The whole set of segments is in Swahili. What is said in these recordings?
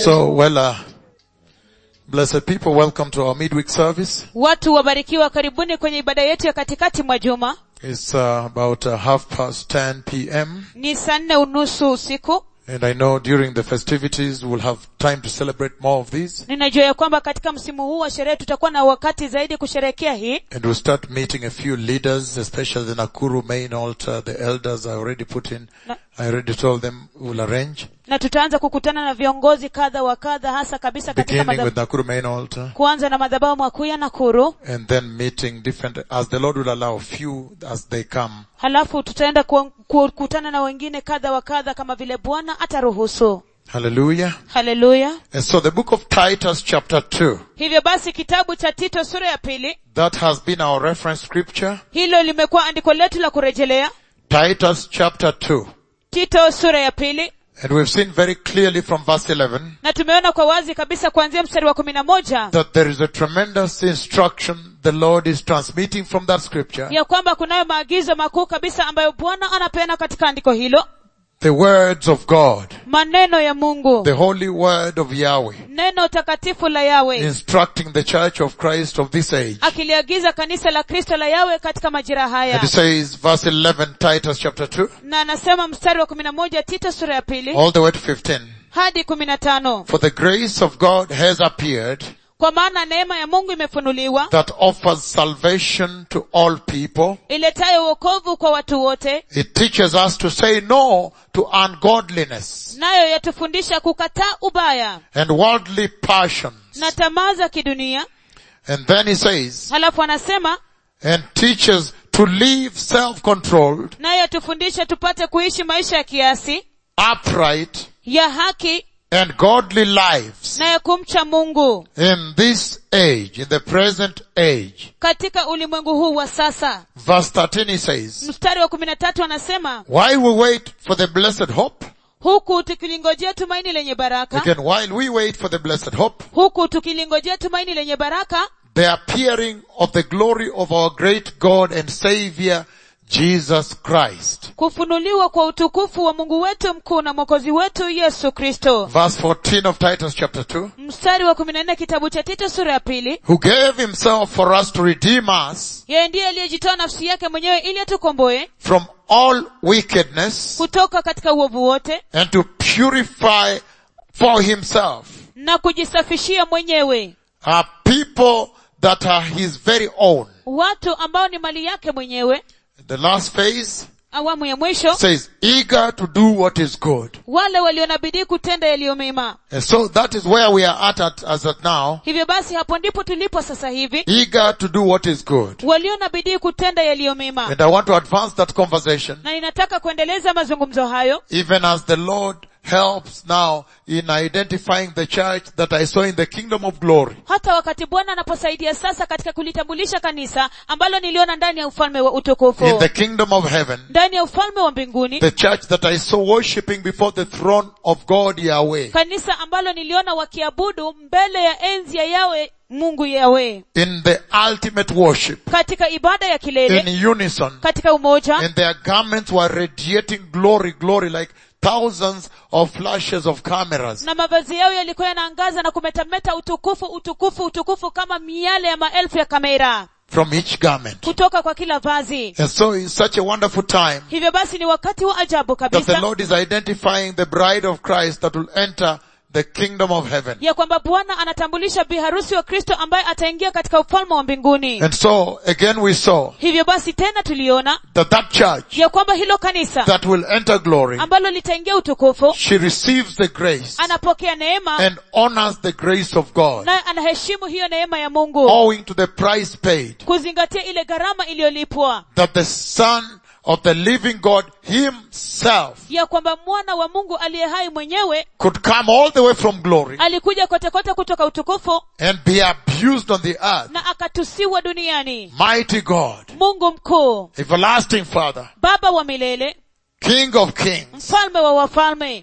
So, well, uh, blessed people, welcome to our midweek service. watu wabarikiwa karibuni kwenye ibada yetu ya katikati mwa juma It's uh, about uh, half past 10 p.m. ni saa nne unusu usiku And I know during the festivities we'll have time to celebrate more of these. ninajua ya kwamba katika msimu huu wa sherehe tutakuwa na wakati zaidi kusherehekea hii And we'll start meeting a few leaders, especially the Nakuru main altar. The elders I already put in. Na- I already told them we'll arrange. na tutaanza kukutana na viongozi kadha wa kadha hasa kabisa katika Beginning with madhab- Nakuru main altar. kuanza na madhabahu makuu ya nakuru And then meeting different, as the Lord will allow, few as they come. halafu tutaenda ku- kukutana na wengine kadha wa kadha kama vile bwana ataruhusu Hallelujah. haleluya And so the book of Titus chapter 2, hivyo basi kitabu cha tito sura ya pili that has been our reference scripture. hilo limekuwa andiko letu la kurejelea Titus chapter 2. tito sura ya pili And we've seen very clearly from verse 11 na tumeona kwa wazi kabisa kuanzia mstari wa kumi na moja that there is a tremendous instruction the Lord is transmitting from that scripture. ya kwamba kunayo maagizo makuu kabisa ambayo bwana anapeana katika andiko hilo The words of God, maneno ya mungu the holy word of Yahweh, neno takatifu la yawe instructing the church of Christ of this age. akiliagiza kanisa la kristo la yawe katika majira And haya it says, verse 11, Titus chapter 2, na anasema mstari wa kumi na moja tito sura ya pili all the way to 15. hadi kumi na tano For the grace of God has appeared kwa maana neema ya mungu imefunuliwa that offers salvation to all people. iletayo wokovu kwa watu wote It teaches us to say no to ungodliness nayo yatufundisha kukataa ubaya and worldly passions. na tamaa za kidunia And then he says, halafu anasema and teaches to live self-controlled, naye yatufundisha tupate kuishi maisha ya kiasi upright, ya haki and godly lives na ya kumcha mungu in this age, in the present age. katika ulimwengu huu wa sasa Verse 13 he says, mstari wa kumi na tatu anasema while we wait for the blessed hope, huku tukilingojea tumaini lenye baraka again, while we wait for the blessed hope, huku tukilingojea tumaini lenye baraka the appearing of the glory of our great God and Savior, Jesus Christ. kufunuliwa kwa utukufu wa mungu wetu mkuu na mwokozi wetu yesu kristo Verse 14 of Titus chapter 2, mstari wa kumi na nne kitabu cha tito sura ya pili who gave himself for us to redeem us yeye ndiye aliyejitoa nafsi yake mwenyewe ili atukomboe from all wickedness kutoka katika uovu wote and to purify for himself na kujisafishia mwenyewe a people that are his very own. watu ambao ni mali yake mwenyewe The last phase awamu ya mwisho says eager to do what is good. wale walio na bidii kutenda yaliyo mema And so that is where we are at, at as at now. hivyo basi hapo ndipo tulipo sasa hivi Eager to do what is good. walio na bidii kutenda yaliyo mema And I want to advance that conversation na ninataka kuendeleza mazungumzo hayo even as the Lord helps now in identifying the church that I saw in the kingdom of glory. hata wakati bwana anaposaidia sasa katika kulitambulisha kanisa ambalo niliona ndani ya ufalme wa utukufu In the kingdom of heaven. ndani ya ufalme wa mbinguni The church that I saw worshipping before the throne of God Yahweh. kanisa ambalo niliona wakiabudu mbele ya enzi ya yawe mungu yawe In the ultimate worship. katika ibada ya kilele In unison. katika umoja And their garments were radiating glory, glory like thousands of flashes of cameras. na mavazi yao yalikuwa yanaangaza na kumetameta utukufu utukufu utukufu kama miale ya maelfu ya kamera from each garment. kutoka kwa kila vazi And so it's such a wonderful time hivyo basi ni wakati wa ajabu that the kabisa Lord is identifying the bride of Christ that will enter the kingdom of heaven. ya kwamba bwana anatambulisha biharusi wa kristo ambaye ataingia katika ufalme wa mbinguni And so again we saw hivyo basi tena tuliona that that church ya kwamba hilo kanisa that will enter glory, ambalo litaingia utukufu she receives the grace anapokea neema and honors the grace of God naye anaheshimu hiyo neema ya mungu owing to the price paid kuzingatia ile gharama iliyolipwa that the son of the living God himself ya kwamba mwana wa mungu aliye hai mwenyewe could come all the way from glory alikuja kote kote kutoka utukufu and be abused on the earth. na akatusiwa duniani Mighty God, mungu mkuu everlasting Father, baba wa milele King of kings, mfalme wa wafalme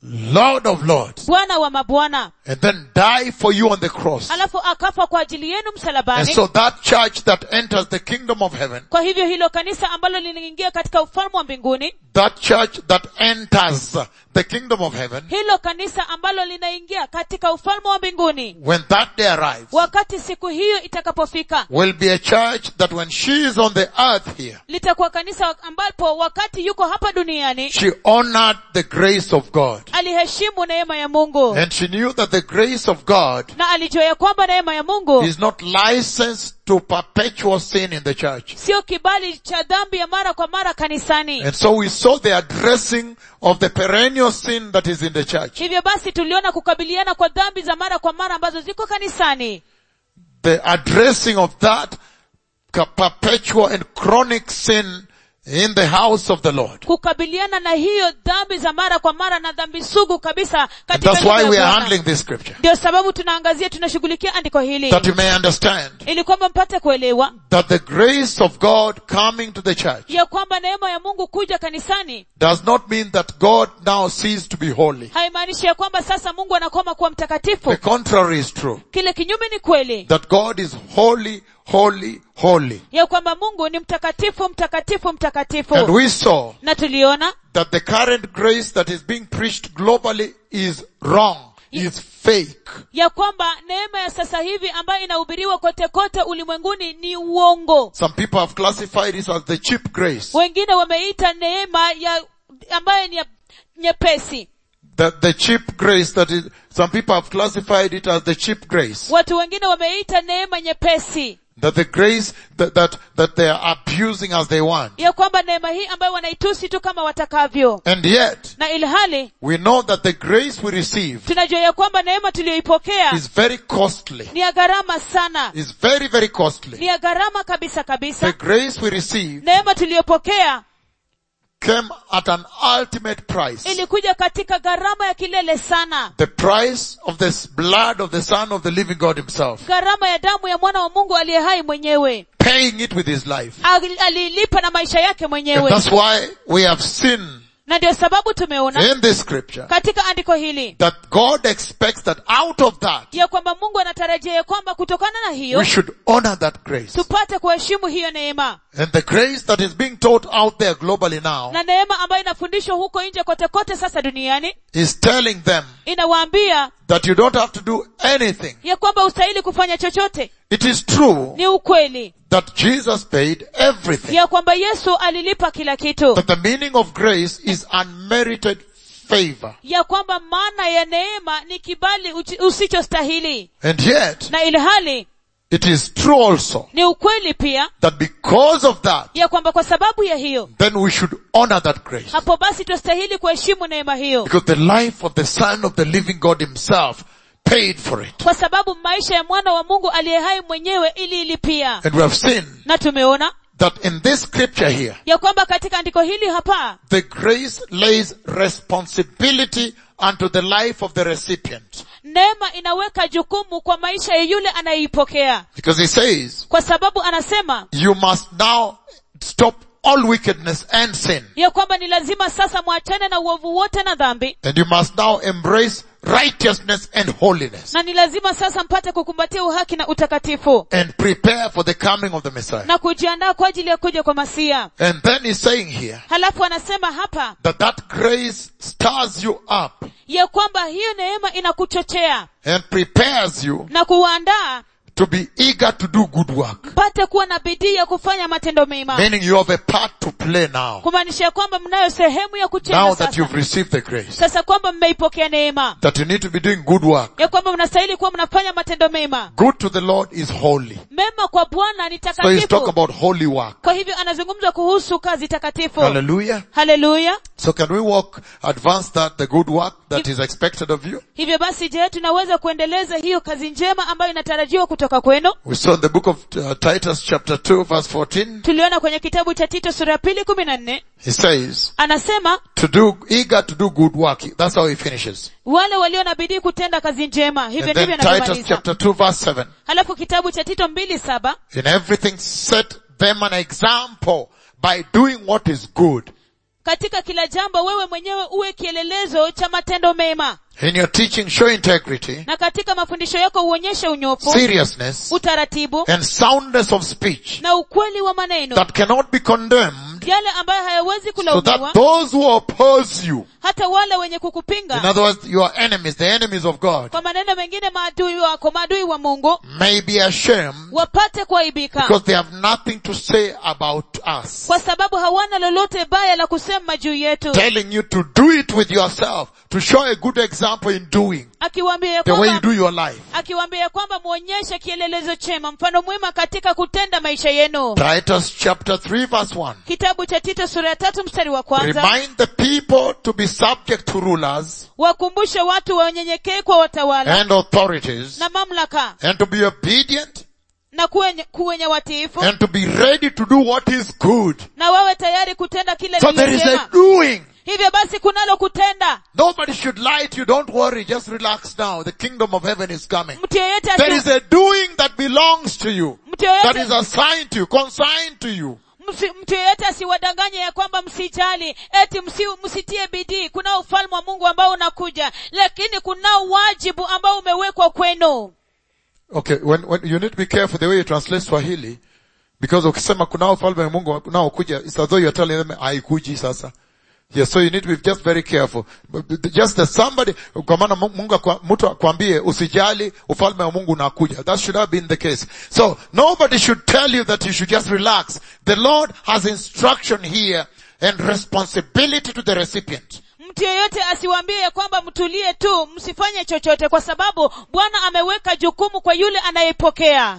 Lord of Lords, bwana wa mabwana and then die for you on the cross. alafu akafa kwa ajili yenu And msalabani so that church that enters the kingdom of heaven, kwa hivyo hilo kanisa ambalo linaingia katika ufalme wa mbinguni that church that enters the kingdom of heaven, hilo kanisa ambalo linaingia katika ufalme wa mbinguni when that day arrives, wakati siku hiyo itakapofika will be a church that when she is on the earth here, litakuwa kanisa ambapo wakati yuko hapa duniani she honored the grace of God. aliheshimu neema ya mungu And she knew that the grace of God na alijua ya kwamba neema ya mungu is not licensed to perpetual sin in the church. sio kibali cha dhambi ya mara kwa mara kanisani And so we saw the addressing of the perennial sin that is in the church. hivyo basi tuliona kukabiliana kwa dhambi za mara kwa mara ambazo ziko kanisani The addressing of that ca- perpetual and chronic sin in the house of the Lord. kukabiliana na hiyo dhambi za mara kwa mara na dhambi sugu kabisa And katika that's nyumba why ya we are Bwana. handling this scripture. ndio sababu tunaangazia tunashughulikia andiko hili That you may understand ili kwamba mpate kuelewa that the grace of God coming to the church ya kwamba neema ya mungu kuja kanisani does not mean that God now ceases to be holy. haimaanishi ya kwamba sasa mungu anakoma kuwa mtakatifu The contrary is true. kile kinyume ni kweli That God is holy, holy, holy. ya kwamba mungu ni mtakatifu mtakatifu And mtakatifu we saw na tuliona that the current grace that is being preached globally is wrong, is fake. ya kwamba neema ya sasa hivi ambayo inahubiriwa kote kote ulimwenguni ni uongo Some people have classified it as the cheap grace. wengine wameita neema ya ambayo ni ya nyepesi That the cheap grace that is, some people have classified it as the cheap grace. watu wengine wameita neema nyepesi That the grace that, that, that they are abusing as they want. ya kwamba neema hii ambayo wanaitusi tu kama watakavyo And yet, na ilhali we know that the grace we receive tunajua ya kwamba neema tuliyoipokea is very costly. ni ya gharama sana Is very, very ni costly. ya gharama kabisa The kabisa grace we receive neema tuliyopokea came at an ultimate price. ilikuja katika gharama ya kilele sana The price of the blood of the Son of the living God himself. gharama ya damu ya mwana wa mungu aliye hai mwenyewe Paying it with his life. Ali- aliilipa na maisha yake And mwenyewe that's why we have seen na ndio sababu tumeona in this scripture katika andiko hili that God expects that out of that ya kwamba mungu anatarajia ya kwamba kutokana na hiyo we should honor that grace. tupate kuheshimu hiyo neema And the grace that is being taught out there globally now na neema ambayo inafundishwa huko nje kote kote sasa duniani is telling them inawaambia that you don't have to do anything. ya kwamba ustahili kufanya chochote It is true ni ukweli that Jesus paid everything. ya kwamba yesu alilipa kila kitu That the meaning of grace is unmerited favor. ya kwamba maana ya neema ni kibali uchi- usichostahili And yet, na ilhali it is true also ni ukweli pia that because of that, ya kwamba kwa sababu ya hiyo then we should honor that grace. hapo basi twastahili kuheshimu neema hiyo Because the life of the Son of the living God himself paid for it. kwa sababu maisha ya mwana wa mungu aliye hai mwenyewe ili ilipia And we have seen na tumeona that in this scripture here, ya kwamba katika andiko hili hapa the grace lays responsibility unto the life of the recipient. neema inaweka jukumu kwa maisha ya yule anayeipokea Because he says, kwa sababu anasema you must now stop all wickedness and sin. ya kwamba ni lazima sasa mwachane na uovu wote na dhambi And you must now embrace righteousness and holiness. na ni lazima sasa mpate kukumbatia uhaki na utakatifu And prepare for the coming of the Messiah. na kujiandaa kwa ajili ya kuja kwa masia And then he's saying here halafu anasema hapa that that grace stirs you up ya kwamba hiyo neema inakuchochea and prepares you na kuwaandaa to be eager to do good work. mpate kuwa na bidii ya kufanya matendo mema Meaning you have a part to play now. kumaanisha ya kwamba mnayo sehemu ya Now kucheza that sasa you've received the grace. sasa kwamba mmeipokea neema That you need to be doing good work. ya kwamba mnastahili kuwa mnafanya matendo mema Good to the Lord is holy. mema kwa bwana ni So he's takatifu talking about holy work. kwa hivyo anazungumza kuhusu kazi takatifu Hallelujah. haleluya So can we walk, advance that, the good work that is expected of you? hivyo basi je tunaweza kuendeleza hiyo kazi njema ambayo inatarajiwa kutoka kwenu We saw in the book of uh, Titus chapter 2 verse 14, tuliona kwenye kitabu cha tito sura ya pili kumi na nne he says, anasema to do, eager to do good work. That's how he finishes. wale walio na bidii kutenda kazi njema hivyo And ndivyo then Titus anavyomaliza chapter 2 verse 7, halafu kitabu cha tito mbili saba in everything set them an example by doing what is good. katika kila jambo wewe mwenyewe uwe kielelezo cha matendo mema In your teaching, show integrity, na katika mafundisho yako uonyeshe unyofu seriousness, utaratibu and soundness of speech na ukweli wa maneno that cannot be condemned yale ambayo hayawezi so kulaumiwa that those who oppose you, hata wale wenye in kukupinga other words, your enemies, the enemies of God, kwa maneno mengine maadui wako maadui wa mungu may be ashamed wapate kuaibika because they have nothing to say about us. kwa sababu hawana lolote baya la kusema juu yetu Telling you to do it with yourself, to show a good example in doing akiwaambia the way you kwamba do your life. akiwaambia kwamba muonyeshe kielelezo chema mfano mwema katika kutenda maisha yenu Titus chapter 3 verse 1. kitabu cha tito sura ya tatu mstari wa kwanza Remind the people to be subject to rulers wakumbushe watu wanyenyekee kwa watawala and authorities na mamlaka and to be obedient na kuwenye, kuwenye watiifu and to be ready to do what is good. na wawe tayari kutenda kile So there is lililo a jema. doing. hivyo basi kunalo kutenda Nobody should lie to you. Don't worry. Just relax now. The kingdom of heaven is coming. mtu yeyote There asi- is a doing that belongs to you. mtu That yeyote is assigned to you, consigned to you. msi- mtu yeyote asiwadanganye ya kwamba msijali eti msi, msitie bidii kunao ufalme wa mungu ambao unakuja lakini kunao wajibu ambao umewekwa kwenu Okay, when, when, you need to be careful the way you translate Swahili. Because ukisema kunao ufalme wa Mungu unaokuja, it's as though you're telling them, haikuji sasa. Yes, so you need to be just very careful. But Just that somebody, kwa maana Mungu akwa- mtu akwambie usijali ufalme wa Mungu unakuja. That should have been the case. So nobody should tell you that you should just relax. The Lord has instruction here and responsibility to the recipient. mtu yeyote asiwaambie ya kwamba mtulie tu msifanye chochote kwa sababu bwana ameweka jukumu kwa yule anayepokea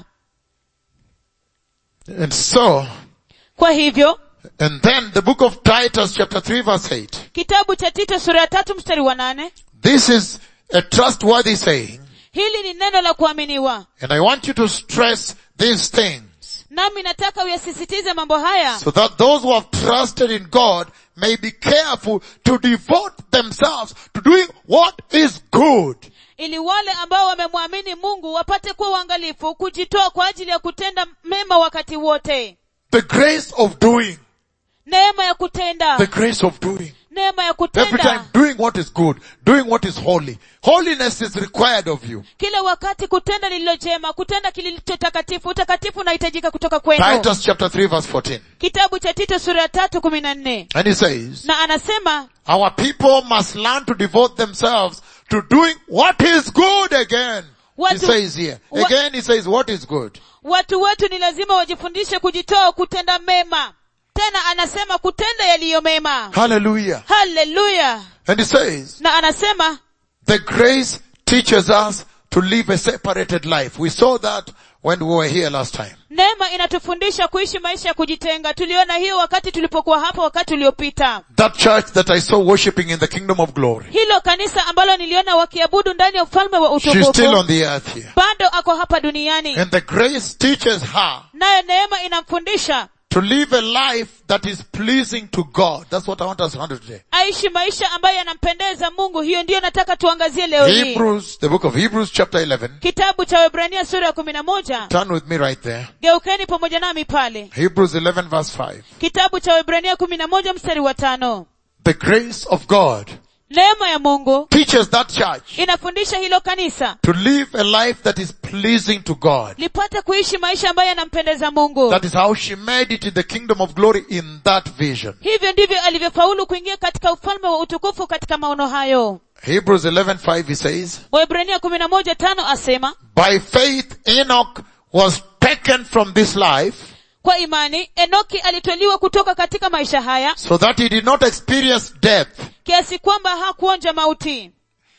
And so, kwa hivyo and then the book of Titus chapter 3 verse 8. kitabu cha tito sura ya tatu mstari wa nane This is a trustworthy saying. hili ni neno la kuaminiwa And I want you to stress these things nami nataka uyasisitize mambo haya so that those who have trusted in God may be careful to devote themselves to doing what is good. ili wale ambao wamemwamini mungu wapate kuwa uangalifu kujitoa kwa ajili ya kutenda mema wakati wote The grace of doing. neema ya kutenda The grace of doing. neema ya Every time kutenda doing what is good. Doing what is holy. Holiness is required of you. kila wakati kutenda lililo jema kutenda kilicho takatifu utakatifu unahitajika kutoka kwenu Titus chapter 3 verse 14. kitabu cha tito sura ya tatu kumi na nne And he says, na anasema our people must learn to devote themselves to doing what is good again. He Watu- says here. wa- Again he says what is good. watu wetu ni lazima wajifundishe kujitoa kutenda mema tena anasema kutenda yaliyo mema Hallelujah. haleluya And he says, na anasema the grace teaches us to live a separated life. We saw that when we were here last time. neema inatufundisha kuishi maisha ya kujitenga tuliona hiyo wakati tulipokuwa hapa wakati uliopita That church that I saw worshiping in the kingdom of glory. hilo kanisa ambalo niliona wakiabudu ndani ya ufalme wa She's still utukufu on the earth here. bado ako hapa duniani And the grace teaches her nayo neema inamfundisha to live a life that is pleasing to God. That's what I want us to handle today. aishi maisha ambayo yanampendeza mungu hiyo ndiyo nataka tuangazie leo hii Hebrews, the book of Hebrews chapter 11. kitabu cha webrania sura ya kumi na moja Turn with me right there. geukeni pamoja nami pale Hebrews 11 verse 5. kitabu cha webrania kumi na moja mstari wa tano The grace of God neema ya mungu teaches that church inafundisha hilo kanisa to live a life that is pleasing to God. lipate kuishi maisha ambayo yanampendeza mungu That is how she made it in the kingdom of glory in that vision. hivyo ndivyo alivyofaulu kuingia katika ufalme wa utukufu katika maono hayo Hebrews 11:5 he says, waibrania kumi na moja tano asema by faith Enoch was taken from this life kwa imani enoki alitwaliwa kutoka katika maisha haya so that he did not experience death. kiasi kwamba hakuonja mauti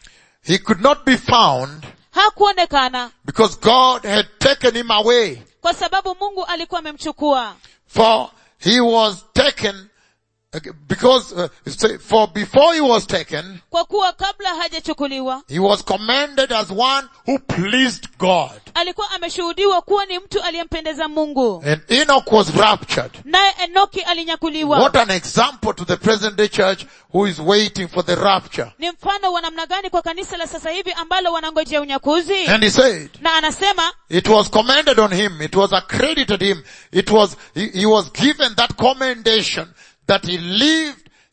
He could not be found hakuonekana because God had taken him away. kwa sababu mungu alikuwa amemchukua For he was taken okay, because uh, say, for before he was taken, kwa kuwa kabla hajachukuliwa he was commended as one who pleased God. alikuwa ameshuhudiwa kuwa ni mtu aliyempendeza mungu And Enoch was raptured. naye enoki alinyakuliwa What an example to the present day church who is waiting for the rapture. ni mfano wa namna gani kwa kanisa la sasa hivi ambalo wanangojea unyakuzi And he said, na anasema it was commended on him, it was accredited him, it was, he, he was given that commendation that he lived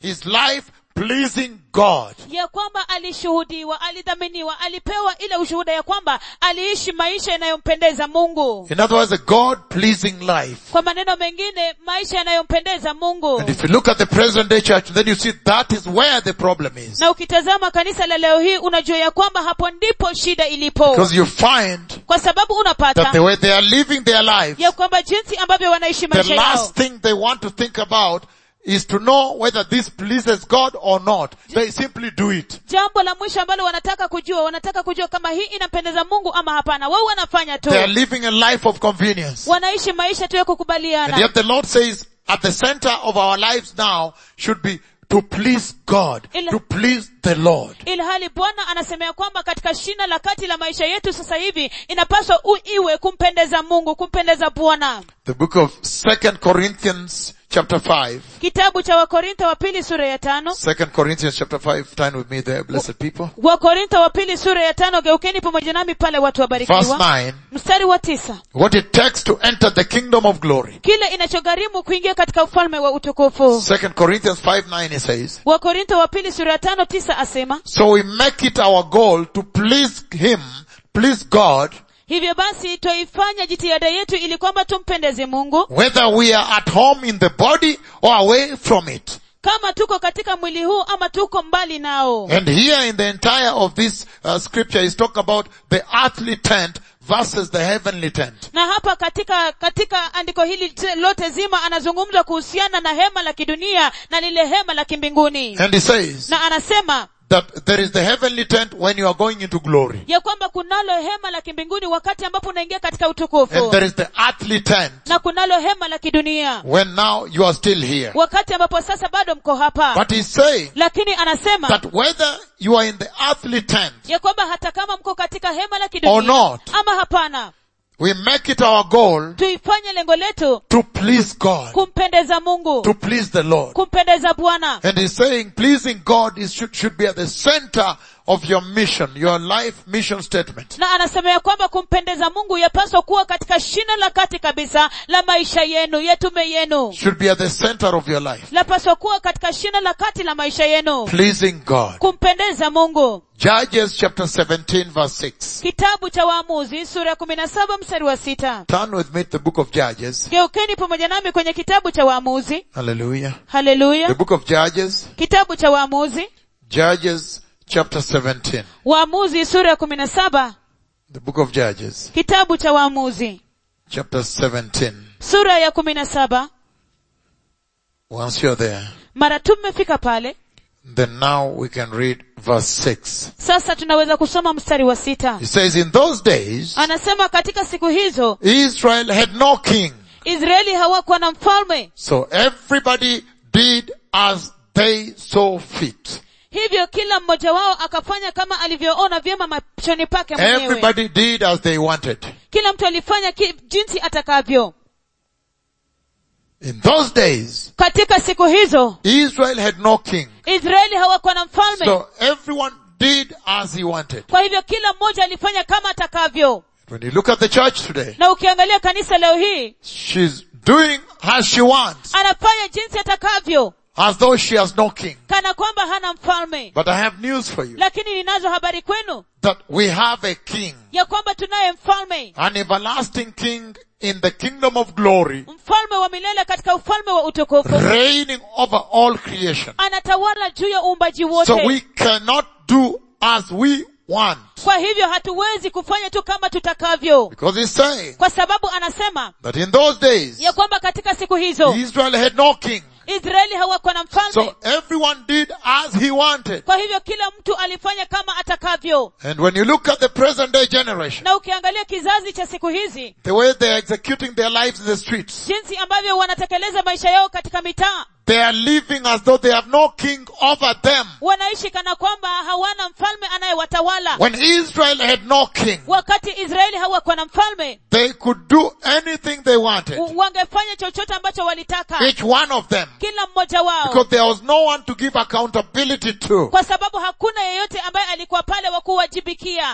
his life pleasing God. ya kwamba alishuhudiwa alidhaminiwa alipewa ile ushuhuda ya kwamba aliishi maisha yanayompendeza mungu In other words, a God pleasing life. kwa maneno mengine maisha yanayompendeza mungu And if you look at the present day church, then you see that is where the problem is. na ukitazama kanisa la leo hii unajua ya kwamba hapo ndipo shida ilipo Because you find kwa sababu that unapata the way they are living their lives, ya kwamba jinsi ambavyo wanaishi the maisha yao last thing they want to think about is to know whether this pleases God or not. They simply do it. jambo la mwisho ambalo wanataka kujua wanataka kujua kama hii inampendeza mungu ama hapana wao wanafanya tu They are living a life of convenience. wanaishi maisha tu ya And kukubaliana yet the Lord says at the center of our lives now should be to please God, Ila- to please the Lord. ilhali bwana anasemea kwamba katika shina la kati la maisha yetu sasa hivi inapaswa u iwe kumpendeza mungu kumpendeza bwana The book of Second Corinthians chapter 5. kitabu cha wakorintho wa pili sura ya tano Second Corinthians chapter 5. Turn with me there, blessed people. wakorintho wa pili sura ya tano geukeni pamoja nami pale watu Verse wabarikiwa 9. mstari wa tisa What it takes to enter the kingdom of glory. kile inachogharimu kuingia katika ufalme wa utukufu Second Corinthians 5 9 it says, wakorintho wa pili sura ya tano tisa asema So we make it our goal to please Him, please God, hivyo basi twaifanya jitihada yetu ili kwamba tumpendeze mungu whether we are at home in the body or away from it. kama tuko katika mwili huu ama tuko mbali nao And here in the entire of this uh, scripture is talking about the earthly tent versus the heavenly tent. na hapa katika katika andiko hili te- lote zima anazungumza kuhusiana na hema la kidunia na lile hema la kimbinguni And he says na anasema that there is the heavenly tent when you are going into glory. ya kwamba kunalo hema la kimbinguni wakati ambapo unaingia katika And utukufu there is the earthly tent na kunalo hema la kidunia when now you are still here. wakati ambapo sasa bado mko hapa But he's saying lakini anasema that whether you are in the earthly tent, ya kwamba hata kama mko katika hema la Or kidunia not. ama hapana we make it our goal tuifanye lengo letu to please God, kumpendeza mungu to please the Lord. kumpendeza bwana And he's saying pleasing God is, should, should be at the center of your mission, your life mission statement. na anasema ya kwamba kumpendeza mungu yapaswa kuwa katika shina la kati kabisa la maisha yenu yetume yenu Should be at the center of your life. lapaswa kuwa katika shina la kati la maisha yenu Pleasing God. kumpendeza mungu Judges chapter 17 verse 6. kitabu cha waamuzi sura ya kumi na saba mstari wa sita Turn with me to the book of Judges. geukeni pamoja nami kwenye kitabu cha waamuzi Hallelujah. The haleluya book of Judges, kitabu cha waamuzi Judges chapter 17. waamuzi sura ya kumi na saba The book of Judges kitabu cha waamuzi chapter 17. sura ya kumi na saba Once you're there, mara tu mmefika pale then now we can read verse 6. sasa tunaweza kusoma mstari wa sita He says, in those days, anasema katika siku hizo Israel had no king. israeli hawakuwa na mfalme So everybody did as they saw fit. hivyo kila mmoja wao akafanya kama alivyoona vyema machoni pake mwenyewe Everybody did as they wanted. kila mtu alifanya ki, jinsi atakavyo In those days, katika siku hizo Israel had no king. israeli hawakuwa na mfalme So everyone did as he wanted. kwa hivyo kila mmoja alifanya kama atakavyo When you look at the church today, na ukiangalia kanisa leo hii she's doing as she wants, anafanya jinsi atakavyo as though she has no king. kana kwamba hana mfalme But I have news for you, lakini ninazo habari kwenu that we have a king, ya kwamba tunaye mfalme an everlasting king in the kingdom of glory, mfalme wa milele katika ufalme wa utukufu reigning over all creation. anatawala juu ya uumbaji wote So we cannot do as we want. kwa hivyo hatuwezi kufanya tu kama tutakavyo Because he's saying kwa sababu anasema that in those days, ya kwamba katika siku hizo Israel had no king. israeli hawakuwa na mfalme So everyone did as he wanted. kwa hivyo kila mtu alifanya kama atakavyo And when you look at the present day generation, na ukiangalia kizazi cha siku hizi the way they're executing their lives in the streets, jinsi ambavyo wanatekeleza maisha yao katika mitaa they are living as though they have no king over them. wanaishi kana kwamba hawana mfalme anayewatawala When Israel had no king, wakati israeli hawakuwa na mfalme they could do anything they wanted. u- wangefanya chochote ambacho walitaka Each one of them. kila mmoja wao Because there was no one to give accountability to. kwa sababu hakuna yeyote ambaye alikuwa pale wa kuwajibikia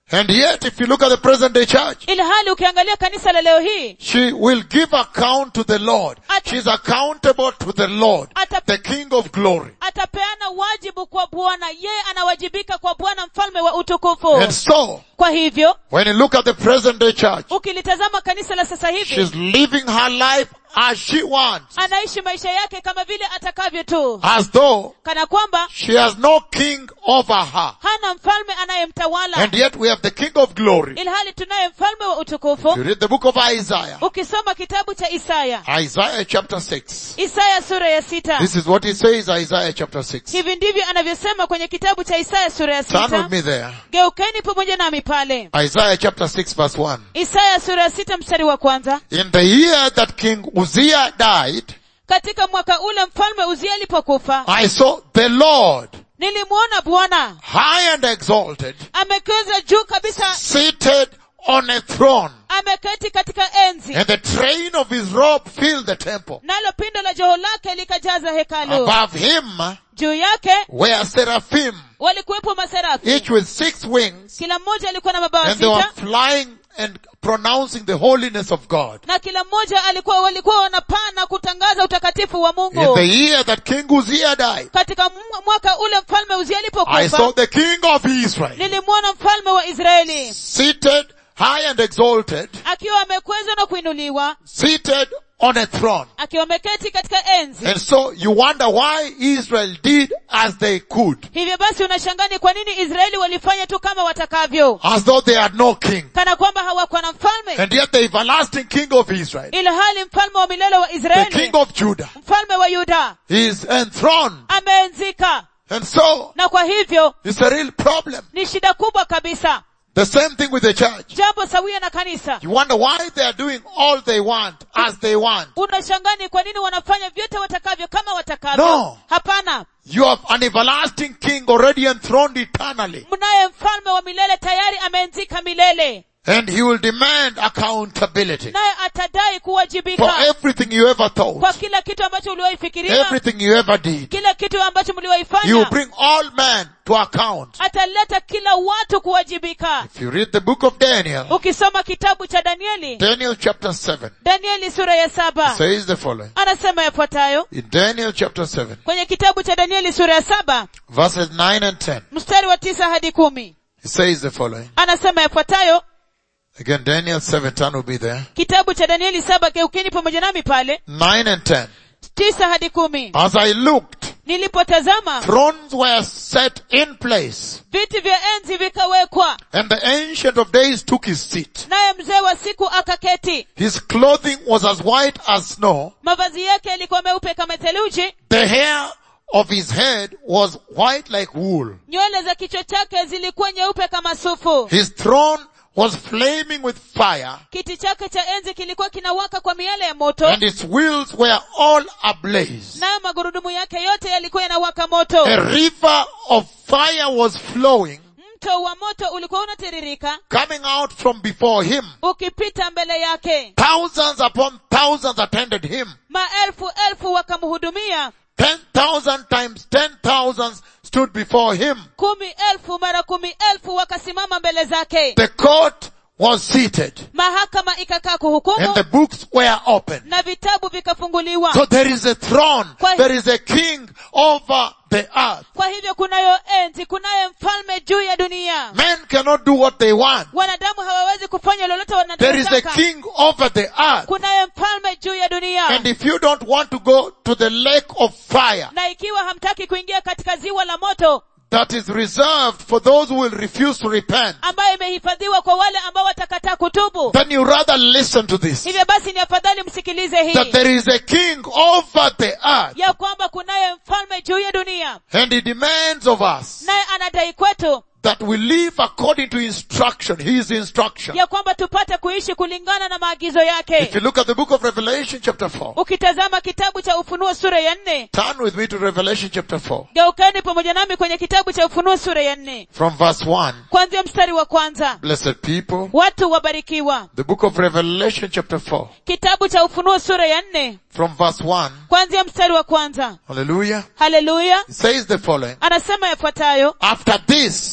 And yet, if you look at the present day church, ili hali ukiangalia kanisa la leo hii she will give account to the Lord. At- She's accountable to the Lord, At- the King of glory. atapeana wajibu kwa bwana yeye anawajibika kwa bwana mfalme wa utukufu And so, kwa hivyo when you look at the present day church, ukilitazama kanisa la sasa hivi she's living her life as she wants, anaishi maisha yake kama vile atakavyo tu as though kana kwamba she has no king over her. hana mfalme anayemtawala And yet we have the King of glory. ilhali tunaye mfalme wa You utukufu read the book of Isaiah, ukisoma kitabu cha isaya Isaiah chapter 6. isaya sura ya sita This is what he says, Isaiah chapter 6. hivi ndivyo anavyosema kwenye kitabu cha isaya sura ya Turn with sita me there. geukeni pamoja nami pale Isaiah chapter 6 verse 1. isaya sura ya sita mstari wa kwanza In the year that King Uzziah died, katika mwaka ule mfalme uzia alipokufa I saw the Lord nilimwona bwana high and exalted, amekeza juu kabisa seated on a throne, ameketi katika enzi and the train of his robe filled the temple. nalo pindo la joho lake likajaza hekalu Above him juu yake were seraphim, walikuwepo maserafi each with six wings, kila mmoja alikuwa na mabawa and they were sita flying and pronouncing the holiness of God. na kila mmoja alikuwa walikuwa wanapaa na kutangaza utakatifu wa In mungu the year that King Uzziah died, katika mwa- mwaka ule mfalme uzia I saw alipokufa the King of Israel nilimwona mfalme wa israeli seated high and exalted, akiwa amekwezwa na kuinuliwa seated on a throne. akiwa ameketi katika enzi And so you wonder why Israel did as they could, hivyo basi unashangani kwa nini israeli walifanya tu kama watakavyo as though they had no king. kana kwamba hawakuwa na mfalme And yet the everlasting king of Israel, ila hali mfalme wa milele wa the israeli king of Judah, mfalme wa yuda is enthroned. ameenzika And so na kwa hivyo it's a real problem. ni shida kubwa kabisa The same thing with the church. jambo sawia na kanisa You wonder why they are doing all they want as they want. unashangani kwa nini wanafanya vyote watakavyo kama watakavyo No. hapana You have an everlasting king already enthroned eternally. mnaye mfalme wa milele tayari ameenzika milele And he will demand accountability naye atadai for kuwajibika everything you ever kwa thought, kila kitu ambacho uliwahi fikiria everything you ever did. kila kitu ambacho mliwahi He will fanya bring all men to account. ataleta kila watu kuwajibika If you read the book of Daniel, ukisoma kitabu cha danieli Daniel chapter 7 danieli sura ya saba says the following. anasema yafuatayo In Daniel chapter 7, kwenye kitabu cha danieli sura ya saba verses 9 and 10, mstari wa tisa hadi kumi it says the following. anasema yafuatayo Again, Daniel 7, 10 will be there. kitabu cha danieli saba geukeni pamoja nami pale 9 and 10. tisa hadi kumi As I looked, nilipotazama thrones were set in place, viti vya enzi vikawekwa and the ancient of days took his seat. naye mzee wa siku akaketi His clothing was as white as snow. mavazi yake yalikuwa meupe kama theluji The hair of his head was white like wool. nywele za kichwa chake zilikuwa nyeupe kama sufu His throne was flaming with fire, kiti chake cha enzi kilikuwa kinawaka kwa miale ya moto and its wheels were all ablaze. nayo magurudumu yake yote yalikuwa yanawaka moto A river of fire was flowing, mto wa moto ulikuwa unatiririka coming out from before him. ukipita mbele yake Thousands upon thousands attended him. maelfu elfu wakamhudumia Ten thousand times ten thousands stood before him. kumi elfu mara kumi elfu wakasimama mbele zake The court was seated, mahakama ikakaa and kuhukumu the books were opened. na vitabu vikafunguliwa So there is a throne, Kwa- there is a king over the earth. kwa hivyo kunayo enzi kunaye mfalme juu ya dunia Men cannot do what they want. wanadamu hawawezi kufanya lolote There is a wanalotaka king over the earth. kunaye mfalme juu ya dunia And if you don't want to go to the lake of fire na ikiwa hamtaki kuingia katika ziwa la moto that is reserved for those who will refuse to repent, ambayo imehifadhiwa kwa wale ambao watakataa kutubu then you rather listen to this. hivyo basi ni afadhali msikilize That hii there is a king over the earth ya kwamba kunaye mfalme juu ya dunia and he demands of us naye anadai kwetu that we live according to instruction, his instruction. ya kwamba tupate kuishi kulingana na maagizo If yake you look at the book of Revelation chapter 4, ukitazama kitabu cha ufunuo sura ya nne turn with me to Revelation chapter 4 geukeni pamoja nami kwenye kitabu cha ufunuo sura ya nne from verse 1. kwanzia mstari wa kwanza Blessed people. watu wabarikiwa The book of Revelation chapter 4 kitabu cha ufunuo sura ya nne from verse 1. kwanzia mstari wa kwanza Hallelujah. haleluya It says the following. anasema yafuatayo After this,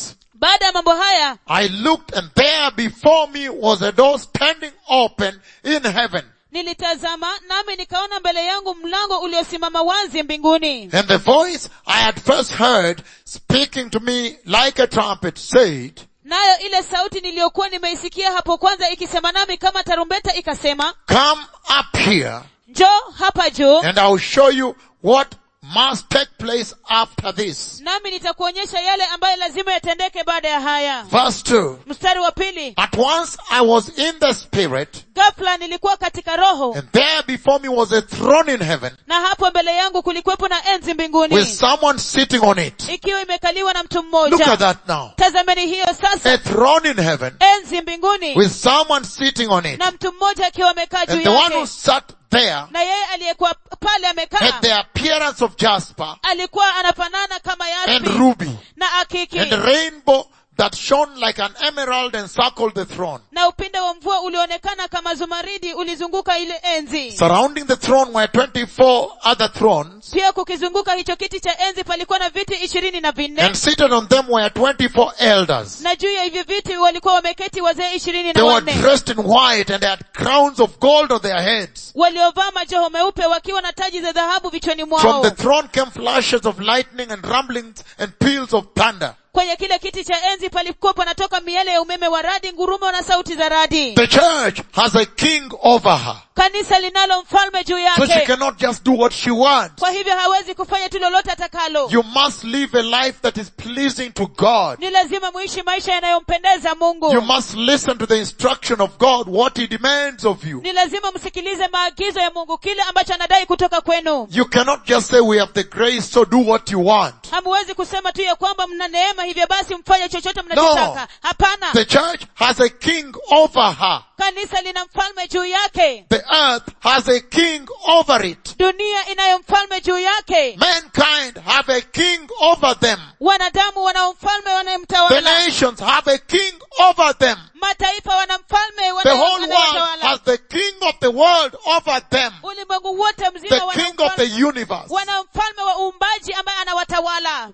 baada ya mambo haya I looked and there before me was a door standing open in heaven. nilitazama nami nikaona mbele yangu mlango uliosimama wazi mbinguni And the voice I had first heard speaking to me like a trumpet said, nayo ile sauti niliyokuwa nimeisikia hapo kwanza ikisema nami kama tarumbeta ikasema come up here njoo hapa juu and I'll show you what must take place after this. nami nitakuonyesha yale ambayo lazima yatendeke baada ya haya Verse 2. mstari wa pili At once I was in the spirit ghafla nilikuwa katika roho and there before me was a throne in heaven na hapo mbele yangu kulikuwepo na enzi with mbinguni someone sitting on it. ikiwa imekaliwa na mtu Look mmoja at that now. tazameni hiyo sasa A throne in heaven enzi mbinguni with someone sitting on it. na mtu mmoja akiwa amekaa juu And the one who yake sat there na yeye aliyekuwa pale amekaa had the appearance of jasper alikuwa anafanana kama and yaspi ruby na akiki and a rainbow that shone like an emerald encircled the throne. na upinde wa mvua ulioonekana kama zumaridi ulizunguka ile enzi Surrounding the throne were 24 other thrones pia kukizunguka hicho kiti cha enzi palikuwa na viti ishirini na vinne and seated on them were 24 elders. na juu ya hivyo viti walikuwa wameketi wazee ishirini They na were wanne dressed in white and they had crowns of gold on their heads. waliovaa majoho meupe wakiwa na taji za dhahabu vichwani From mwao the throne came flashes of lightning and rumblings and peals of thunder. kwenye kile kiti cha enzi palikuwa panatoka miale ya umeme wa radi ngurumo na sauti za radi The church has a king over her. kanisa linalo mfalme juu So she yake cannot just do what she wants. kwa hivyo hawezi kufanya tu lolote atakalo You must live a life that is pleasing to God. ni lazima muishi maisha yanayompendeza mungu You must listen to the instruction of God, what He demands of you. ni lazima msikilize maagizo ya mungu kile ambacho anadai kutoka kwenu You cannot just say we have the grace, so do what you want. hamuwezi kusema tu ya kwamba mna neema hivyo basi mfanye chochote mnachotaka No. hapana The church has a king over her. kanisa lina mfalme juu yake The earth has a king over it. dunia inayo mfalme juu yake Mankind have a king over them. wanadamu wana mfalme The wanayemtawala nations have a king over them. mataifa wana mfalme The wanaye- whole world anayewatawala has the king of the world over them. ulimwengu wote The mzima wana king of the mfalme- universe. wana mfalme wa uumbaji ambaye anawatawala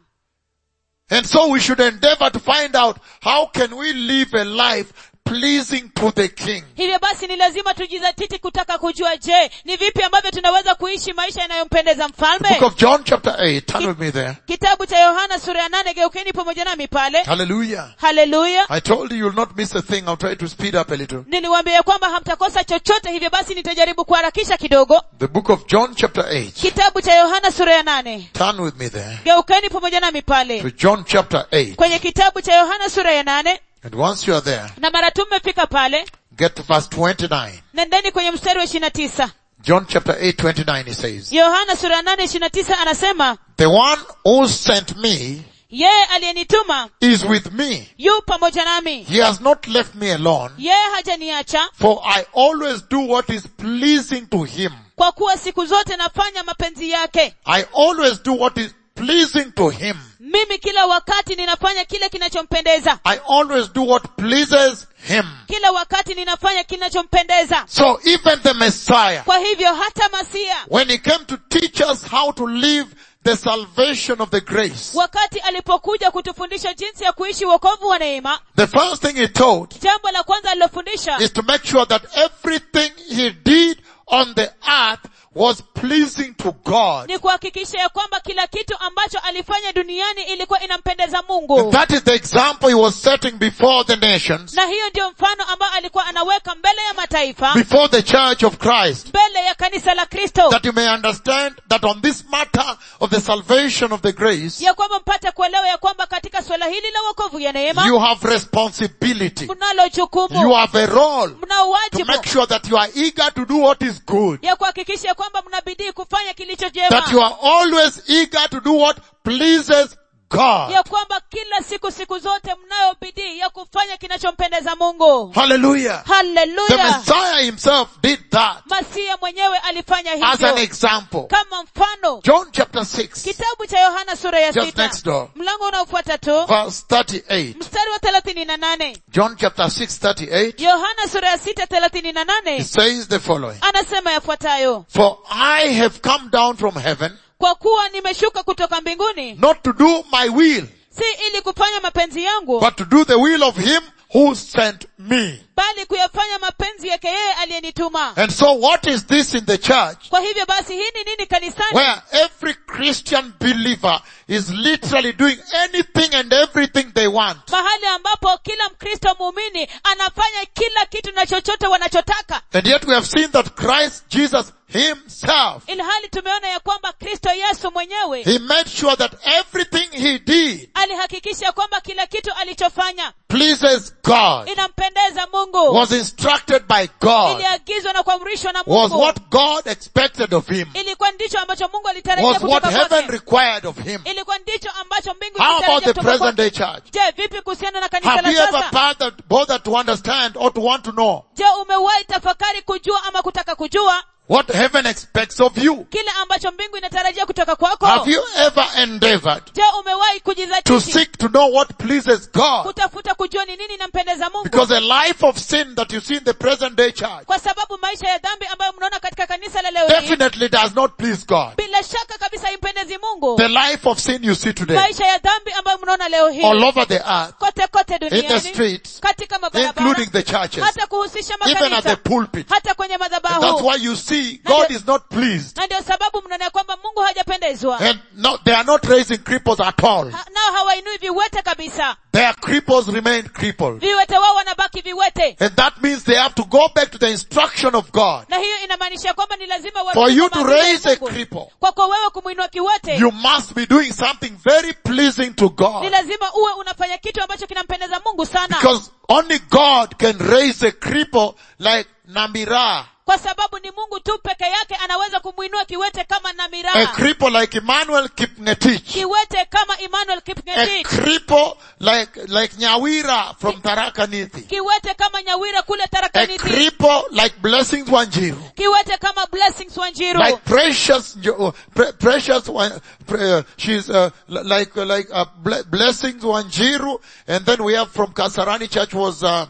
And so we should endeavor to find out how can we live a life pleasing to the king. hivyo basi ni lazima tujizatiti kutaka kujua je ni vipi ambavyo tunaweza kuishi maisha yanayompendeza Book mfalme of John chapter 8, turn with me there. kitabu cha yohana sura ya nane geukeni pamoja nami pale Hallelujah. haleluya I told you you'll not miss a thing. I'll try to speed up a little. niliwaambia kwamba hamtakosa chochote hivyo basi nitajaribu kuharakisha kidogo The book of John chapter 8. kitabu cha yohana sura ya nane Turn with me there. geukeni pamoja nami To pale John chapter 8. kwenye kitabu cha yohana sura ya nane And once you are there, na mara tu mmefika pale get to verse 29. nendeni kwenye mstari wa ishiri na tisa John chapter 8, 29 he says, yohana sura ya nane ishiri na tisa anasema The one who sent me yeye aliyenituma is with me. yu pamoja nami He has not left me alone, yeye hajaniacha for I always do what is pleasing to him. kwa kuwa siku zote nafanya mapenzi yake I always do what is pleasing to him. mimi kila wakati ninafanya kile kinachompendeza I always do what pleases him. kila wakati ninafanya kinachompendeza So even the Messiah, kwa hivyo hata masia when he came to teach us how to live the salvation of the grace, wakati alipokuja kutufundisha jinsi ya kuishi wokovu wa neema the first thing he taught jambo la kwanza alilofundisha is to make sure that everything he did on the earth was pleasing to God. ni kuhakikisha ya kwamba kila kitu ambacho alifanya duniani ilikuwa inampendeza And mungu that is the example he was setting before the nations, na hiyo ndio mfano ambao alikuwa anaweka mbele ya mataifa before the church of Christ, mbele ya kanisa la kristo that you may understand that on this matter of the salvation of the grace, ya kwamba mpate kuelewa ya kwamba katika swala hili la wokovu ya neema you have responsibility. mnalo You jukumu have a role mnao to wajibu make sure that you are eager to do what is good. ya kuhakikisha ya kwamba mnabidii kufanya kilicho That you jema are always eager to do what pleases God. ya kwamba kila siku siku zote mnayo bidii ya kufanya kinachompendeza mungu Hallelujah. The haleluya Messiah himself did that masia mwenyewe alifanya as an hivyo example. kama mfano John chapter 6, kitabu cha yohana sura ya just sita next door, mlango unaofuata tu verse 38. mstari wa thelathini na nane John chapter 6, 38, yohana sura ya sita thelathini na it nane says the following. anasema yafuatayo For I have come down from heaven kwa kuwa nimeshuka kutoka mbinguni not to do my will, si ili kufanya mapenzi yangu but to do the will of him who sent me. bali kuyafanya mapenzi yake yeye aliyenituma And so what is this in the church? kwa hivyo basi hii ni nini kanisani Where every Christian believer is literally doing anything and everything they want. mahali ambapo kila mkristo muumini anafanya kila kitu na chochote wanachotaka And yet we have seen that Christ Jesus himself, ilhali tumeona ya kwamba kristo yesu mwenyewe he made sure that everything he did alihakikisha kwamba kila kitu alichofanya pleases God, inampendeza mungu was instructed by God, iliagizwa na kuamrishwa na was mungu what God expected of him, ilikuwa ndicho ambacho mungu alitarajia was what kutoka heaven kwake required of him. ilikuwa ndicho ambacho mbingu How about ilitarajia the kutoka present kwake day church? je vipi kuhusiana na kanisa Have la you ever sasa bothered, bothered to understand or to want to know je umewahi tafakari kujua ama kutaka kujua what heaven expects of you? kile ambacho mbingu inatarajia kutoka kwako Have you ever endeavored je umewahi to kujizatiti seek to know what pleases God? kutafuta kujua ni nini inampendeza mungu Because a life of sin that you see in the present day church kwa sababu maisha ya dhambi ambayo mnaona katika kanisa la leo hii definitely does not please God. bila shaka kabisa haimpendezi mungu The life of sin you see today maisha ya dhambi ambayo mnaona leo hii all over the earth, kote kote in the duniani streets, katika mabarabara including the churches, hata kuhusisha even at the makanisa pulpit. hata kwenye And that's madhabahu why you see God is not pleased. na ndio sababu mnaona ya kwamba mungu hajapendezwa And no, they are not raising cripples at all. Ha- nao hawainui viwete kabisa Their cripples remain crippled. viwete wao wanabaki viwete And that means they have to go back to the instruction of God. na hiyo inamaanisha kwamba ni lazima For warudi you kwa to maagizo ya raise a Mungu. cripple, kwako wewe kumwinua kiwete you must be doing something very pleasing to ni God. lazima uwe unafanya kitu ambacho kinampendeza mungu sana Because only God can raise a cripple like Namira. kwa sababu ni mungu tu peke yake anaweza kumwinua kiwete kama A namiraha cripple like Emmanuel Kipngetich. kiwete kama emmanuel A kipngetich cripple like, like Nyawira from Tarakanithi. kiwete kama nyawira kule A tarakaniti cripple like Blessings Wanjiru. kiwete kama blessings wanjiru Like precious, Jo- uh, pre- precious, Wan- pre- uh, she's uh, li- like uh, like uh, ble- blessings Wanjiru, and then we have from Kasarani Church was uh,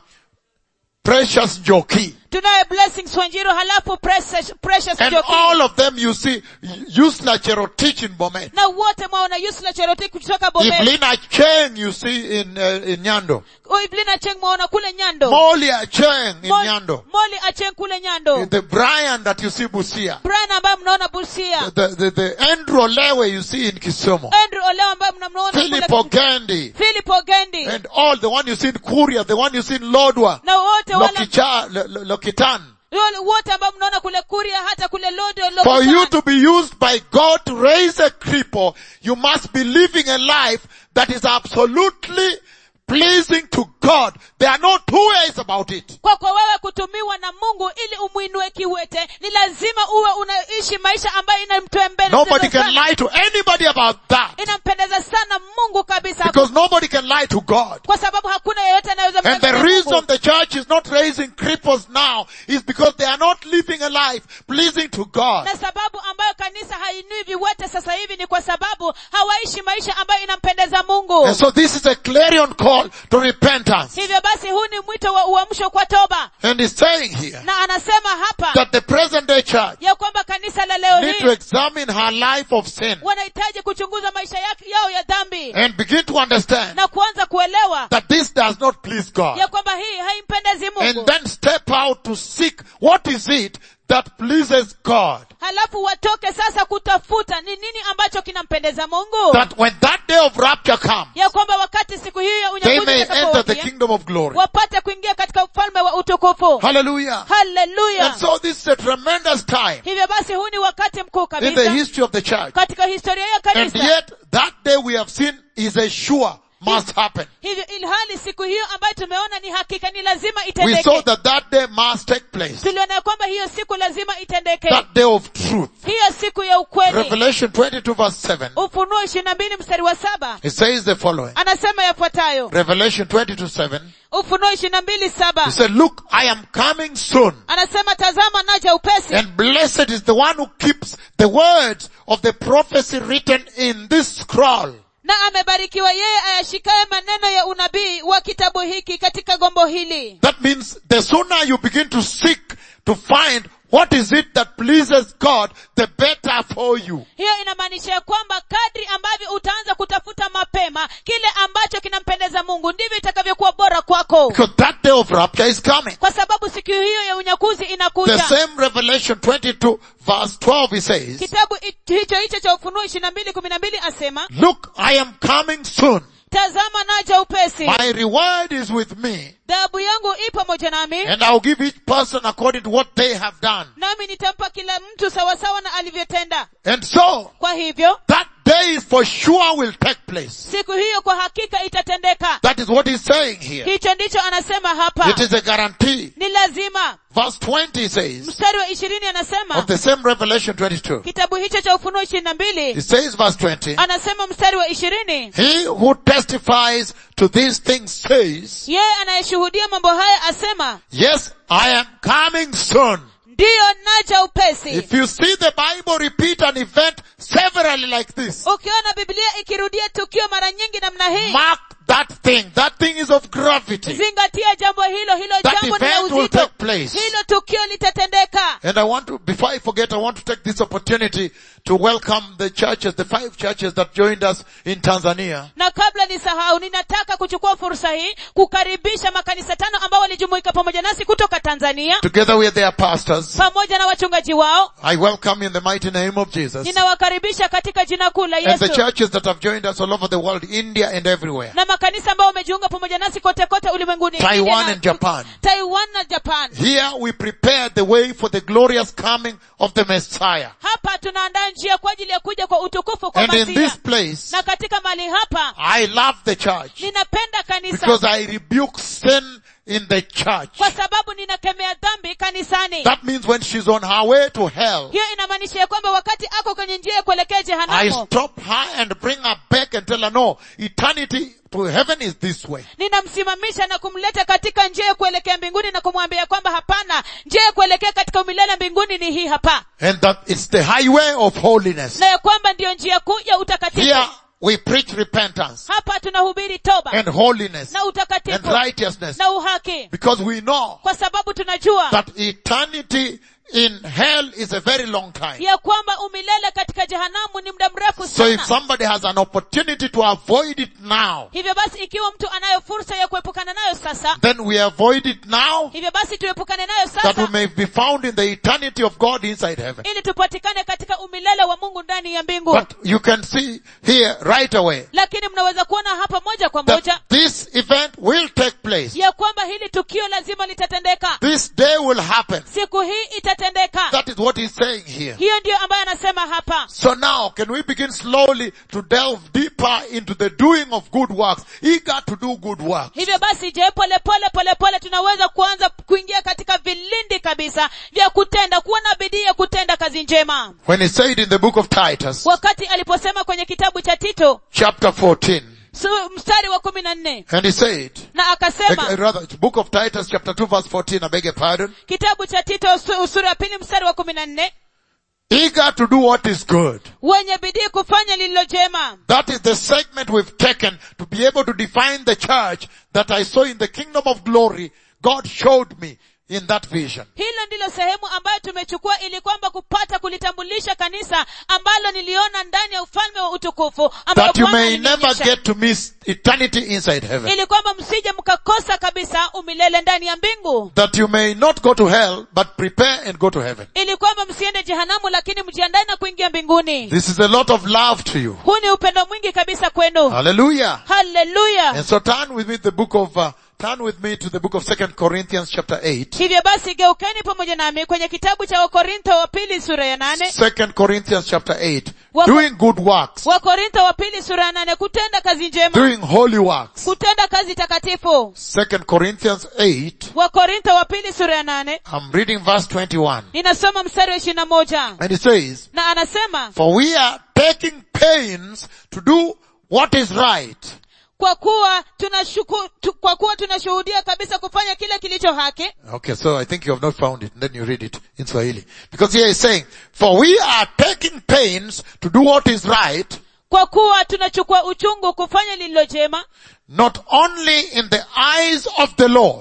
precious Joki, tunaye blessings wanjiru halafu precious, precious and Joki. all of them you see Yusla Cherotich in Bomet, na wote mwaona yusla cheroti kutoka bomet Evelina Cheng you see in uh, in Nyando, iblina cheng mwaona kule nyando Molia Cheng in Mol- Nyando, moli acheng kule nyando the Brian that you see Busia, brian ambaye mnaona busia the the, the Andrew Lewe you see in Kisumu, andrew olewa ambaye mnamnaona Philip kule Ogendi. philip ogendi And all, the one you see in Kuria, the one you see in Lodwa, na wote wale Lokicha, Lo- Lo- Lokitan. wale wote ambao mnaona kule kuria hata kule lodo For you Lokitan. to be used by God to raise a cripple, you must be living a life that is absolutely pleasing to God. There are no two ways about it. kwako wewe kutumiwa na mungu ili umwinue kiwete ni lazima uwe unaishi maisha ambayo inamtembeleza Nobody can sana. lie to anybody about that. inampendeza sana mungu kabisa Because nobody can lie to God. kwa sababu hakuna yeyote anayeweza And the kumdanganya reason Mungu. the church is not raising cripples now is because they are not living a life pleasing to God. na sababu ambayo kanisa hainui viwete sasa hivi ni kwa sababu hawaishi maisha ambayo inampendeza mungu And so this is a clarion call to repentance. hivyo basi huu ni mwito wa uamsho kwa toba And he's saying here na anasema hapa that the present day church ya kwamba kanisa la leo need to hii examine her life of sin wanahitaji kuchunguza maisha yake- yao ya dhambi and begin to understand na kuanza kuelewa that this does not please God. ya kwamba hii haimpendezi And mungu then step out to seek what is it that pleases God. halafu watoke sasa kutafuta ni nini ambacho kinampendeza mungu That when that day of rapture comes, ya kwamba wakati siku hiyo ya they unyakuzi may enter the itakapowadia, kingdom of glory. wapate kuingia katika ufalme wa utukufu Hallelujah. haleluya And so this is a tremendous time hivyo basi huu ni wakati mkuu in the kabisa history of the church. katika historia ya And kanisa yet that day we have seen is a sure must happen. hivyo ilhali siku hiyo ambayo tumeona ni hakika ni lazima We saw itendeke that that day must take place. tuliona ya kwamba hiyo siku lazima itendeke That day of truth. hiyo siku ya ukweli Revelation 22 verse 7. ufunuo ishirini na mbili mstari wa saba It says the following. anasema yafuatayo Revelation 22 7. ufunuo ishirini na mbili saba He said, look, I am coming soon. anasema tazama naja upesi And blessed is the one who keeps the words of the prophecy written in this scroll. na amebarikiwa yeye ayashikaye maneno ya unabii wa kitabu hiki katika gombo hili That means the sooner you begin to seek to find what is it that pleases God, the better for you. hiyo inamaanisha ya kwamba kadri ambavyo utaanza kutafuta mapema kile ambacho kinampendeza mungu ndivyo itakavyokuwa bora kwako Because that day of rapture is coming. kwa sababu siku hiyo ya unyakuzi The inakuja same Revelation 22 verse 12 he says, kitabu hi- hicho hicho cha ufunuo ishiri na mbili kumi na mbili asema Look, I am coming soon. tazama naja upesi My reward is with me, dhahabu yangu i pamoja nami and I'll give each person according to what they have done. nami nitampa kila mtu sawasawa na alivyotenda And so, kwa hivyo that day for sure will take place. siku hiyo kwa hakika itatendeka That is what he's saying here. hicho ndicho anasema hapa It is a guarantee. ni lazima Verse 20 says, mstari wa ishirini anasema of the same Revelation 22. kitabu hicho cha ufunuo ishirini na It mbili says verse 20, anasema mstari wa ishirini He who testifies to these things says, yeye anayeshuhudia mambo haya asema Yes, I am coming soon. ndiyo naja upesi If you see the Bible repeat an event severally like this, ukiona biblia ikirudia tukio mara nyingi namna hii mark that thing. That thing is of gravity. zingatia jambo hilo hilo That jambo ni la event will uzito take place. hilo tukio litatendeka And I want to, before I forget, I want to take this opportunity to welcome the churches, the five churches that joined us in Tanzania. na kabla nisahau ninataka kuchukua fursa hii kukaribisha makanisa tano ambao walijumuika pamoja nasi kutoka tanzania Together with their pastors, pamoja na wachungaji wao I welcome in the mighty name of Jesus. ninawakaribisha katika jina kuu la And the yesu churches that have joined us all over the world, India and everywhere. na makanisa ambao wamejiunga pamoja nasi kote kote ulimwenguni Taiwan India na- and Japan. taiwan na japan Here we prepare the way for the glorious coming of the Messiah. hapa tunaandaa njia kwa ajili ya kuja kwa utukufu kwa And in masia this place, na katika mahali hapa I love the church ninapenda kanisa because I rebuke sin in the church. kwa sababu ninakemea dhambi kanisani That means when she's on her way to hell, hiyo inamaanisha ya kwamba wakati ako kwenye njia ya kuelekea I jehanamu stop her and bring her back and tell her, no, eternity to heaven is this way. ninamsimamisha na kumleta katika njia ya kuelekea mbinguni na kumwambia kwamba hapana njia ya kuelekea katika umilele mbinguni ni hii hapa And that it's the highway of holiness. na ya kwamba ndiyo njia kuu ya utakatifu Here we preach repentance hapa tunahubiri toba and holiness na and utakatifu righteousness na uhaki because we know kwa sababu tunajua that eternity in hell is a very long time. ya kwamba umilele katika jehanamu ni muda mrefu So if sana somebody has an opportunity to avoid it now, hivyo basi ikiwa mtu anayo fursa ya kuepukana nayo sasa then we avoid it now hivyo basi tuepukane nayo that we sasa may be found in the eternity of God inside heaven. ili tupatikane katika umilele wa mungu ndani ya mbingu But you can see here right away lakini mnaweza kuona hapa moja kwa that moja this event will take place. ya kwamba hili tukio lazima litatendeka This day will happen. siku hii itatendeka That is what he's saying here. hiyo ndiyo ambayo anasema hapa So now, can we begin slowly to delve deeper into the doing of good works, eager to do good work? hivyo basi je pole pole pole pole tunaweza kuanza kuingia katika vilindi kabisa vya kutenda kuwa na bidii ya kutenda kazi njema When he said in the book of Titus, wakati aliposema kwenye kitabu cha tito chapter 14, su- mstari wa kumi na nne and he said, na uh, akasema rather, it's book of Titus, chapter 2, verse 14, I beg your pardon, kitabu cha tito su- sura ya pili mstari wa kumi na nne eager to do what is good. wenye bidii kufanya lililo jema That is the segment we've taken to be able to define the church that I saw in the kingdom of glory. God showed me in that vision. hilo ndilo sehemu ambayo tumechukua ili kwamba kupata kulitambulisha kanisa ambalo niliona ndani ya ufalme wa utukufu ambalo That you Bwana may never alinionyesha. get to miss eternity inside heaven. ili kwamba msije mkakosa kabisa umilele ndani ya mbingu That you may not go to hell, but prepare and go to heaven. ili kwamba msiende jehanamu lakini mjiandae na kuingia mbinguni This is a lot of love to you. huu ni upendo mwingi kabisa kwenu Hallelujah. haleluya And so turn with me to the book of, uh, turn with me to the book of Second Corinthians chapter 8. hivyo basi geukeni pamoja nami kwenye kitabu cha wakorintho wa pili sura ya nane Second Corinthians chapter 8. Wako- Doing good works. wakorintho wa pili sura ya nane kutenda kazi njema Doing holy works. kutenda kazi takatifu Second Corinthians 8. wakorintho wa pili sura ya nane I'm reading verse 21. ninasoma mstari wa ishirini na moja And it says, na anasema For we are taking pains to do what is right. kwa kuwa tunashuku, tu, kwa kuwa tunashuhudia kabisa kufanya kile kilicho haki Okay, so I think you have not found it. And then you read it in Swahili. Because here he's saying, For we are taking pains to do what is right, kwa kuwa tunachukua uchungu kufanya lililo jema not only in the eyes of the Lord,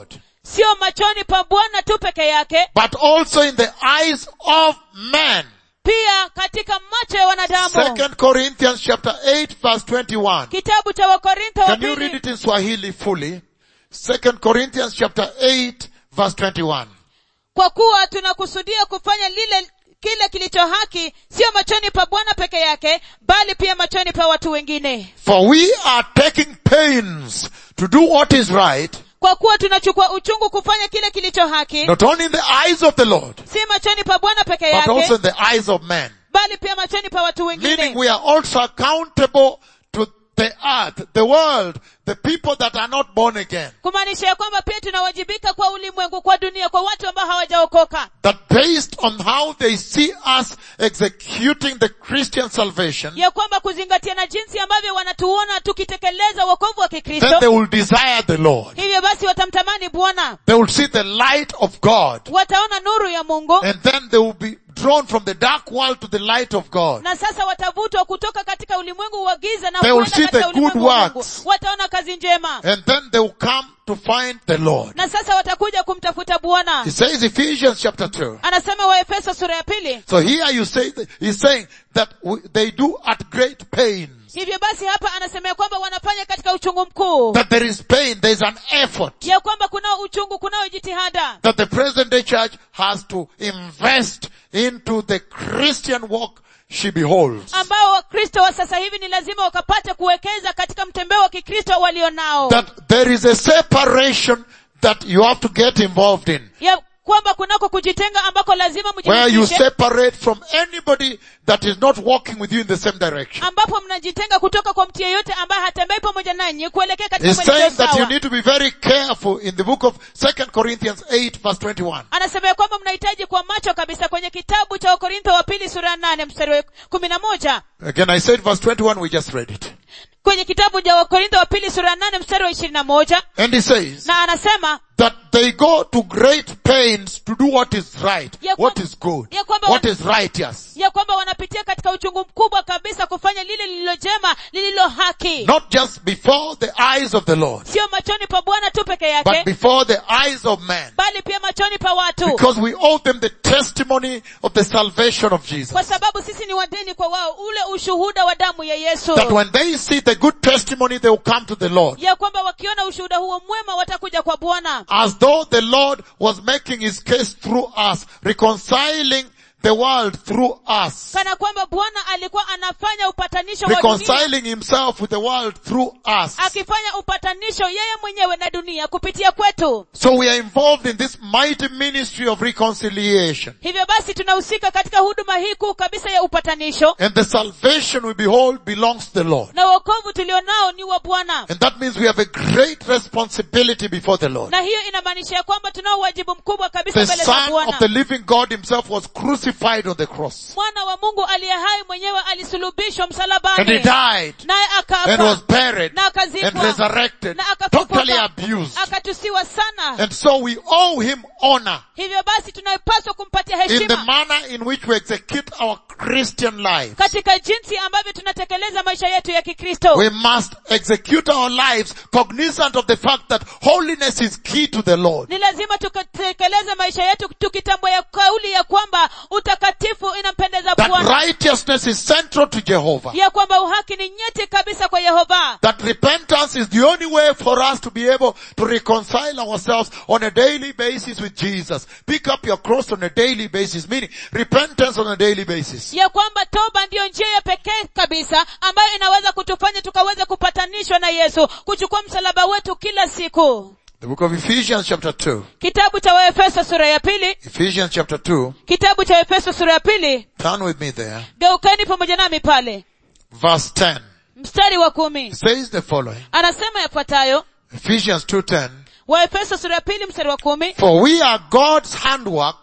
sio machoni pa bwana tu peke yake but also in the eyes of man. pia katika macho ya wanadamu Second Corinthians chapter 8 verse 21. kitabu cha wakorintho wa Can you read pili it in Swahili fully? Second Corinthians chapter 8 verse 21. kwa kuwa tunakusudia kufanya lile kile kilicho haki sio machoni pa bwana peke yake bali pia machoni pa watu wengine For we are taking pains to do what is right, kwa kuwa tunachukua uchungu kufanya kile kilicho haki not only in the eyes of the Lord, si machoni pa bwana peke but also yake in the eyes of man. bali pia machoni pa watu Meaning wengine we are also accountable to the earth, the world, the people that are not born again. kumaanisha ya kwamba pia tunawajibika kwa ulimwengu kwa dunia kwa watu ambao hawajaokoka That based on how they see us executing the Christian salvation, ya kwamba kuzingatia na jinsi ambavyo wanatuona tukitekeleza wokovu wa then they kikristo will desire the Lord. hivyo basi watamtamani bwana They will see the light of God. wataona nuru ya mungu And then they will be drawn from the dark world to the light of God. na sasa watavutwa kutoka katika ulimwengu wa giza na They will kuenda see katika the good ulimwengu wa Mungu. works. wataona kazi njema And then they will come to find the Lord. na sasa watakuja kumtafuta bwana He says Ephesians chapter 2. anasema waefeso sura ya pili So here you say, that, he's saying that we, they do at great pains. hivyo basi hapa anasema ya kwamba wanafanya katika uchungu mkuu That there is pain, there is an effort ya kwamba kunao uchungu kunao jitihada that the present day church has to invest into the Christian walk she beholds. ambao wakristo wa sasa hivi ni lazima wakapate kuwekeza katika mtembeo wa kikristo walionao That there is a separation that you have to get involved in. ya kwamba kunako kujitenga ambako lazima Where you mjihusishe separate from anybody that is not walking with you in the same direction. ambapo mnajitenga kutoka kwa mtu yeyote ambaye hatembei pamoja nanyi kuelekea katika He's saying mwelekeo that you sawa need to be very careful in the book of 2 Corinthians 8 verse 21. anasema ya kwamba mnahitaji kwa macho kabisa kwenye kitabu cha wakorintho wa pili sura ya nane mstari wa kumi na moja Again, I said verse 21, we just read it. kwenye kitabu cha wakorintho wa pili sura ya nane mstari wa ishirini na moja And he says na anasema that they go to great pains to do what is right, Ya what kwamba- is good, ya kwamba what wan- is righteous. ya kwamba wanapitia katika uchungu mkubwa kabisa kufanya lile lililo jema lililo haki Not just before the eyes of the Lord, sio machoni pa bwana tu peke but yake before the eyes of man. bali pia machoni pa watu Because we owe them the testimony of the salvation of Jesus. kwa sababu sisi ni wadeni kwa wao ule ushuhuda wa damu ya yesu That when they see the good testimony, they will come to the Lord. ya kwamba wakiona ushuhuda huo mwema watakuja kwa bwana As though the Lord was making his case through us, reconciling the world through us. kana kwamba bwana alikuwa anafanya upatanisho wa dunia Reconciling himself with the world through us. akifanya upatanisho yeye mwenyewe na dunia kupitia kwetu So we are involved in this mighty ministry of reconciliation. hivyo basi tunahusika katika huduma hii kuu kabisa ya upatanisho And the salvation we behold belongs to the Lord. na wokovu tulionao ni wa bwana And that means we have a great responsibility before the Lord. na hiyo inamaanisha ya kwamba tunao wajibu mkubwa kabisa The mbele za Son of bwana the living God himself was crucified on the cross. mwana wa mungu aliye hai mwenyewe alisulubishwa And he msalabani died naye and was akafa buried na and akazikwa resurrected, na totally akafufuka abused. akatusiwa sana And so we owe him honor hivyo basi tunapaswa kumpatia in the heshima manner in which we execute our Christian life. katika jinsi ambavyo tunatekeleza maisha yetu ya kikristo We must execute our lives cognizant of the fact that holiness is key to the Lord. ni lazima tukatekeleze maisha yetu tukitambua ya kauli ya kwamba utakatifu inampendeza That bwana righteousness is central to Jehovah. ya kwamba uhaki ni nyeti kabisa kwa yehova That repentance is the only way for us to be able to reconcile ourselves on a daily basis with Jesus. Pick up your cross on a daily basis, meaning repentance on a daily basis. ya kwamba toba ndiyo njia ya pekee kabisa ambayo inaweza kutufanya tukaweze kupatanishwa na yesu kuchukua msalaba wetu kila siku The book of Ephesians chapter 2. kitabu cha waefeso sura ya pili Ephesians chapter 2. kitabu cha waefeso sura ya pili Turn with me there. geukeni pamoja nami pale Verse 10. mstari wa kumi It says the following. anasema yafuatayo Ephesians 2.10. waefeso sura ya pili mstari wa kumi For we are God's handwork,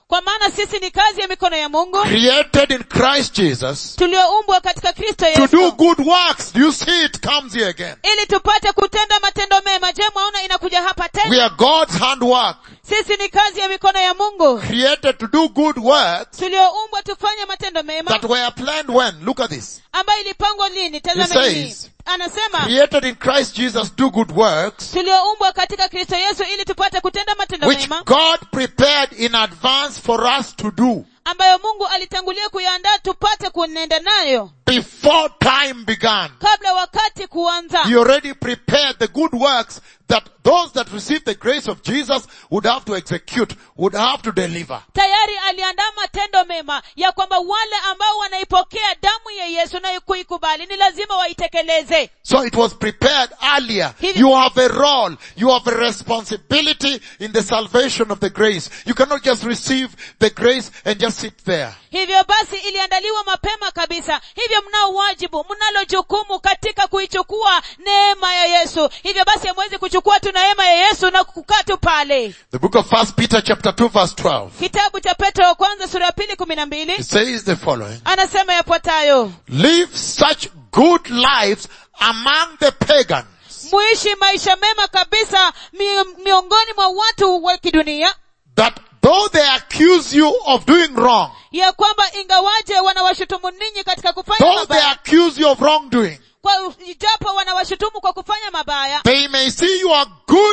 kwa maana sisi ni kazi ya mikono ya mungu created in Christ Jesus tulioumbwa katika kristo to do yesu good works. Do you see it comes here again? ili tupate kutenda matendo mema je mwaona inakuja hapa We tena are God's handwork, sisi ni kazi ya mikono ya mungu created to do good works tulioumbwa tufanye matendo mema that were planned when? Look at this. ambayo ilipangwa lini He tazame hii says, anasema created in Christ Jesus do good works, tulioumbwa katika kristo yesu ili tupate kutenda matendo which mema God prepared in advance for us to do ambayo mungu alitangulia kuyaandaa tupate kunenda nayo before time began. kabla wakati kuanza He already prepared the good works that those that receive the grace of Jesus would have to execute, would have to deliver. tayari aliandaa matendo mema ya kwamba wale ambao wanaipokea damu ya yesu na kuikubali ni lazima waitekeleze So it was prepared earlier. He- You have a role. You have a responsibility in the salvation of the grace. You cannot just receive the grace and just sit there. hivyo basi iliandaliwa mapema kabisa hivyo mnao wajibu mnalo jukumu katika kuichukua neema ya yesu hivyo basi hamwezi kuchukua tu neema ya yesu na kukaa tu pale The book of First Peter chapter 2 verse 12. kitabu cha petro wa kwanza sura ya pili kumi na mbili It says the following. anasema yafuatayo Live such good lives among the pagans muishi maisha mema kabisa mi, miongoni mwa watu wa kidunia that though they accuse you of doing wrong, ya kwamba ingawaje wanawashutumu ninyi katika kufanya though they mabaya accuse you of wrongdoing, kwa japo wanawashutumu kwa kufanya mabaya they may see your good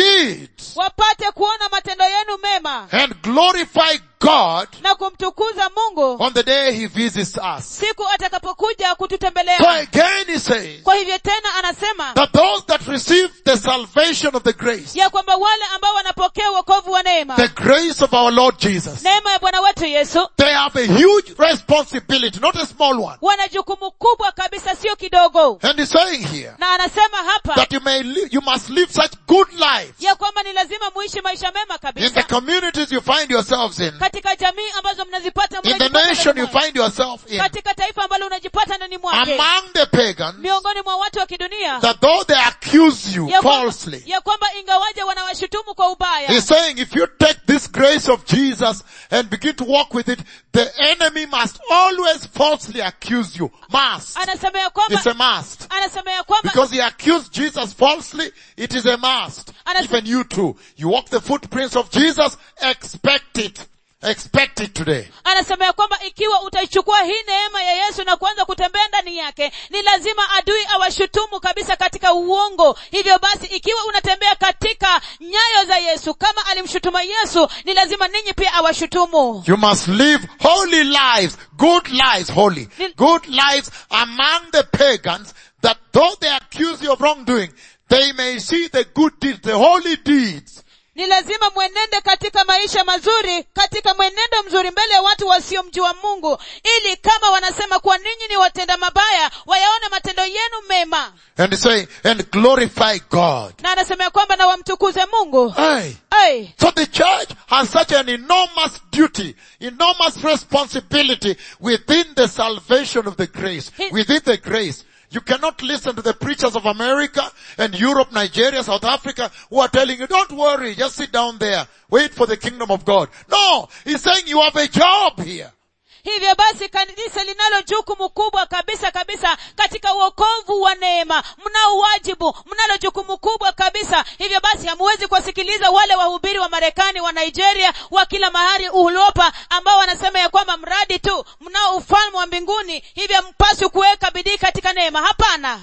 deeds wapate kuona matendo yenu mema and glorify God na kumtukuza mungu on the day he visits us. siku atakapokuja So kututembelea again he says kwa hivyo tena anasema that those that receive the salvation of the grace, ya kwamba wale ambao wanapokea wokovu wa neema the grace of our Lord Jesus, neema ya bwana wetu yesu they have a huge responsibility, not a small one. wana jukumu kubwa kabisa sio kidogo And he's saying here na anasema hapa that you may li- you must live such good lives ya kwamba ni lazima muishi maisha mema in the kabisa communities you find yourselves in, katika jamii ambazo mnazipata in the mnajipata nation ndani you mwake. find yourself in, katika taifa ambalo unajipata ndani mwake among the pagans, miongoni mwa watu wa kidunia that though they accuse you ya kwamba, falsely, ya kwamba ingawaje wanawashutumu kwa ubaya He's saying if you take this grace of Jesus and begin to walk with it, the enemy must always falsely accuse you. Must. anasema ya kwamba It's a must. anasema ya kwamba Because he accused Jesus falsely, it is a must. Anas- Even you too. You walk the footprints of Jesus, expect it. Expect it today. anasema ya kwamba ikiwa utaichukua hii neema ya yesu na kuanza kutembea ndani yake ni lazima adui awashutumu kabisa katika uongo hivyo basi ikiwa unatembea katika nyayo za yesu kama alimshutuma yesu ni lazima ninyi pia awashutumu You must live holy lives, good lives, holy, Nil- good lives among the pagans that though they accuse you of wrongdoing, they may see the good deeds, the holy deeds ni lazima mwenende katika maisha mazuri katika mwenendo mzuri mbele ya watu wasiomjua mungu ili kama wanasema kuwa ninyi ni watenda mabaya wayaone matendo yenu mema And he's saying, and glorify God. na anasema ya kwamba na wamtukuze mungu Aye. Ai. So the church has such an enormous duty, enormous responsibility within the salvation of the grace, He- within the grace. You cannot listen to the preachers of America and Europe, Nigeria, South Africa who are telling you, don't worry, just sit down there, wait for the kingdom of God. No, he's saying you have a job here. hivyo basi kanisa linalo jukumu kubwa kabisa kabisa katika uokovu wa neema mnao wajibu mnalo jukumu kubwa kabisa hivyo basi hamuwezi kuwasikiliza wale wahubiri wa marekani wa nigeria wa kila mahali ulopa ambao wanasema ya kwamba mradi tu mnao ufalme wa mbinguni hivyo mpaswi kuweka bidii katika neema hapana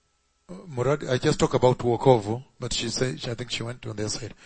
Murad, I just talked about Wokovu, but she said, I think she went on their side.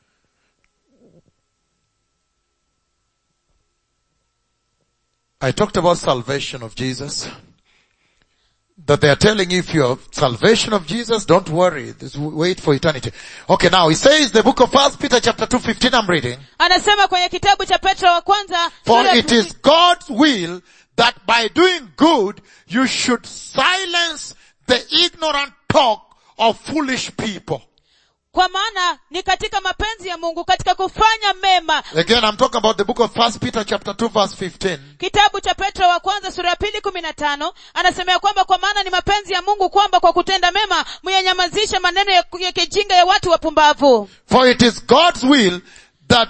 I talked about salvation of Jesus. That they are telling you if you have salvation of Jesus, don't worry. Just wait for eternity. Okay, now he says the book of First Peter chapter 2, 15 I'm reading. anasema kwenye kitabu cha petro wa kwanza For sura ya it is God's will that by doing good you should silence the ignorant talk of foolish people. kwa maana ni katika mapenzi ya mungu katika kufanya mema Again, I'm talking about the book of First Peter chapter 2 verse 15. kitabu cha petro wa kwanza sura ya pili kumi na tano anasema ya kwamba kwa maana ni mapenzi ya mungu kwamba kwa kutenda mema muyanyamazishe maneno ya, ya kijinga ya watu wapumbavu For it is God's will that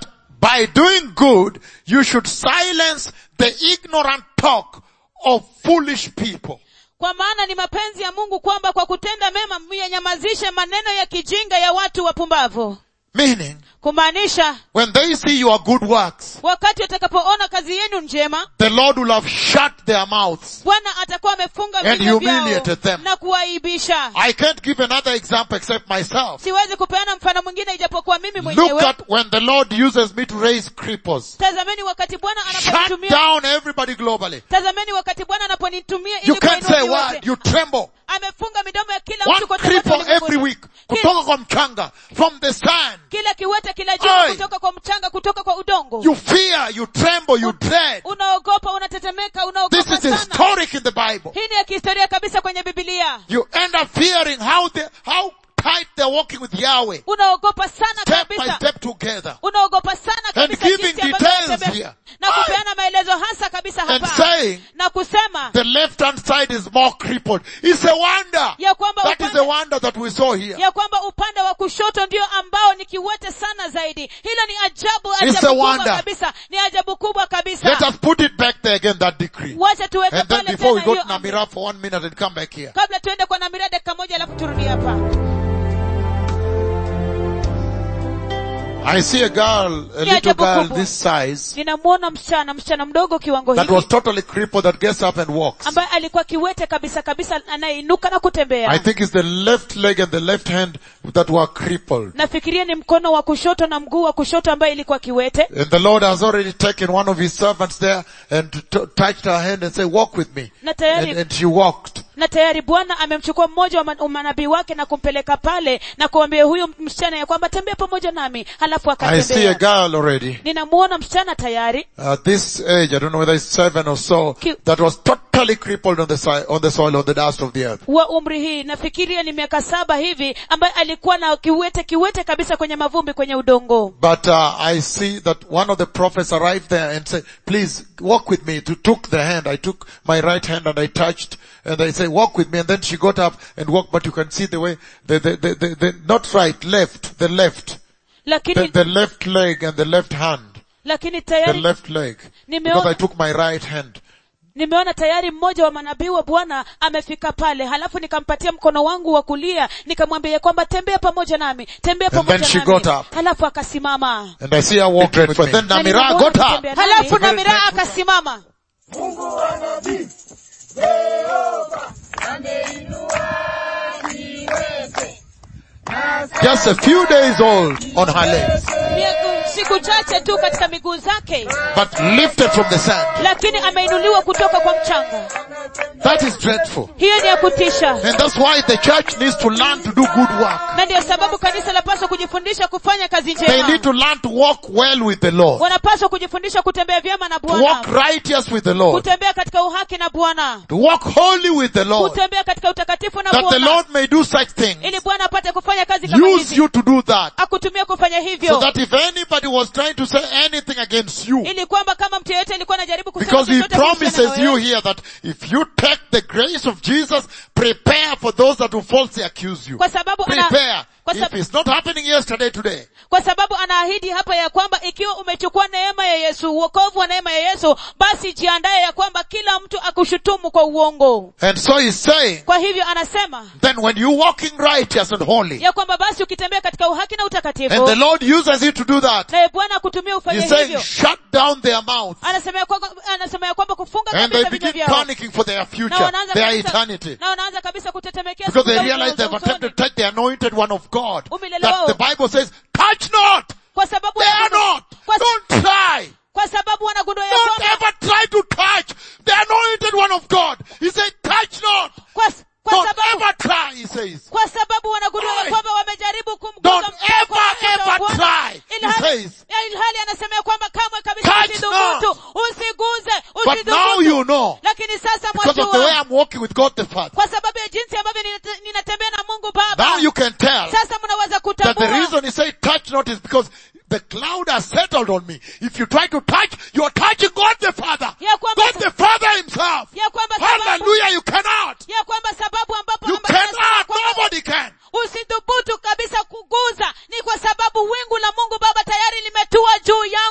by doing good, you should silence the ignorant talk of foolish people. kwa maana ni mapenzi ya mungu kwamba kwa kutenda mema myanyamazishe maneno ya kijinga ya watu wapumbavu Meaning, kumaanisha when they see your good works, wakati watakapoona kazi yenu njema the Lord will have shut their mouths. bwana atakuwa amefunga And vinywa vyao humiliated them. na kuwaibisha I can't give another example except myself. siwezi kupeana mfano mwingine ijapokuwa mimi Look mwenyewe at when the Lord uses me to raise cripples. tazameni wakati bwana Shut anaponitumia down everybody globally. tazameni wakati bwana anaponitumia You ili can't kuwainua say a viwote. word. You tremble. amefunga midomo ya kila One mtu kote kote cripple ulimwenguni. every week. Kila- Kutoka kwa mchanga. From the sand. kila kiwete kila jua Oi. kutoka kwa mchanga kutoka kwa udongo You fear, you tremble, you dread. unaogopa unatetemeka This unaogopa is sana historic in the Bible. hii ni ya kihistoria kabisa kwenye bibilia You end up fearing how they, how tight they're walking with Yahweh. unaogopa sana Step by kabisa step together. unaogopa sana kabisa giving jinsi ambavyo details wanatembea. here. na kupeana maelezo hasa kabisa And hapa saying na kusema the left hand side is more crippled. It's a wonder. ya kwamba That is upande, a wonder that we saw here. ya kwamba upande wa kushoto ndio ambao ni kiwete sana zaidi hilo ni ajabu It's a ajabu kubwa wonder. kabisa ni ajabu kubwa Let kabisa us put it back there again, that decree. wacha tuweke And then pale before we tena go hiyo to Namira for one minute and come back here. kabla tuende kwa namira dakika moja alafu turudi hapa I see a girl, a Ni little ajabu girl kubwa. this size, ninamwona msichana msichana mdogo kiwango that was hiki totally crippled that gets up and walks. ambaye alikuwa kiwete kabisa kabisa anayeinuka na I kutembea think it's the left leg and the left hand that were crippled. nafikiria ni mkono wa kushoto na mguu wa kushoto ambaye ilikuwa kiwete And the Lord has already taken one of his servants there and t- touched her hand and said, walk with me. na tayari And, and she walked. na tayari bwana amemchukua mmoja wa man- wa manabii wake na kumpeleka pale na kuambia huyo msichana ya kwamba tembea pamoja nami halafu I see a akatembea girl already. ninamuona msichana tayari At this age, I don't know whether it's seven or so, Ki- that was totally crippled on the side, on the soil, on the dust of the earth. wa umri hii nafikiria ni miaka saba hivi ambaye alikuwa na kiwete kiwete kabisa kwenye mavumbi kwenye udongo But uh, I see that one of the prophets arrived there and said, please walk with me. To took the hand. I took my right hand and I touched and I said, walk with me. And then she got up and walked, but you can see the way, the, the, the, the, the not right, left, the left, the, lakini the left leg and the left hand, lakini the tayari left leg. Nimeona- Because I took my right hand. nimeona tayari mmoja wa manabii wa bwana amefika pale halafu nikampatia mkono wangu wa kulia nikamwambia ya kwamba tembea pamoja nami tembea And then pamoja she nami got up. halafu akasimama And I see her walking with me. Then Na Namira ninamuona got up. akitembea nami. halafu Very namira dreadful. akasimama Just a few days old on her legs, Miaka- siku chache tu katika miguu zake but lifted from the sand. lakini ameinuliwa kutoka kwa mchanga That is dreadful. hiyo ni ya kutisha And that's why the church needs to learn to do good work. na ndio sababu kanisa lapaswa kujifundisha kufanya kazi They need njema to learn to walk well with the Lord. wanapaswa kujifundisha kutembea vyema na To walk bwana righteous with the Lord. kutembea katika uhaki na bwana To walk holy with the Lord. kutembea katika utakatifu na That the bwana Lord may do such things. ili bwana apate kufanya kazi kama Use hizi you to do that. akutumia kufanya So hivyo that if anybody was trying to say anything against you, ili kwamba kama mtu yeyote alikuwa anajaribu kusema because he chochote kuhusiana na promises you wewe, here that if you take the grace of Jesus, prepare for those that will falsely accuse you. kwa sababu ana, Prepare. kwa, If sab, it's not happening yesterday, today. kwa sababu anaahidi hapa ya kwamba ikiwa umechukua neema ya Yesu uokovu wa neema ya Yesu basi jiandaye ya kwamba kila mtu akushutumu kwa uongo And so he's saying, kwa hivyo anasema then when you walking righteous and holy, ya kwamba basi ukitembea katika uhaki na and utakatifu the Lord uses you to do that, naye bwana akutumia ufanye he's saying, hivyo shut down their mouths. anasema ya kwamba, anasema ya kwamba kufunga And they kabisa vinywa begin vyao panicking for their na future, wanaanza their kabisa, eternity. na wanaanza kabisa kutetemekea Because siku they zao realize za they've usoni. attempted to touch the anointed one of God. Umilele That wao. the Bible says, touch not! kwa sababu They are wanagundua- not! kwa, Don't try! kwa sababu wanagundua ya Don't kwamba ever try to touch the anointed one of God. He said, touch not! kwa, kwa Don't sababu ever try, he says. kwa sababu wanagundua ya Oi. kwamba wamejaribu kumguza Don't mkono kwa ever, mafuta wa ever Bwana. try, he Ilhali- says. ya ilhali anasema ya kwamba kamwe kabisa Touch usidhubutu usiguze But now usidhubutu you know, lakini sasa because of the way mwajua I'm walking with God the Father. kwa sababu ya jinsi ambavyo ninate- ninatembea na mungu baba Now you can tell sasa mnaweza that the kutambua reason he said touch not is because the cloud has settled on me. If you try to touch, you are touching God the Father. Ya kwamba- God the Father himself. ya kwamba sababu Hallelujah, you cannot. ya kwamba sababu ambapo You ambayo anasema cannot. kwamba Nobody can. usidhubutu kabisa kuguza ni kwa sababu wingu la mungu baba tayari limetua juu yangu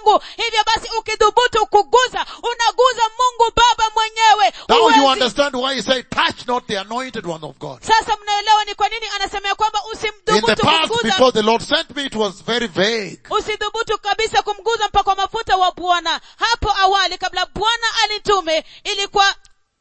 mungu hivyo basi ukidhubutu kuguza unaguza mungu baba mwenyewe Now you Huwezi- understand why he said, touch not the anointed one of God. sasa mnaelewa ni kwa nini anasema ya kwamba In the usimdhubutu past, kumguza before the Lord sent me, it was very vague. usidhubutu kabisa kumguza mpaka wa mafuta wa bwana hapo awali kabla bwana alitume ilikuwa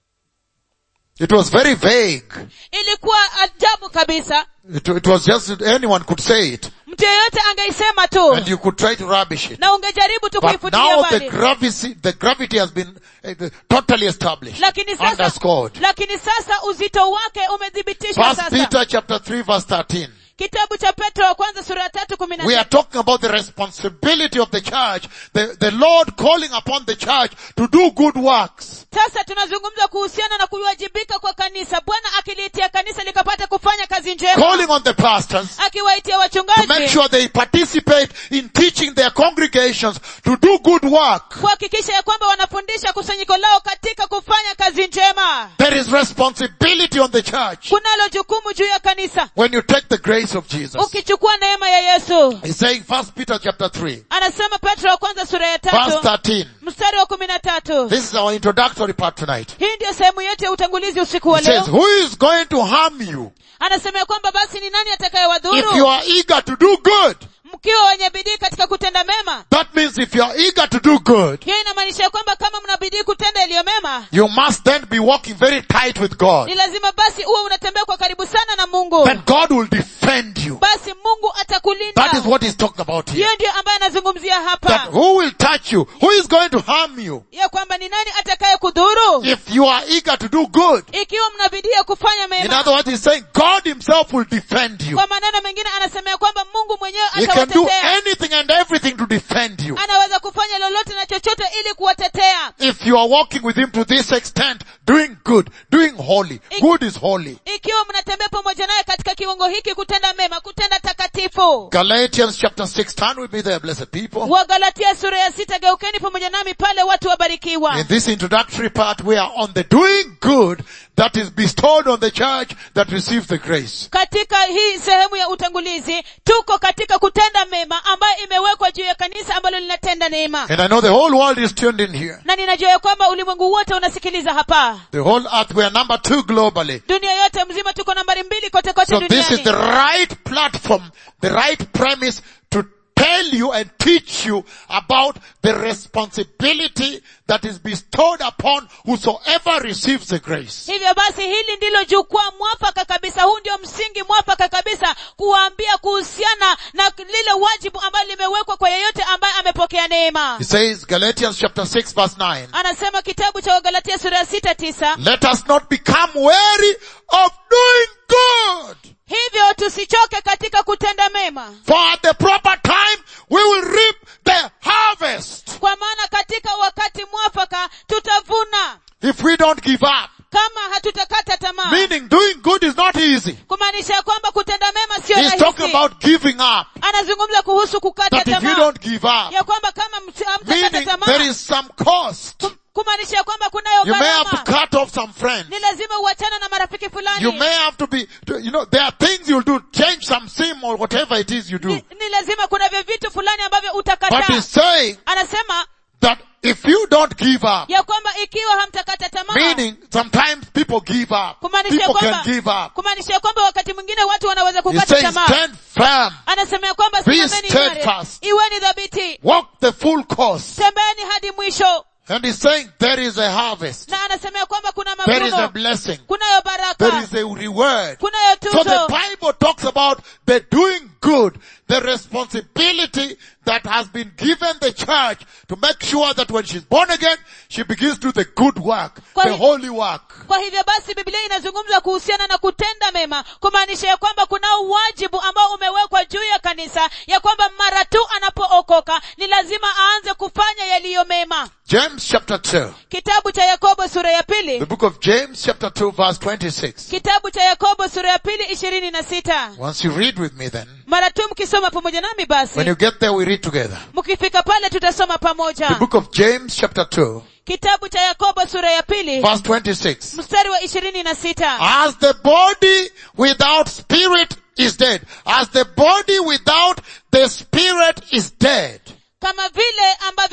It was very vague. ilikuwa ajabu kabisa It, it was just, anyone could say it. mtu yeyote angeisema tu And you could try to rubbish it. na ungejaribu tu But kuifutilia now the mbali gravity, the gravity has been uh, totally established. lakini sasa Underscored. lakini sasa uzito wake umethibitishwa First sasa Peter chapter 3 verse 13. kitabu cha petro wa kwanza sura ya tatu kumi na We are talking about the responsibility of the church, the, the Lord calling upon the church to do good works. sasa tunazungumza kuhusiana na kuwajibika kwa kanisa bwana akiliitia kanisa likapata kufanya kazi njema Calling on the pastors akiwaitia to make wachungaji sure they participate in teaching their congregations to do good work. kuhakikisha ya kwamba wanafundisha kusanyiko lao katika kufanya kazi njema There is responsibility on the church kunalo jukumu juu ya kanisa when you take the grace of Jesus. ukichukua neema ya yesu He's saying First Peter chapter 3 anasema petro wa kwanza sura ya verse tatu 13. mstari wa kumi na tatu This is our introductory part tonight. hii ndio sehemu yetu ya utangulizi usiku wa It says, leo who is going to harm you anasema ya kwamba basi ni nani if you atakayewadhuru are eager to do good? mkiwa wenye bidii katika kutenda mema That means if you are eager to do good, hiyo inamaanisha ya kwamba kama mna bidii kutenda yaliyo mema you must then be walking very tight with God. ni lazima basi uwe unatembea kwa karibu sana na mungu Then God will defend you. basi mungu atakulinda That is what he's talking about here. hiyo ndio ambaye anazungumzia That hapa who will touch you? Who is going to harm you? ya kwamba ni nani atakaye kudhuru If you are eager to do good. ikiwa mna bidii ya kufanya In mema other words, he's saying God himself will defend you. kwa maneno mengine anasema ya kwamba mungu mwenyewe He can do atawatetea anything and everything to defend you. anaweza kufanya lolote na chochote ili kuwatetea If you are walking with him to this extent, doing good, doing holy. Good is holy. ikiwa mnatembea pamoja naye katika kiwango hiki kutenda mema kutenda takatifu Galatians chapter 6, turn with me there, blessed people. wagalatia sura ya sita geukeni pamoja nami pale watu wabarikiwa In this introductory part, we are on the doing good that is bestowed on the church that receives the grace. katika hii sehemu ya utangulizi tuko katika kutenda mema ambayo imewekwa juu ya kanisa ambalo linatenda neema And I know the whole world is tuned in here. na ninajua ya kwamba ulimwengu wote unasikiliza hapa The whole earth, we are number two globally. dunia yote mzima tuko nambari mbili kote kote So this is the duniani right platform, the right premise to tell you and teach you about the responsibility that is bestowed upon whosoever receives the grace. hivyo basi hili ndilo jukwaa mwafaka kabisa huu ndio msingi mwafaka kabisa kuwaambia kuhusiana na lile wajibu ambalo limewekwa kwa yeyote ambaye amepokea neema He says, Galatians chapter 6 verse 9, anasema kitabu cha wagalatia sura ya sita tisa let us not become weary of doing good. hivyo tusichoke katika kutenda mema For at the proper time we will reap the harvest. kwa maana katika wakati mwafaka tutavuna If we don't give up. kama hatutakata tamaa Meaning doing good is not easy. kumaanisha ya kwamba kutenda mema sio He's talking rahisi about giving up. anazungumza kuhusu kukata That if you tamaa don't give up, ya kwamba kama mta- hamtakata meaning there tamaa is some cost. kum- kumaanisha ya kwamba kunayo You may have to gharama cut off some friends. ni lazima uachane na marafiki fulani You may have to be, to- you know, there are things you'll do, change some sim or whatever it is you do. ni, ni lazima kunavyo vitu fulani ambavyo But utakataa he's saying anasema that if you don't give up, ya kwamba ikiwa hamtakata tamaa meaning sometimes people give up. kumaanisha ya People can kwamba give up. kumaanisha ya kwamba wakati mwingine watu wanaweza He kukata says tamaa stand firm, anasema ya kwamba Be simameni imara steadfast. iweni dhabiti walk the full course. tembeeni hadi mwisho And he's saying there is a harvest. na anasema ya kwamba kuna There is a mavuno blessing. kunayo There baraka is a reward. kunayo So the tuzo Bible talks about the doing good, the responsibility that has been given the church to make sure that when she's born again, she begins to do the good work, Kwa the hi- holy work. kwa hivyo basi biblia inazungumza kuhusiana na kutenda mema kumaanisha ya kwamba kunao wajibu ambao umewekwa juu ya kanisa ya kwamba mara tu anapookoka ni lazima aanze kufanya yaliyo mema James chapter 2. kitabu cha yakobo sura ya The pili book of James chapter 2 verse 26. kitabu cha yakobo sura ya pili ishirini na sita Once you read with me then, mara tu mkisoma pamoja nami when basi you get there we read together. mkifika pale tutasoma The pamoja book of James chapter 2 kitabu cha yakobo sura ya pili verse 26. mstari wa ishirini na sita As the body without spirit is dead. As the body without the spirit is dead. kama vile ambavyo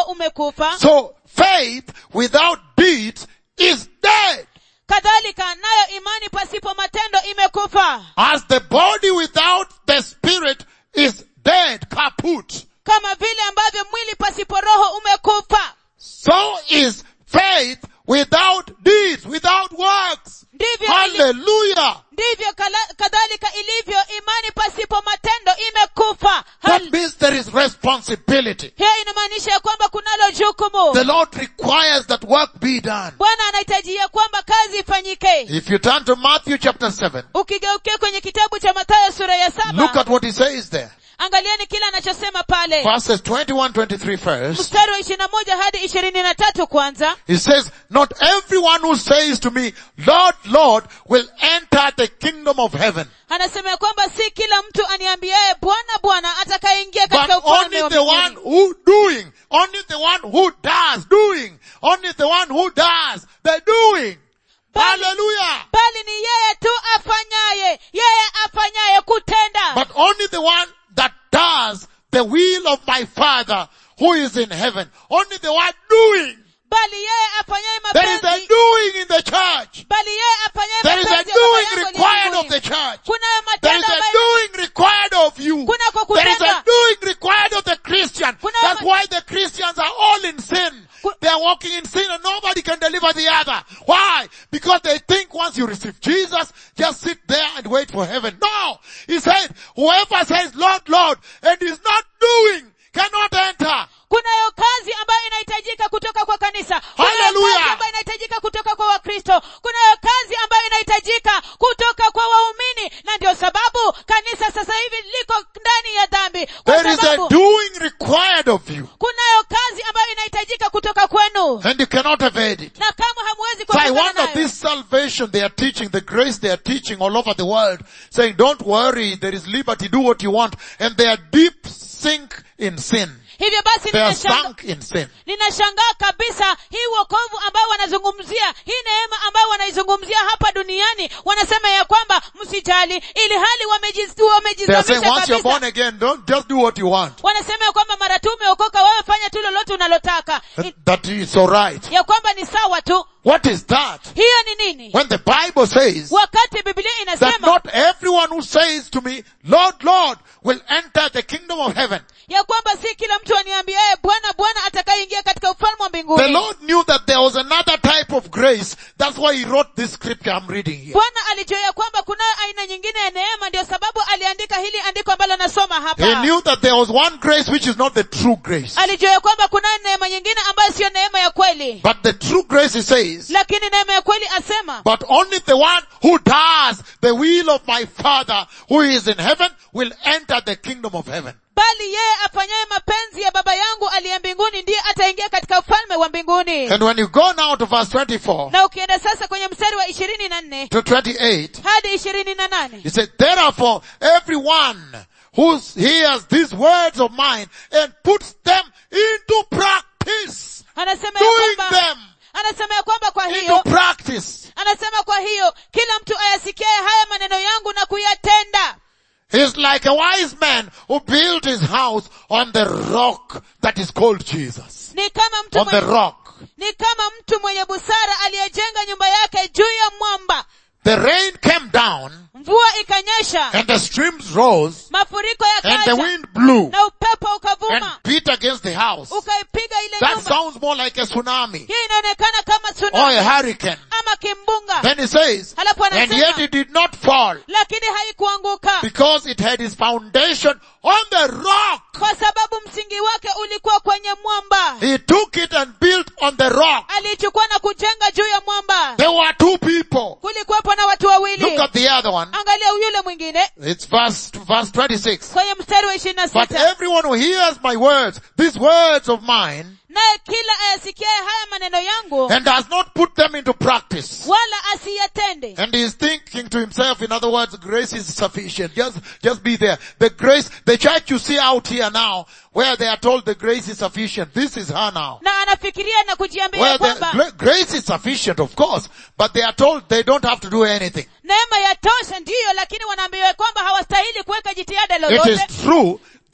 umekufa So faith without deeds is dead. kadhalika nayo imani pasipo matendo imekufa As the body without the spirit is dead, kaput. kama vile ambavyo mwili pasipo roho umekufa So is faith without deeds, without works. ndivyo ili, Hallelujah. ndivyo kala- kadhalika ilivyo imani pasipo matendo imekufa That Hal- means there is responsibility. hiyo inamaanisha ya kwamba kunalo jukumu The Lord requires that work be done. bwana anahitajia kwamba kazi ifanyike If you turn to Matthew chapter 7, ukigeukia kwenye kitabu cha mathayo sura ya look saba at what he says there. angalieni kile anachosema pale Verses 21, 23 first. mstari wa ishirini na moja hadi ishirini na tatu kwanza He says, not everyone who says to me, Lord, Lord, will enter the kingdom of heaven, anasema ya kwamba si kila mtu aniambiaye bwana bwana atakayeingia but katika only ufalme wa the one mbinguni who doing, only the one who does, doing, only the one who does, the doing. Bali- Hallelujah. bali ni yeye tu afanyaye yeye afanyaye kutenda But only the one that does the will of my Father who is in heaven. Only the one doing. bali yeye afanyaye There is a mapenzi doing in the church. bali yeye afanyaye There is a mapenzi ya Baba doing yangu required aliye of the mbinguni. church. kunayo There is matendo a ambayo doing required of you. kuna kwa There is a kutenda doing required of the Christian. Kuna That's ma- why the Christians are all in sin. Ku- They are walking in sin and nobody can deliver the other. Why? Because they think once you receive Jesus, just sit there and wait for heaven. No! He said, whoever says, Lord, Lord, and is not doing, cannot enter. kunayo kazi ambayo inahitajika kutoka kwa kanisa kunayo Hallelujah. kazi ambayo inahitajika kutoka kwa wakristo kunayo kazi ambayo inahitajika kutoka kwa waumini na ndio sababu kanisa sasa hivi liko ndani ya dhambi kwa There is a sababu doing required of you. kunayo kazi ambayo inahitajika kutoka kwenu And you cannot evade it. na kama hamwezi So I kuepukana wonder nayo this salvation they are teaching, the grace they are teaching all over the world, saying don't worry, there is liberty, do what you want, and they are deep sink in sin. hivyo basi They are ninashanga- sunk in sin. ninashangaa kabisa hii wokovu ambao wanazungumzia hii neema ambayo wanaizungumzia hapa duniani wanasema ya kwamba msijali ili hali wamejiz- They are saying wamejizamisha once you're born kabisa again, don't just do what you want. wanasema ya kwamba mara tu umeokoka wewe fanya tu lolote unalotaka That, that is alright. ya kwamba ni sawa tu What is that? hiyo ni nini When the Bible says wakati biblia that inasema not everyone who says to me, Lord, Lord, will enter the kingdom of heaven. ya kwamba si kila mtu aniambiaye bwana bwana atakayeingia katika ufalme wa The mbinguni Lord knew that there was another type of grace. That's why He wrote this scripture I'm reading here. bwana alijua ya kwamba kunayo aina nyingine ya neema ndio sababu aliandika hili andiko ambalo nasoma He hapa knew that there was one grace which is not the true grace. alijua ya kwamba kunayo neema nyingine ambayo siyo neema ya kweli But the true grace, he says, lakini neema ya kweli asema but only the one who does the will of my Father who is in heaven will enter the kingdom of heaven. bali yeye afanyaye mapenzi ya baba yangu aliye mbinguni ndiye ataingia katika ufalme wa mbinguni And when you go now to verse 24 na ukienda sasa kwenye mstari wa ishirini na nne to 28, hadi ishirini na nane he said, therefore everyone who hears these words of mine and puts them into practice, anasema ya doing kwamba them anasema ya kwamba kwa into hiyo practice, anasema kwa hiyo kila mtu ayasikiaye haya maneno yangu na kuyatenda He's like a wise man who built his house on the rock that is called Jesus. ni kama mtu On the mwenye, rock. ni kama mtu mwenye busara aliyejenga nyumba yake juu ya mwamba The rain came down mvua ikanyesha and the streams rose mafuriko and the yakaja wind blew na upepo and ukavuma beat against the house. ukaipiga ile That nyumba sounds more like a tsunami hii inaonekana kama or tsunami a hurricane. ama kimbunga Then he says, Halafu and anasema- yet it did not fall lakini haikuanguka because it had its foundation on the rock. kwa sababu msingi wake ulikuwa kwenye mwamba He took it and built on the rock. aliichukua na kujenga juu ya mwamba There were two people. kulikuwepo na watu wawili Look at the other one. angalia yule mwingine It's verse, verse 26. kwenye mstari wa ishirini na But sita everyone who hears my words, these words of mine, naye kila ayasikiaye haya maneno yangu and does not put them into practice, wala asiyatende and he is thinking to himself, in other words, grace is sufficient. Just, just be there. The grace, the church you see out here now, where they are told the grace is sufficient. This is her now. na anafikiria na kujiambia Where the kwamba gra- grace is sufficient, of course, but they are told they don't have to do anything. neema ya tosha ndiyo lakini wanaambiwa kwamba hawastahili kuweka jitihada It lolote is true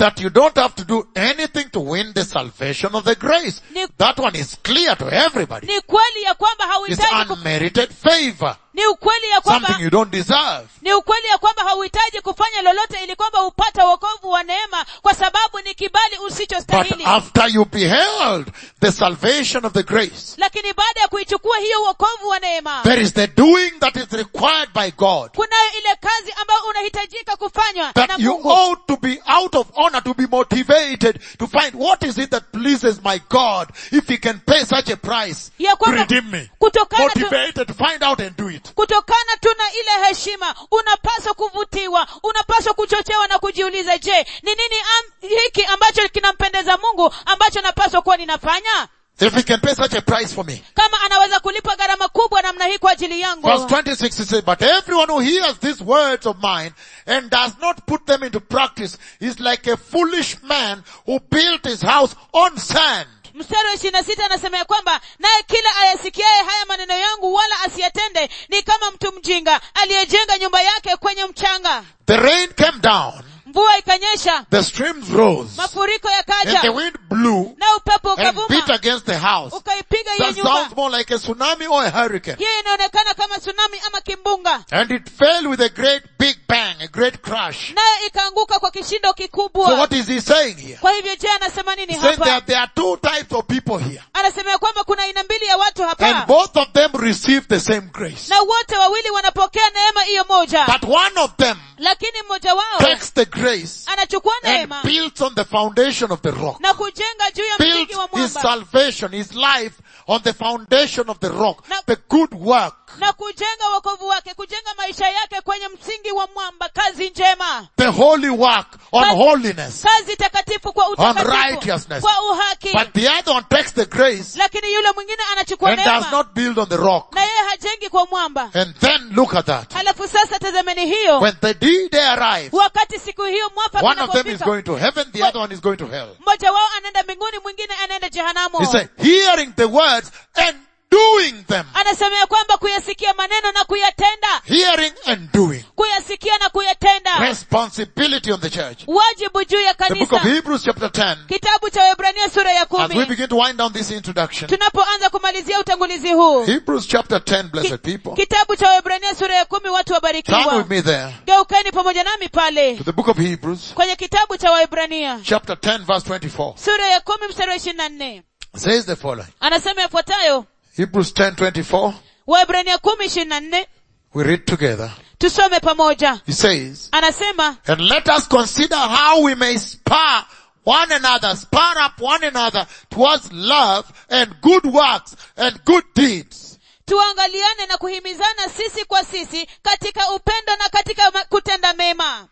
that you don't have to do anything to win the salvation of the grace. Ni- That one is clear to everybody. ni kweli ya kwamba It's hauhitaji ku- unmerited favor. ni ukweli ya Something kwamba you don't deserve. ni ukweli ya kwamba hauhitaji kufanya lolote ili kwamba upate wokovu wa neema kwa sababu ni kibali But usichostahili after you beheld the salvation of the grace, lakini baada ya kuichukua hiyo wokovu wa neema there is the doing that is required by God. kunayo ile kazi ambayo unahitajika kufanywa na That you mungu ought to be out of honor, to be motivated to find what is it that pleases my God if he can pay such a price ya to kwamba redeem me. kutokana tu, Motivated to find out and do it. kutokana tu na ile heshima unapaswa kuvutiwa unapaswa kuchochewa na kujiuliza je ni nini am, hiki ambacho kinampendeza mungu ambacho napaswa kuwa ninafanya If he can pay such a price for me. kama anaweza kulipa gharama kubwa namna hii kwa ajili yangu Verse 26 it says, but everyone who hears these words of mine and does not put them into practice is like a foolish man who built his house on sand. mstari wa ishiri na sita anasema ya kwamba naye kila ayasikiaye haya maneno yangu wala asiyatende ni kama mtu mjinga aliyejenga nyumba yake kwenye mchanga The rain came down, mvua ikanyesha the streams rose, mafuriko and the yakaja wind blew na upepo and beat ukavuma against the house. ukaipiga hiyo That nyumba sounds more like a tsunami or a hurricane. hiyo inaonekana kama tsunami ama kimbunga And it fell with a great big bang, a great crash. nayo ikaanguka kwa kishindo So kikubwa what is he saying here? kwa hivyo je anasema nini He's saying hapa that there are two types of people here. anasema ya kwamba kuna aina mbili ya watu And hapa both of them receive the same grace. na wote wawili wanapokea neema hiyo moja But one of them lakini mmoja wao takes the grace anachukua and neema builds on the foundation of the rock. na kujenga juu ya msingi Builds wa his mwamba salvation, his life on the foundation of the rock. Na- The good work. na kujenga wokovu wake kujenga maisha yake kwenye msingi wa mwamba kazi njema The holy work on But- holiness. kazi takatifu kwa utakatifu righteousness. kwa uhaki But the other one takes the grace lakini yule mwingine anachukua and does neema not build on the rock. na yeye hajengi kwa mwamba And then look at that. halafu sasa tazameni hiyo When the day day arrives, wakati siku hiyo mwafaka one of them is unapofika, going to heaven, the other one is going to hell. mmoja wao anaenda mbinguni mwingine anaenda jehanamu He said, hearing the words and doing them. anasema ya kwamba kuyasikia maneno na kuyatenda Hearing and doing. kuyasikia na kuyatenda Responsibility on the church. wajibu juu ya The book of kanisa Hebrews chapter 10, kitabu cha Waebrania sura ya as we kumi begin to wind down this introduction, tunapoanza kumalizia utangulizi huu Hebrews chapter 10, Ki- blessed people. kitabu cha Waebrania sura ya kumi watu Turn wabarikiwa with me there geukeni pamoja nami pale to the book of Hebrews kwenye kitabu cha Waebrania chapter 10 verse 24. sura ya kumi mstari wa ishirini na nne Says the following. anasema yafuatayo Hebrews 10 24. Waebrania kumi ishirini na nne We read together. tusome pamoja He says, anasema And let us consider how we may spur one another, spur up one another towards love and good works and good deeds. tuangaliane na kuhimizana sisi kwa sisi katika upendo na katika ma- kutenda mema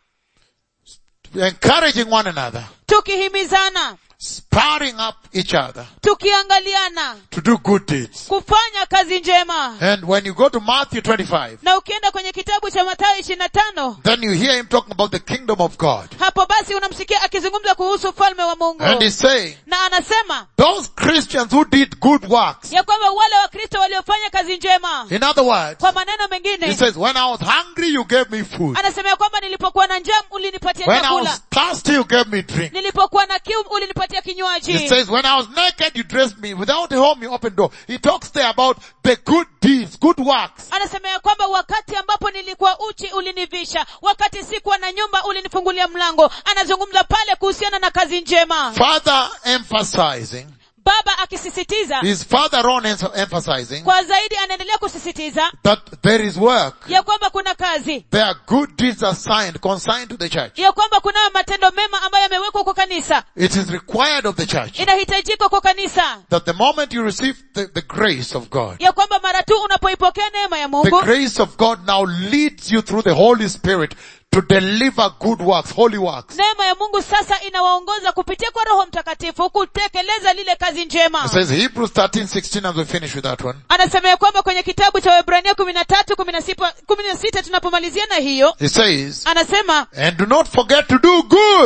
Encouraging one another, tukihimizana spurring up each other tukiangaliana to do good deeds. kufanya kazi njema And when you go to Matthew 25, na ukienda kwenye kitabu cha Mathayo ishirini na tano then you hear him talking about the kingdom of God. hapo basi unamsikia akizungumza kuhusu ufalme wa mungu And he's saying, na anasema those Christians who did good works, ya kwamba wale wakristo waliofanya kazi njema in other words, kwa maneno he mengine says, when I was hungry, you gave me food. anasema ya kwamba nilipokuwa na njaa ulinipatia When I chakula was thirsty, you gave me drink. nilipokuwa na kiu ulinipatia He kinywaji says, when I was naked, you dressed me. Without a home, you opened door. He talks there about the good deeds, good works. anasema ya kwamba wakati ambapo nilikuwa uchi ulinivisha wakati sikuwa na nyumba ulinifungulia mlango anazungumza pale kuhusiana na kazi njema Further emphasizing, baba akisisitiza is further on em- emphasizing kwa zaidi anaendelea kusisitiza that there is work. ya kwamba kuna kazi There are good deeds assigned, consigned to the church. ya kwamba kunayo matendo mema ambayo yamewekwa kwa kanisa It is required of the church inahitajika kwa kanisa that the moment you receive the, the grace of God, ya kwamba mara tu unapoipokea neema ya the mungu grace of God now leads you through the Holy Spirit to deliver good works, holy works. neema ya mungu sasa inawaongoza kupitia kwa roho mtakatifu kutekeleza lile kazi njema It says Hebrews 13, 16 as we finish with that one. anasema ya kwamba kwenye kitabu cha Waebrania kumi na tatu kumi na sipa- kumi na sita tunapomalizia na hiyo He says, anasema and do not forget to do good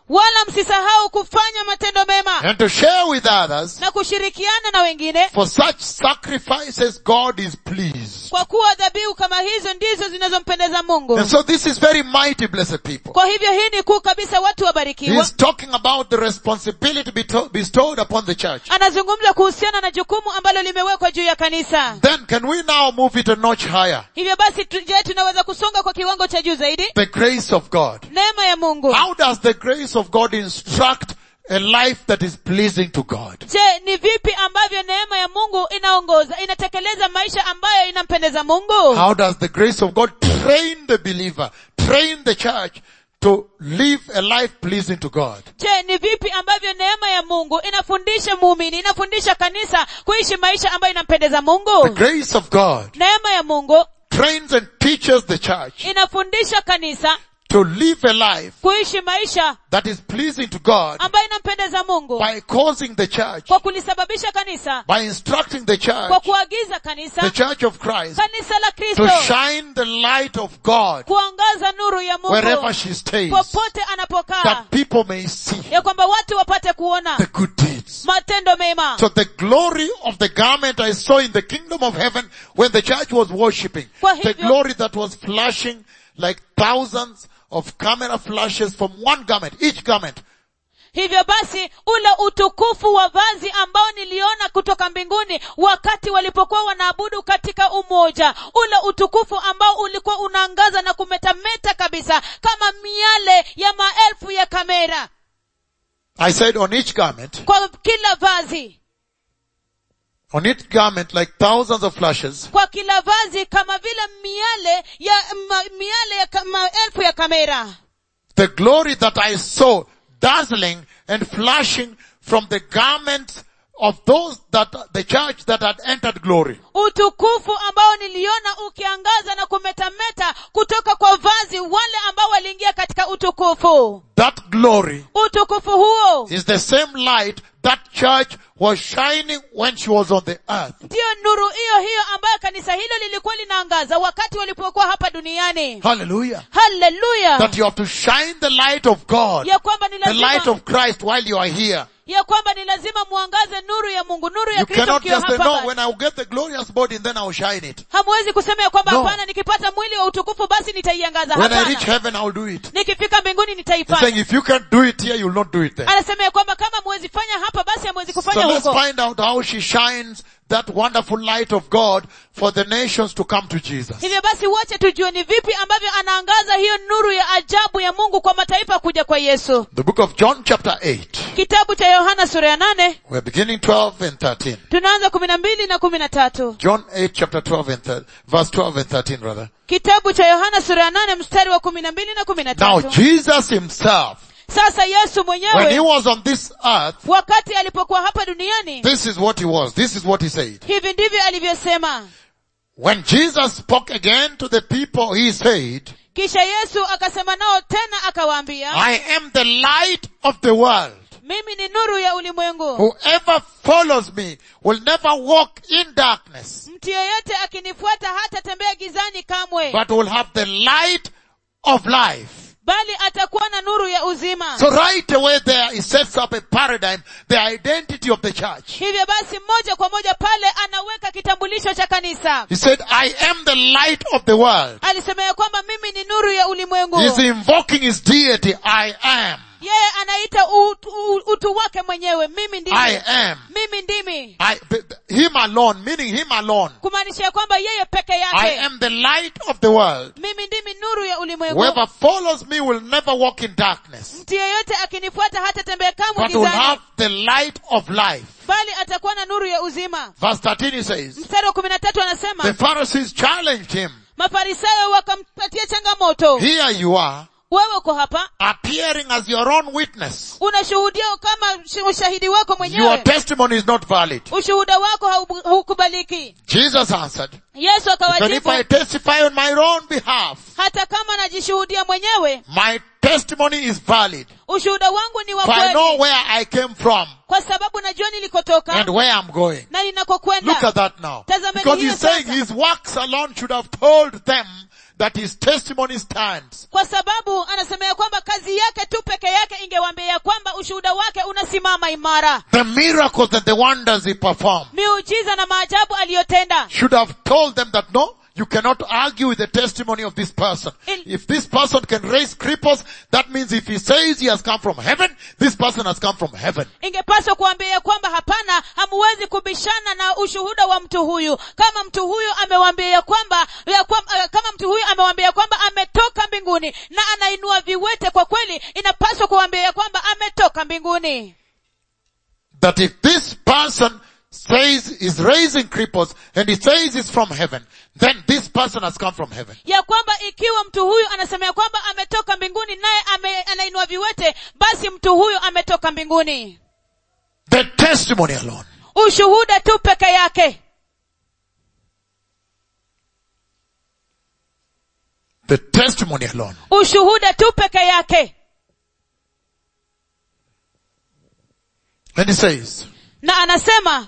wala msisahau kufanya matendo mema and to share with others. na kushirikiana na wengine For such sacrifices God is pleased. kwa kuwa dhabihu kama hizo ndizo zinazompendeza mungu And so this is very mighty, blessed people. kwa hivyo hii ni kuu kabisa watu wabarikiwa He's talking about the responsibility beto- bestowed upon the church. anazungumza kuhusiana na jukumu ambalo limewekwa juu ya kanisa Then can we now move it a notch higher? hivyo basi tu- je tunaweza kusonga kwa kiwango cha juu zaidi The grace of God. neema ya mungu How does the grace of God instruct a life that is pleasing to God? je ni vipi ambavyo neema ya mungu inaongoza inatekeleza maisha ambayo inampendeza mungu How does the grace of God train the believer, train the church to live a life pleasing to God? je ni vipi ambavyo neema ya mungu inafundisha muumini inafundisha kanisa kuishi maisha ambayo inampendeza The mungu grace of God neema ya mungu trains and teaches the church inafundisha kanisa to live a life kuishi maisha that is pleasing to God ambayo inampendeza mungu by causing the church, kwa kulisababisha kanisa by instructing the church, kwa kuagiza kanisa the church of Christ, kanisa la to kristo shine the light of God kuangaza nuru ya wherever mungu she stays, popote anapokaa that people may see ya kwamba watu wapate kuona the good deeds. matendo mema So the glory of the garment I saw in the kingdom of heaven when the church was worshipping, Kwa the hivyo- glory that was flashing like thousands of camera flashes from one garment, each garment, hivyo basi ule utukufu wa vazi ambao niliona kutoka mbinguni wakati walipokuwa wanaabudu katika umoja ule utukufu ambao ulikuwa unaangaza na kumetameta kabisa kama miale ya maelfu ya kamera I said on each garment, kwa kila vazi on each garment like thousands of flashes, kwa kila vazi kama vile miale ya ma, miale ya ka- maelfu ya kamera the glory that I saw dazzling and flashing from the garments of those that, the church that had entered glory. utukufu ambao niliona ukiangaza na kumetameta kutoka kwa vazi wale ambao waliingia katika utukufu That glory utukufu huo is the same light that church was shining when she was on the earth. ndiyo nuru hiyo hiyo ambayo kanisa hilo lilikuwa linaangaza wakati walipokuwa hapa duniani Hallelujah. haleluya That you have to shine the light of God, ya kwamba ni the light lazima of Christ while you are here. ya kwamba ni lazima muangaze nuru ya mungu nuru ya You kristo cannot mkiwa just say, hapa no, basi." when I will get the glorious body, then I will shine it. hamwezi kusema ya kwamba No. hapana nikipata mwili wa utukufu basi nitaiangaza When I reach hapana heaven, I will do it. nikifika mbinguni He's saying, nitaifanya if you can't do it here, you will not do it there. anasema ya kwamba kama mwezi fanya hapa basi hamwezi So kufanya let's huko find out how she shines that wonderful light of God for the nations to come to Jesus. hivyo basi wache tujue ni vipi ambavyo anaangaza hiyo nuru ya ajabu ya mungu kwa mataifa kuja kwa yesu The book of John chapter 8. kitabu cha yohana sura ya nane We're beginning 12 and 13. tunaanza kumi na mbili na kumi na tatu John 8 chapter 12 and 13, verse 12 and 13 rather. kitabu cha yohana sura ya nane mstari wa kumi na mbili na kumi na Now tatu Jesus himself, sasa yesu when he mwenyewe was on this earth, wakati alipokuwa hapa duniani this is what he was. This is what he said. hivi ndivyo alivyosema When Jesus spoke again to the people, he said, kisha yesu akasema nao tena akawaambia I am the light of the world. mimi ni nuru ya ulimwengu Whoever follows me will never walk in darkness, mtu yeyote akinifuata hata tembea gizani kamwe but will have the light of life. bali atakuwa na nuru ya uzima So right away there, he sets up a paradigm, the identity of the church. hivyo basi moja kwa moja pale anaweka kitambulisho cha kanisa He said, I am the light of the world. alisema ya kwamba mimi ni nuru ya ulimwengu He's invoking his deity, I am. yeye anaita utu, u- utu wake mwenyewe mimi I ndimi am. mimi ndimi I, th- th- him alone, meaning him alone. kumaanisha ya kwamba yeye peke I yake am the light of the world. mimi ndimi nuru ya ulimwengu Whoever follows me will never walk in darkness, mtu yeyote akinifuata hata tembea kamwe but will gizani have the light of life. bali atakuwa na nuru ya uzima Verse 13 he says, mstari wa kumi na tatu the anasema Pharisees challenged him. mafarisayo wakampatia changamoto Here you are, wewe uko hapa appearing as your own witness. unashuhudia kama sh- ushahidi wako Your mwenyewe testimony is not valid. ushuhuda wako haubu- haukubaliki Jesus answered, yesu even if akawajibu I testify on my own behalf, hata kama najishuhudia mwenyewe my testimony is valid. ushuhuda wangu ni wa For I know kweli where I came from kwa sababu najua nilikotoka and where I'm going. na Look ninakokwenda at that now. Tazameni Because hiyo he's saying sasa. his works alone should have told them that his testimony stands. kwa sababu anasema ya kwamba kazi yake tu peke yake ingewaambia ya kwamba ushuhuda wake unasimama imara The miracles and the wonders he performed miujiza na maajabu aliyotenda should have told them that no, you cannot argue with the testimony of this person. Il- If this person can raise cripples, that means if he says he has come from heaven, this person has come from heaven. ingepaswa kuambia ya kwamba hapana hamuwezi kubishana na ushuhuda wa mtu huyu kama mtu huyu amewaambia ya kwamba ya kwamba, eh, kama mtu huyu amewaambia ya kwamba ametoka mbinguni na anainua viwete kwa kweli inapaswa kuwaambia ya kwamba ametoka mbinguni That if this person says is raising cripples and he says it's from heaven, then this person has come from heaven. ya kwamba ikiwa mtu huyu anasema ya kwamba ametoka mbinguni naye ame, anainua viwete basi mtu huyu ametoka mbinguni The testimony alone. ushuhuda tu peke yake The testimony alone. ushuhuda tu peke yake And he says na anasema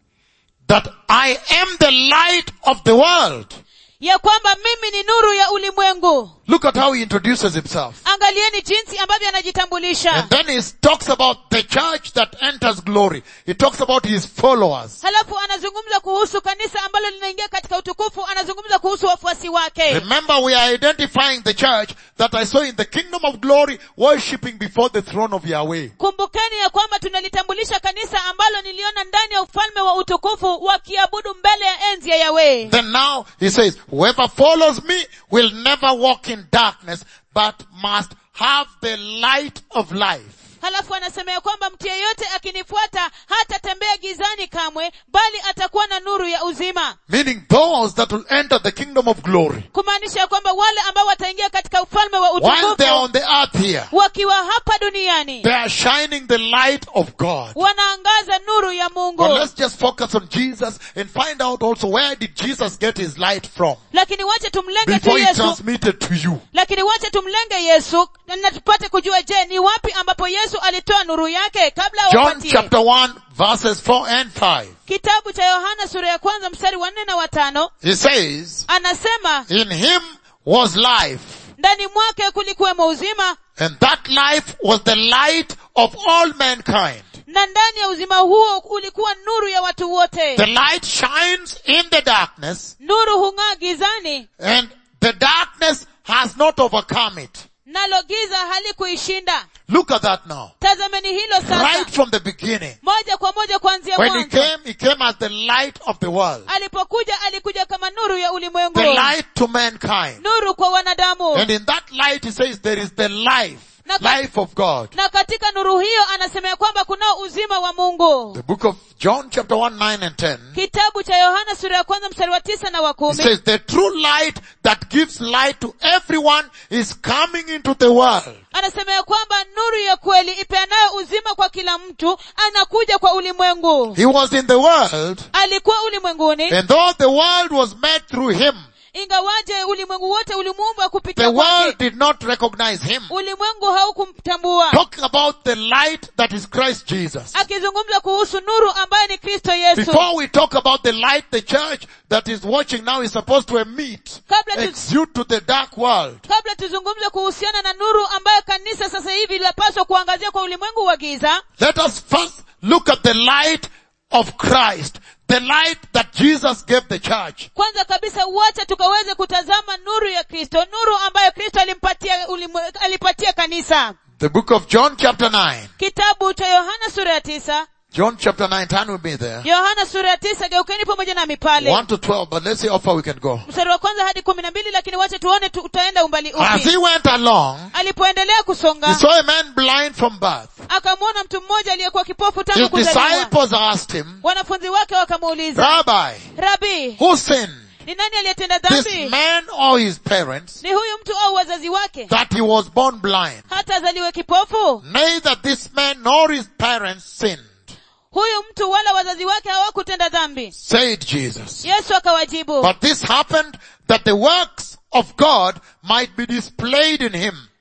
that I am the light of the world. ya kwamba mimi ni nuru ya ulimwengu Look at how he introduces himself. angalieni jinsi ambavyo anajitambulisha And then he talks about the church that enters glory. He talks about his followers. halafu anazungumza kuhusu kanisa ambalo linaingia katika utukufu anazungumza kuhusu wafuasi wake Remember we are identifying the church that I saw in the kingdom of glory worshipping before the throne of Yahweh. kumbukeni ya kwamba tunalitambulisha kanisa ambalo niliona ndani ya ufalme wa utukufu wakiabudu mbele ya enzi ya yawe Then now he says, whoever follows me will never walk in darkness, but must have the light of life. halafu anasema ya kwamba mtu yeyote akinifuata hatatembea gizani kamwe bali atakuwa na nuru ya uzima Meaning those that will enter the kingdom of glory. kumaanisha ya kwamba wale ambao wataingia katika ufalme wa While they are utukufu on the earth here, wakiwa hapa duniani they are shining the light of God. wanaangaza nuru ya mungu But let's just focus on Jesus and find out also where did Jesus get his light from lakini wache tumlenge tu before he yesu transmitted to you. lakini wache tumlenge yesu na tupate kujua je ni wapi ambapo yesu alitoa nuru yake kabla John awapatie chapter 1 verses 4 and 5. kitabu cha yohana sura ya kwanza mstari wa nne na watano He says, anasema in him was life ndani mwake kulikuwemo uzima and that life was the light of all mankind. na ndani ya uzima huo ulikuwa nuru ya watu wote The light shines in the darkness nuru hung'aa gizani and the darkness has not overcome it. nalo giza halikuishinda Look at that now. tazameni hilo sasa Right from the beginning. moja kwa moja kuanzia When he mwanzo came, he came as the light of the world. alipokuja alikuja kama nuru ya ulimwengu The light to mankind. nuru kwa wanadamu And in that light he says there is the life, Na ka- life of God. na katika nuru hiyo anasema ya kwamba kunao uzima wa mungu The book of John chapter 1, 9 and 10. kitabu cha yohana sura ya kwanza mstari wa tisa na wa It kumi says the true light that gives light to everyone is coming into the world. anasema ya kwamba nuru ya kweli ipeanayo uzima kwa kila mtu anakuja kwa ulimwengu He was in the world alikuwa ulimwenguni and though the world was made through him, ingawaje ulimwengu wote ulimuumba the kupitia world kwake did not recognize him. ulimwengu haukumtambua Talking about the light that is Christ Jesus. akizungumza kuhusu nuru ambaye ni kristo yesu Before we talk about the light the church that is watching now is supposed to emit, Kabla tu- exude to the dark world. kabla tuzungumze kuhusiana na nuru ambayo kanisa sasa hivi linapaswa kuangazia kwa ulimwengu wa giza Let us first look at the light of Christ, the light that Jesus gave the church. kwanza kabisa wacha tukaweze kutazama nuru ya kristo nuru ambayo kristo alimpatia ulimwe, alipatia kanisa The book of John chapter 9. kitabu cha yohana sura ya tisa John chapter 9, turn with me there. yohana sura ya tisa geukeni pamoja nami pale 1 to 12, but let's see how far we can go. mstari wa kwanza hadi kumi na mbili lakini wache tuone tu, utaenda umbali As he upi went along, alipoendelea he kusonga saw a man blind from birth. akamwona mtu mmoja aliyekuwa kipofu tangu His kuzaliwa disciples asked him, wanafunzi wake wakamuuliza Rabbi, rabi who sinned? ni nani aliyetenda This dhambi man or his parents ni huyu mtu au wazazi wake that he was born blind? hata azaliwe kipofu Neither this man nor his parents sinned, huyu mtu wala wazazi wake hawakutenda dhambi said Jesus. yesu akawajibu But this happened that the works of God might be displayed in him.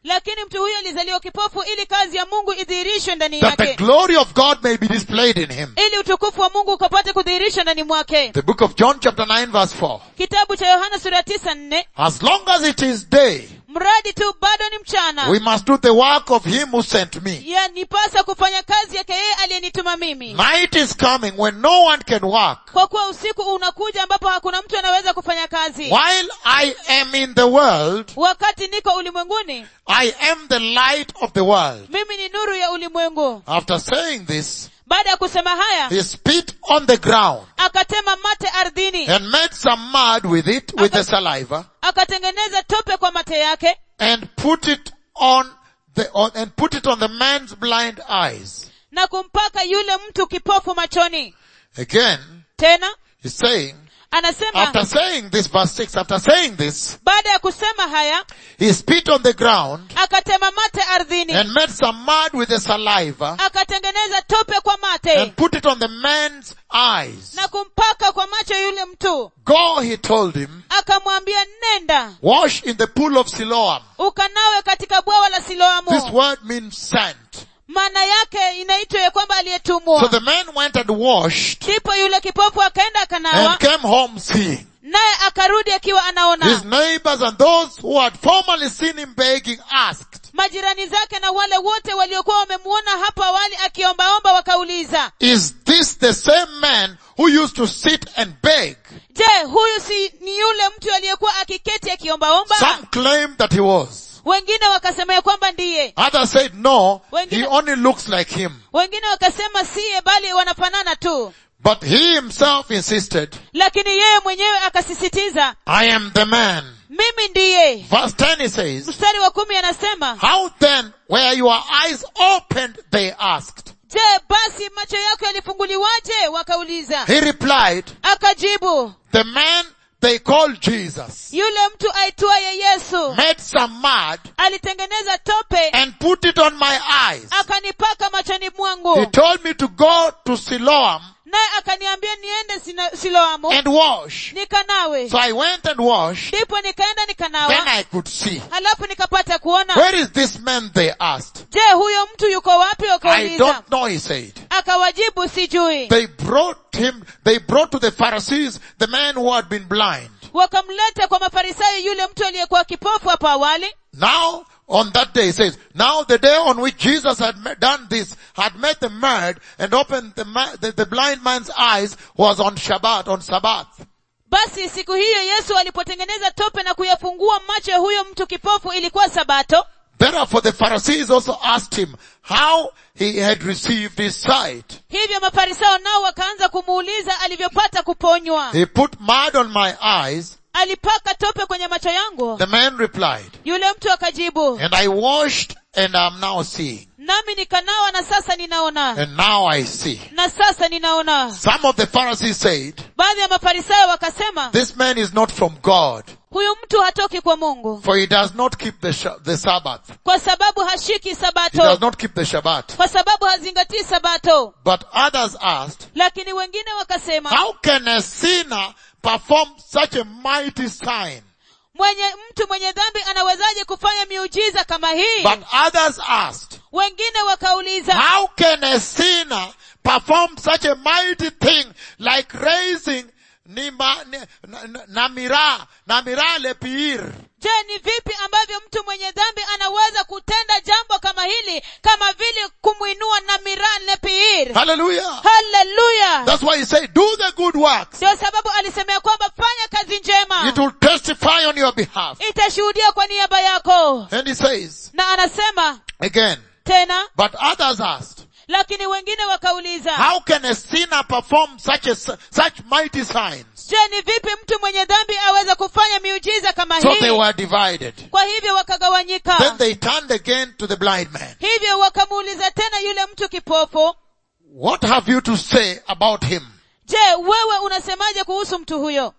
lakini mtu huyo alizaliwa kipofu ili kazi ya mungu idhihirishwe ndani that the yake glory of God may be displayed in him. ili utukufu wa mungu ukapate kudhihirishwa ndani mwake The book of John chapter 9 verse 4. kitabu cha yohana sura ya tisa nne As long as it is day, mradi tu bado ni mchana we must do the work of him who sent me. yanipasa kufanya kazi yake yeye aliyenituma mimi Night is coming when no one can work. kwa kuwa usiku unakuja ambapo hakuna mtu anaweza kufanya kazi While I am in the world, wakati niko ulimwenguni I am the light of the world. mimi ni nuru ya ulimwengu After saying this, baada ya kusema haya he spit on the ground akatema mate ardhini and made some mud with it, with the saliva, akatengeneza tope kwa mate yake and put it on the, on, and put it on the man's blind eyes. na kumpaka yule mtu kipofu machoni Again, tena he's saying, anasema after saying this, verse 6, after saying this, baada ya kusema haya he spit on the ground akatema mate ardhini and made some mud with the saliva akatengeneza tope kwa mate and put it on the man's eyes. na kumpaka kwa macho yule mtu Go, he told him, akamwambia nenda wash in the pool of Siloam. ukanawe katika bwawa la This siloamu word means sent. maana yake inaitwa ya kwamba So aliyetumwa the man went and washed ndipo yule kipofu akaenda akanawa and came home seeing. naye akarudi akiwa His anaona neighbors and those who had formerly seen him begging asked, majirani zake na wale wote waliokuwa wamemuona hapo awali akiombaomba wakauliza is this the same man who used to sit and beg? je huyu si ni yule mtu aliyekuwa akiketi akiombaomba Some claimed that he was. wengine wakasema ya kwamba ndiye Others said no, he Wengine- only looks like him. wengine wakasema siye bali wanafanana tu But he himself insisted, lakini yeye mwenyewe akasisitiza I am the man. mimi ndiye Verse 10 he says, mstari wa kumi anasema how then were your eyes opened? They asked. je basi macho yako yalifunguliwaje wakauliza He replied, akajibu the man they called Jesus yule mtu aitwaye yesu made some mud alitengeneza tope and put it on my eyes. akanipaka machoni He mwangu told me to go to Siloam naye akaniambia niende Sina- siloamu and wash. nikanawe So I went and washed. ndipo nikaenda Then nikanawa I could see. halafu nikapata kuona Where is this man? They asked. je huyo mtu yuko wapi I wakauliza don't know, he said. akawajibu sijui They brought him, they brought to the Pharisees the man who had been blind. wakamleta kwa mafarisayo yule mtu aliyekuwa kipofu hapo awali Now, on that day, it says, now the day on which Jesus had ma- done this, had made the mud and opened the, ma- the, the blind man's eyes was on Shabbat, on Sabbath. basi siku hiyo yesu alipotengeneza tope na kuyafungua macho ya huyo mtu kipofu ilikuwa sabato Therefore the Pharisees also asked him how he had received his sight. hivyo mafarisayo nao wakaanza kumuuliza alivyopata kuponywa He put mud on my eyes. alipaka tope kwenye macho yangu The man replied, yule mtu akajibu and I washed and am now seeing. nami nikanawa na sasa ninaona And now I see. na sasa ninaona Some of the Pharisees said, baadhi ya mafarisayo wakasema this man is not from God, huyu mtu hatoki kwa mungu for he does not keep the, sh- the Sabbath. kwa sababu hashiki He does sabato not keep the Shabbat. kwa sababu hazingatii sabato But others asked, lakini wengine wakasema how can a sinner perform such a mighty sign? mwenye mtu mwenye dhambi anawezaje kufanya miujiza kama hii But others asked, wengine wakauliza how can a sinner perform such a mighty thing like raising Nima, N- N- Namira, Namira Lepiir? je ni vipi ambavyo mtu mwenye dhambi anaweza kutenda jambo kama hili kama vile kumwinua na miran lepiir Hallelujah. haleluya That's why he said, do the good works. ndio sababu alisemea kwamba fanya kazi njema It will testify on your behalf. itashuhudia kwa niaba yako And he says, na anasema again, tena but others asked, lakini wengine wakauliza how can a sinner perform such a, such mighty signs? je ni vipi mtu mwenye dhambi aweza kufanya miujiza kama So they hii were divided. kwa hivyo wakagawanyika Then they turned again to the blind man. hivyo wakamuuliza tena yule mtu kipofu What have you to say about him? je wewe unasemaje kuhusu mtu huyo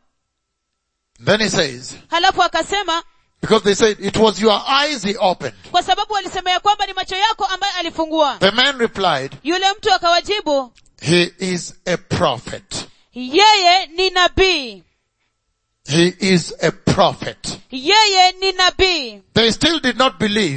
Then he says, halafu akasema because they said it was your eyes he opened. kwa sababu walisema ya kwamba ni macho yako ambaye alifungua The man replied, yule mtu akawajibu he is a prophet. yeye ni nabii He is a prophet. yeye ni nabii They still did not believe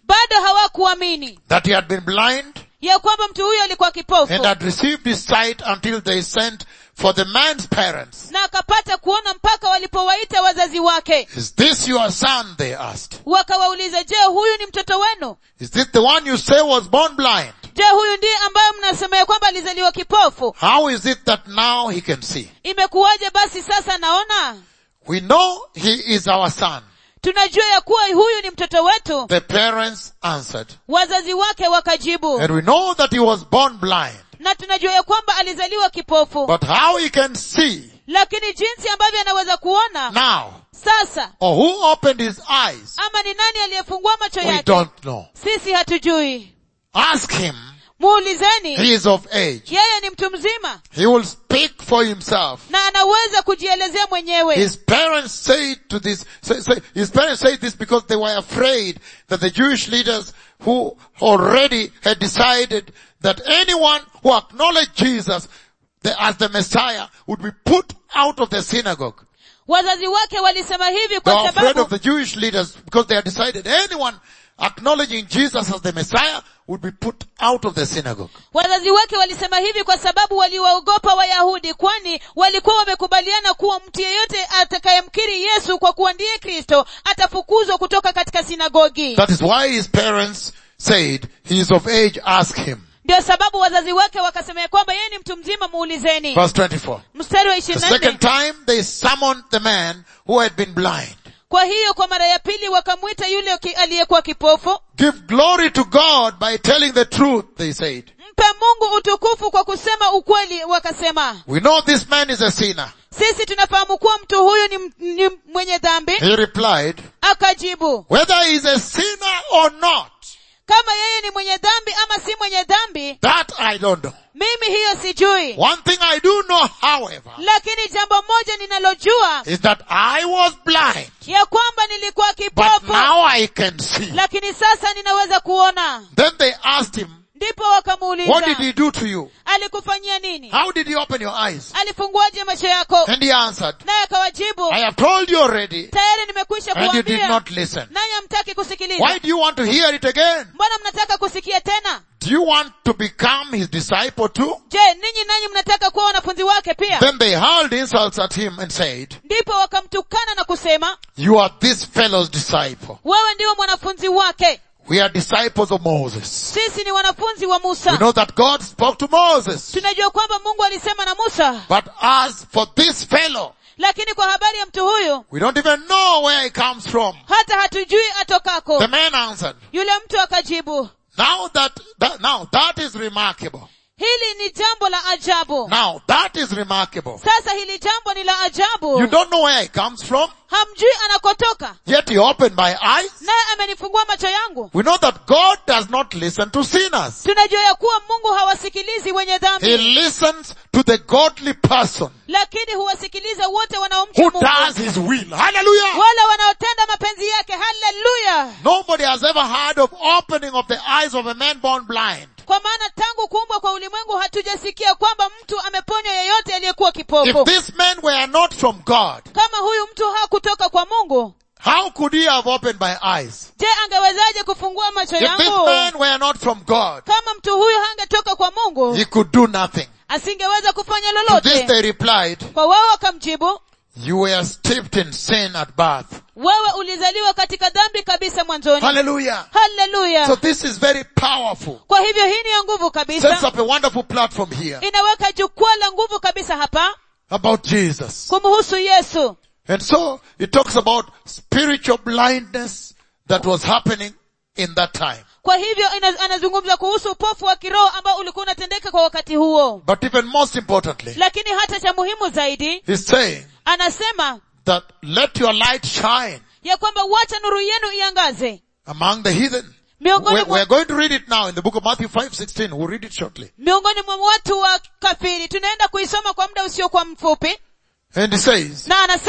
bado hawakuamini that he had been blind ya kwamba mtu huyo alikuwa kipofu and had received his sight until they sent for the man's parents. na akapata kuona mpaka walipowaita wazazi wake Is this your son? They asked. wakawauliza je huyu ni mtoto wenu Is this the one you say was born blind? je huyu ndiye ambaye mnasema ya kwamba alizaliwa kipofu How is it that now he can see? imekuwaje basi sasa naona We know he is our son. tunajua ya kuwa huyu ni mtoto wetu The parents answered. wazazi wake wakajibu And we know that he was born blind. na tunajua ya kwamba alizaliwa kipofu But how he can see lakini jinsi ambavyo anaweza kuona now, sasa or who opened his eyes, ama ni nani aliyefungua macho we yake don't know. sisi hatujui Ask him. muulizeni He is of age. yeye ni mtu mzima He will speak for himself. na anaweza kujielezea mwenyewe His parents said to this, say, say, his parents said this because they were afraid that the Jewish leaders who already had decided that anyone who acknowledged Jesus the, as the Messiah would be put out of the synagogue. wazazi wake walisema hivi They kwa were afraid sababu of the Jewish leaders because they had decided anyone acknowledging Jesus as the Messiah would be put out of the synagogue. wazazi wake walisema hivi kwa sababu waliwaogopa wayahudi kwani walikuwa wamekubaliana kuwa mtu yeyote atakayemkiri yesu kwa kuwa ndiye kristo atafukuzwa kutoka katika sinagogi That is why his parents said, he is of age, ask him. ndio sababu wazazi wake wakasema ya kwamba yeye ni mtu mzima muulizeni Verse 24. mstari wa The ishirini na second nne time they summoned the man who had been blind. kwa hiyo kwa mara ya pili wakamwita yule ki- aliyekuwa kipofu Give glory to God by telling the truth, they said. mpe mungu utukufu kwa kusema ukweli wakasema We know this man is a sinner. sisi tunafahamu kuwa mtu huyu ni, m- ni mwenye dhambi He replied, akajibu whether he is a sinner or not, kama yeye ni mwenye dhambi ama si mwenye dhambi that I don't know. mimi hiyo sijui One thing I do know, however, lakini jambo moja ninalojua is that I was blind, ya kwamba nilikuwa but kipofu now I can see. lakini sasa ninaweza kuona Then they asked him, ndipo what did wakamuuliza he do to you? alikufanyia nini How did he open your eyes? alifunguaje macho yako And he answered, naye akawajibu I have told you already, tayari nimekwisha and you did kuambia not listen. nanyi hamtaki kusikiliza Why do you want to hear it again? mbona mnataka kusikia tena Do you want to become his disciple too? je ninyi nanyi mnataka kuwa wanafunzi wake pia Then they hurled insults at him and said, ndipo wakamtukana na kusema you are this fellow's disciple. wewe ndiwe mwanafunzi wake We are disciples of Moses. sisi ni wanafunzi wa We musa know that God spoke to Moses. tunajua kwamba mungu alisema na musa But as for this fellow, lakini kwa habari ya mtu huyu we don't even know where he comes from. hata hatujui atokako The man answered, yule mtu akajibu now that, that now that is remarkable. hili ni jambo la ajabu Now that is remarkable. sasa hili jambo ni la ajabu You don't know where he comes from, hamjui anakotoka yet he opened my eyes. naye amenifungua macho yangu We know that God does not listen to sinners. tunajua ya kuwa mungu hawasikilizi wenye He dhambi listens to the godly person lakini huwasikiliza wote wanaomcha who mungu does his will. Hallelujah! wale wanaotenda mapenzi yake haleluya Nobody has ever heard of opening of the eyes of a man born blind. kwa maana tangu kuumbwa kwa ulimwengu hatujasikia kwamba mtu ameponywa yeyote aliyekuwa If kipofu this man were not from God, kama huyu mtu hakutoka kwa mungu how could he have opened my eyes? je angewezaje kufungua macho If this yangu man were not from God, kama mtu huyu hangetoka kwa mungu he could do nothing. asingeweza kufanya To this lolote they replied, kwa wao wakamjibu you were steeped in sin at birth. wewe ulizaliwa katika dhambi kabisa mwanzoni Hallelujah. haleluya So this is very powerful. kwa hivyo hii ni ya nguvu Sets kabisa up a wonderful platform here inaweka jukwaa la nguvu kabisa hapa about Jesus. kumhusu yesu And so it talks about spiritual blindness that was happening in that time. kwa hivyo ina- anazungumza kuhusu upofu wa kiroho ambao ulikuwa unatendeka kwa wakati huo But even most importantly, lakini hata cha muhimu zaidi he's saying anasema that let your light shine ya kwamba wacha nuru yenu iangaze among the heathen. miongoni We're, mwa, we're going to read it now in the book of Matthew 5:16. We'll read it shortly. miongoni mwa watu wa kafiri tunaenda kuisoma kwa muda usiokuwa mfupi And he says, na anasema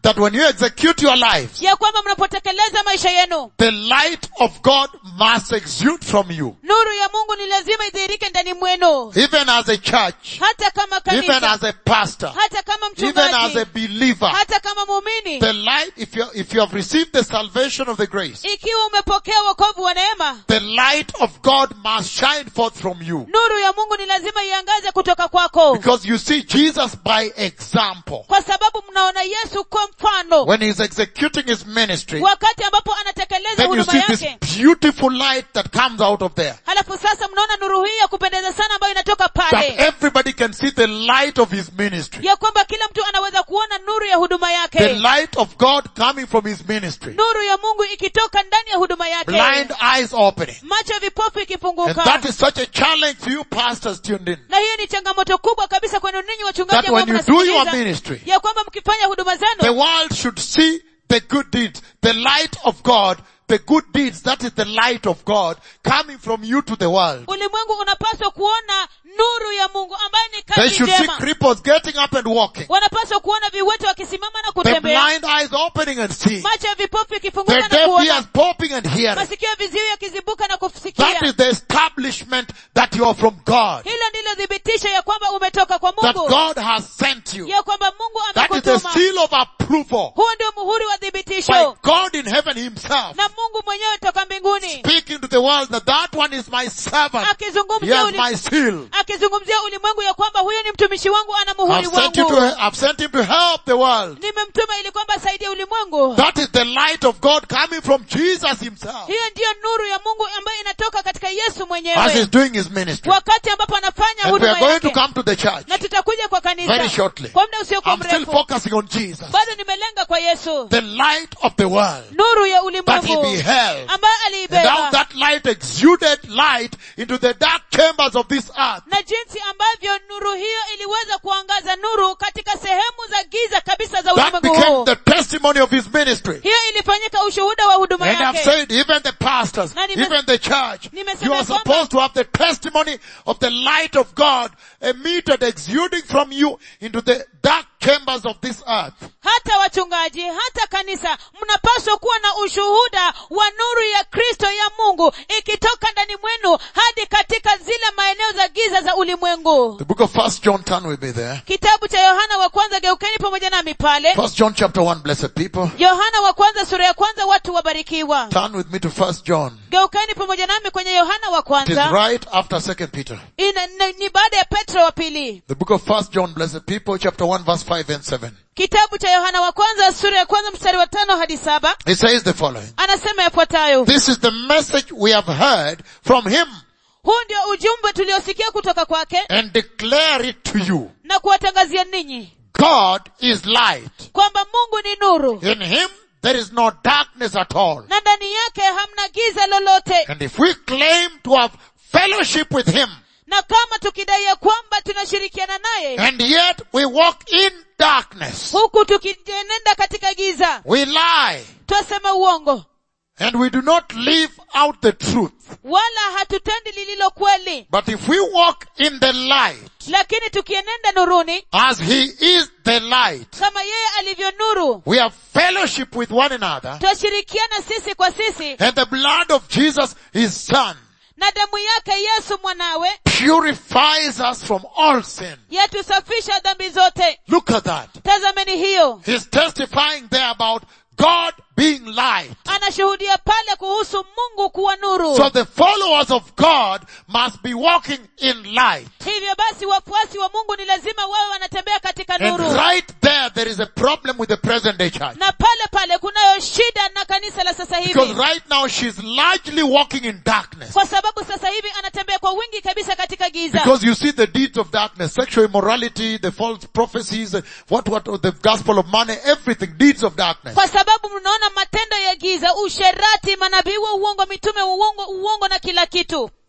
that when you execute your lives, ya kwamba mnapotekeleza maisha yenu the light of God must exude from you. nuru ya mungu ni lazima idhihirike ndani mwenu Even as a church, hata kama even kanisa as a pastor, hata kama even as a mchungaji believer, hata kama muumini the light, if you, if you have received the salvation of the grace, ikiwa umepokea wokovu wa neema the light of God must shine forth from you. nuru ya mungu ni lazima iangaze kutoka kwako Because you see Jesus by example. kwa sababu mnaona yesu kwa mfano When he's executing his ministry, wakati ambapo anatekeleza then you huduma see this yake beautiful light that comes out of there. halafu sasa mnaona nuru hii ya kupendeza sana ambayo inatoka That pale everybody can see the light of his ministry. ya kwamba kila mtu anaweza kuona nuru ya huduma The yake light of God coming from his ministry. nuru ya mungu ikitoka ndani ya huduma yake Blind eyes opening. macho ya vipofu And ikifunguka that is such a challenge to you pastors tuned in. na hiyo ni changamoto kubwa kabisa kwenu ninyi wachungaji That ambao when you do your mnasikiliza, ministry, ya kwamba mkifanya huduma the zenu world should see the good deeds, the light of God, the good deeds, that is the light of God coming from you to the world. ulimwengu unapaswa kuona nuru ya mungu ambayo ni They kazi should see njema cripples getting up and walking. wanapaswa kuona viwete wakisimama na The kutembea blind eyes opening and seeing. macho ya vipofu The yakifunguka na deaf kuona ears popping and hearing. masikio ya viziwi yakizibuka na That kusikia is the establishment that you are from God. hilo ndilo thibitisho ya kwamba umetoka kwa That mungu God has sent you. ya kwamba mungu That is the amekutuma seal of approval huo ndio muhuri wa by thibitisho God in heaven himself. na mungu mwenyewe toka mbinguni Speaking to the world that that one is my servant. He akizungumzia has uli, my seal. akizungumzia ulimwengu ya kwamba huyo ni mtumishi wangu ana muhuri I've sent, you to, wangu I've sent him to help the world. nimemtuma ili kwamba asaidie ulimwengu That is the light of God coming from Jesus himself hiyo ndiyo nuru ya mungu ambayo inatoka katika yesu as he's mwenyewe doing his ministry. wakati ambapo anafanya And we huduma are going to yake come to the church na tutakuja kwa very kanisa shortly. kwa muda usiokuwa I'm still mrefu focusing on Jesus. bado nimelenga kwa yesu The light of the world nuru ya that he ulimwengu beheld. ambayo And how aliibeba that light exuded light into the dark chambers of this earth. na jinsi ambavyo nuru hiyo iliweza kuangaza nuru katika sehemu za giza kabisa za That ulimwengu became huu the testimony of his ministry. hiyo ilifanyika ushuhuda wa huduma And I've yake said, even the pastors, Na nime- even the church, nimesema you are kwamba- supposed to have the testimony of the light of God emitted, exuding from you into the dark chambers of this earth. hata wachungaji hata kanisa mnapaswa kuwa na ushuhuda wa nuru ya kristo ya mungu ikitoka ndani mwenu hadi katika zile maeneo za giza za ulimwengu The book of First John, turn with me there. kitabu cha yohana wa kwanza geukeni pamoja nami pale First John chapter 1, blessed people. yohana wa kwanza sura ya kwanza watu wabarikiwa Turn with me to First John. geukeni pamoja nami kwenye yohana wa It is kwanza right after Second Peter. Ina, ni, ni baada ya petro wa pili The book of First John, blessed people, chapter 1, verse 5 and 7. kitabu cha yohana wa kwanza sura ya kwanza mstari wa tano hadi saba It says the following. anasema yafuatayo This is the message we have heard from him huu ndio ujumbe tuliosikia kutoka kwake and declare it to you. na kuwatangazia ninyi God is light. kwamba mungu ni nuru In him there is no darkness at all. na ndani yake hamna giza lolote And if we claim to have fellowship with him na kama tukidai ya kwamba tunashirikiana naye and yet we walk in darkness, huku tukienenda katika giza we lie twasema uongo and we do not live out the truth. wala hatutendi lililo kweli But if we walk in the light lakini tukienenda nuruni as he is the light, kama yeye alivyo nuru we have fellowship with one another twashirikiana sisi kwa sisi and the blood of Jesus, his son, na damu yake yesu mwanawe purifies us from all sin. yatusafisha dhambi zote Look at that. tazameni hiyo He's testifying there about God being light. anashuhudia pale kuhusu mungu kuwa nuru So the followers of God must be walking in light. hivyo basi wafuasi wa mungu ni lazima wawe wanatembea katika And nuru right there, there is a problem with the present day church. na pale pale kunayo shida na kanisa la sasa Because hivi right now she's largely walking in darkness. kwa sababu sasa hivi anatembea kwa wingi kabisa katika giza Because you see the deeds of darkness, sexual immorality, the false prophecies, what, what, the gospel of money, everything, deeds of darkness. kwa sababu mnaona matendo ya giza usherati manabii wa uongo mitume wa uongo uongo na kila kitu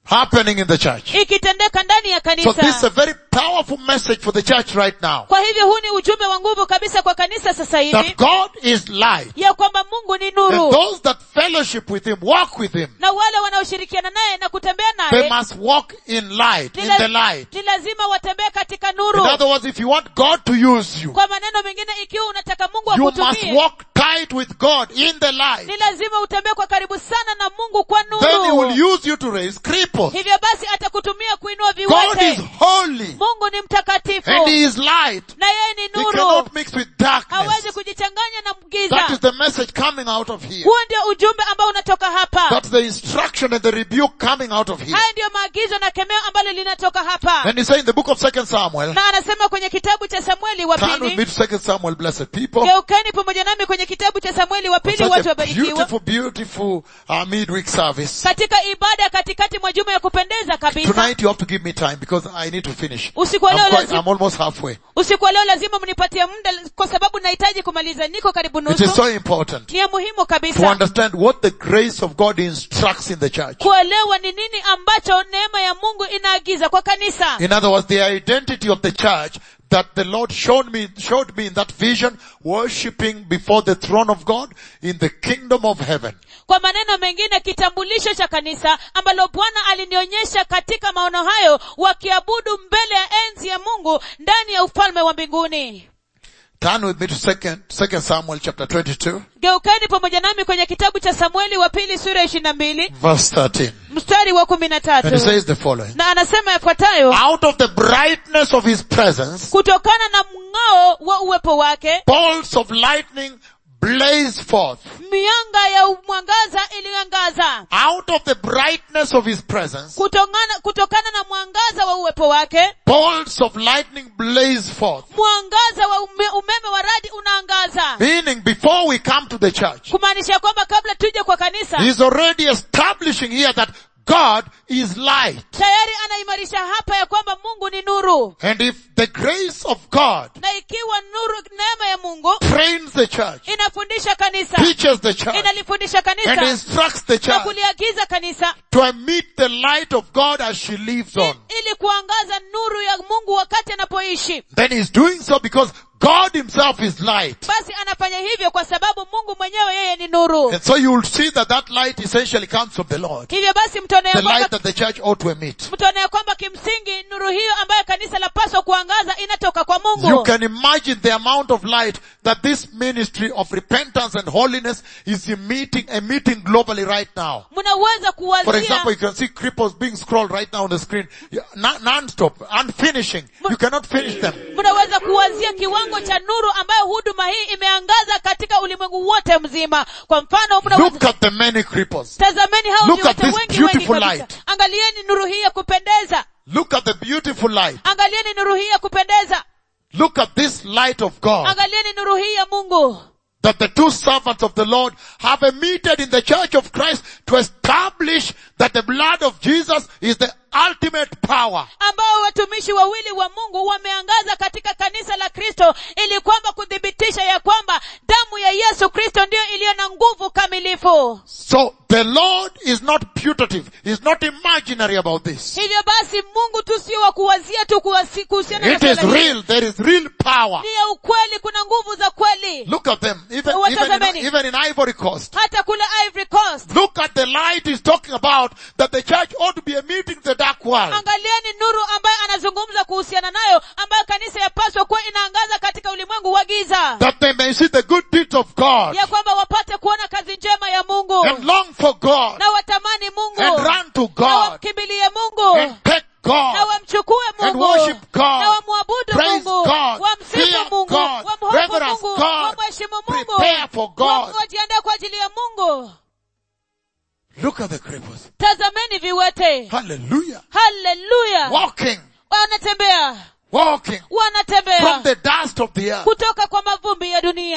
happening in the church. ikitendeka ndani ya So this is kanisa a very powerful message for the church right now. kwa hivyo huu ni ujumbe wa nguvu kabisa kwa kanisa sasa hivi That God is light. ya kwamba mungu ni And nuru those that fellowship with Him, walk with Him, na wale wanaoshirikiana naye na kutembea they naye must walk in light, ni in la- the light. ni lazima watembee katika In nuru other words, if you want God to use you, kwa maneno mengine ikiwa unataka mungu you must akutumie walk tight with God in the light. ni lazima utembee kwa karibu sana na mungu kwa Then He will nuru use you to raise cripples. hivyo basi atakutumia kuinua God is viwete holy mungu ni mtakatifu and He is light. na yeye ni He nuru cannot mix with hawezi darkness. kujichanganya na That is giza the message coming out of here. huo ndio ujumbe ambao unatoka hapa That's the instruction and the rebuke coming out of here. haya ndiyo maagizo na kemeo ambalo linatoka hapa And he say in the book of Second Samuel, na anasema kwenye kitabu cha samueli wa turn with me pili to Second Samuel, blessed people. geukeni pamoja nami kwenye kitabu cha samueli wa pili Such watu a wabarikiwa beautiful, beautiful uh, midweek service. katika ibada ya katikati mwa juma ya kupendeza kabisa Tonight you have to give me time because I need to finish. usiku wa I'm, leo quite, lazima, I'm almost halfway. usiku wa leo lazima mnipatie muda kwa sababu nahitaji kumaliza niko karibu It is nusu so important ni ya muhimu to kabisa understand what the grace of God instructs in the church. kuelewa ni nini ambacho neema ya mungu inaagiza kwa kanisa In other words, the identity of the church that the Lord showed me, showed me in that vision, worshipping before the throne of God in the kingdom of heaven. kwa maneno mengine kitambulisho cha kanisa ambalo bwana alinionyesha katika maono hayo wakiabudu mbele ya enzi ya mungu ndani ya ufalme wa mbinguni Turn with me to second, second Samuel chapter 22, geukeni pamoja nami kwenye kitabu cha samueli wa pili sura ya ishiri na mbili verse 13. mstari wa kumi na And tatu it says the following. na anasema yafuatayo Out of the brightness of his presence, kutokana na mng'ao wa uwepo wake bolts of lightning blaze forth. mianga ya mwangaza iliangaza Out of the brightness of his presence, kutokana, kutokana na mwangaza wa uwepo wake bolts of lightning blaze forth. mwangaza wa ume, umeme wa radi unaangaza Meaning before we come to the church, kumaanisha kwamba kabla tuje kwa kanisa he's already establishing here that God is light. tayari anaimarisha hapa ya kwamba mungu ni nuru And if the grace of God na ikiwa nuru neema ya mungu trains the church, inafundisha kanisa teaches the church, inalifundisha and kanisa instructs the na church kuliagiza kanisa to emit the light of God as she lives on, ili kuangaza nuru ya mungu wakati anapoishi then he's doing so because God himself is light. basi anafanya hivyo kwa sababu mungu mwenyewe yeye ni nuru And so you'll see that that light essentially comes from the Lord. hivyo basi mtaona ya The light kwamba that the church ought to emit. mtaona ya kwamba kimsingi nuru hiyo ambayo kanisa lapaswa kuangaza inatoka kwa You mungu can imagine the amount of light that this ministry of repentance and holiness is emitting, emitting globally right now. mnaweza For kuwazia example, you can see cripples being scrolled right now on the screen, Yeah, non- non-stop, unfinishing. You cannot finish them. mnaweza kuwazia kiwango cha nuru ambayo huduma hii imeangaza katika ulimwengu wote mzima kwa mfano mnaweza Look at the many cripples. tazameni hao Look at viwete this wengi wengi beautiful kabisa light. angalieni nuru hii ya kupendeza Look at the beautiful light. angalieni nuru hii ya kupendeza Look at this light of God angalieni nuru hii ya mungu that the two servants of the Lord have emitted in the church of Christ to establish that the blood of Jesus is the ultimate power. ambao watumishi wawili wa mungu wameangaza katika kanisa la kristo ili kwamba kuthibitisha ya kwamba damu ya yesu kristo ndiyo iliyo na nguvu kamilifu So the Lord is not putative. He's not imaginary about this. hivyo basi mungu tu sio wa kuwazia tu kuwasi- kuhusiana na It is swala hili. real. There is real power. ni ya ukweli kuna nguvu za kweli Look at them. Even, What even, does that in, mean? even in Ivory Coast. hata kule ivory coast Look at the light he's talking about that the church ought to be emitting the dark world. angalieni nuru ambayo anazungumza kuhusiana nayo ambayo kanisa yapaswa kuwa inaangaza katika ulimwengu wa giza That they may see the good deeds of God ya kwamba wapate kuona kazi njema ya mungu and long for God na watamani mungu and run to na God wamkimbilie mungu and take na God wamchukue and mungu worship God. na wamwabudu Praise mungu God. wamsifu Fear mungu God. wamhofu Reverence mungu God. wamheshimu mungu Prepare for God. wa- wajiandae kwa ajili ya mungu Look at the cripples. tazameni viwete Hallelujah. haleluya Walking, wanatembea walking wanatembea from the dust of the earth. kutoka kwa mavumbi ya dunia That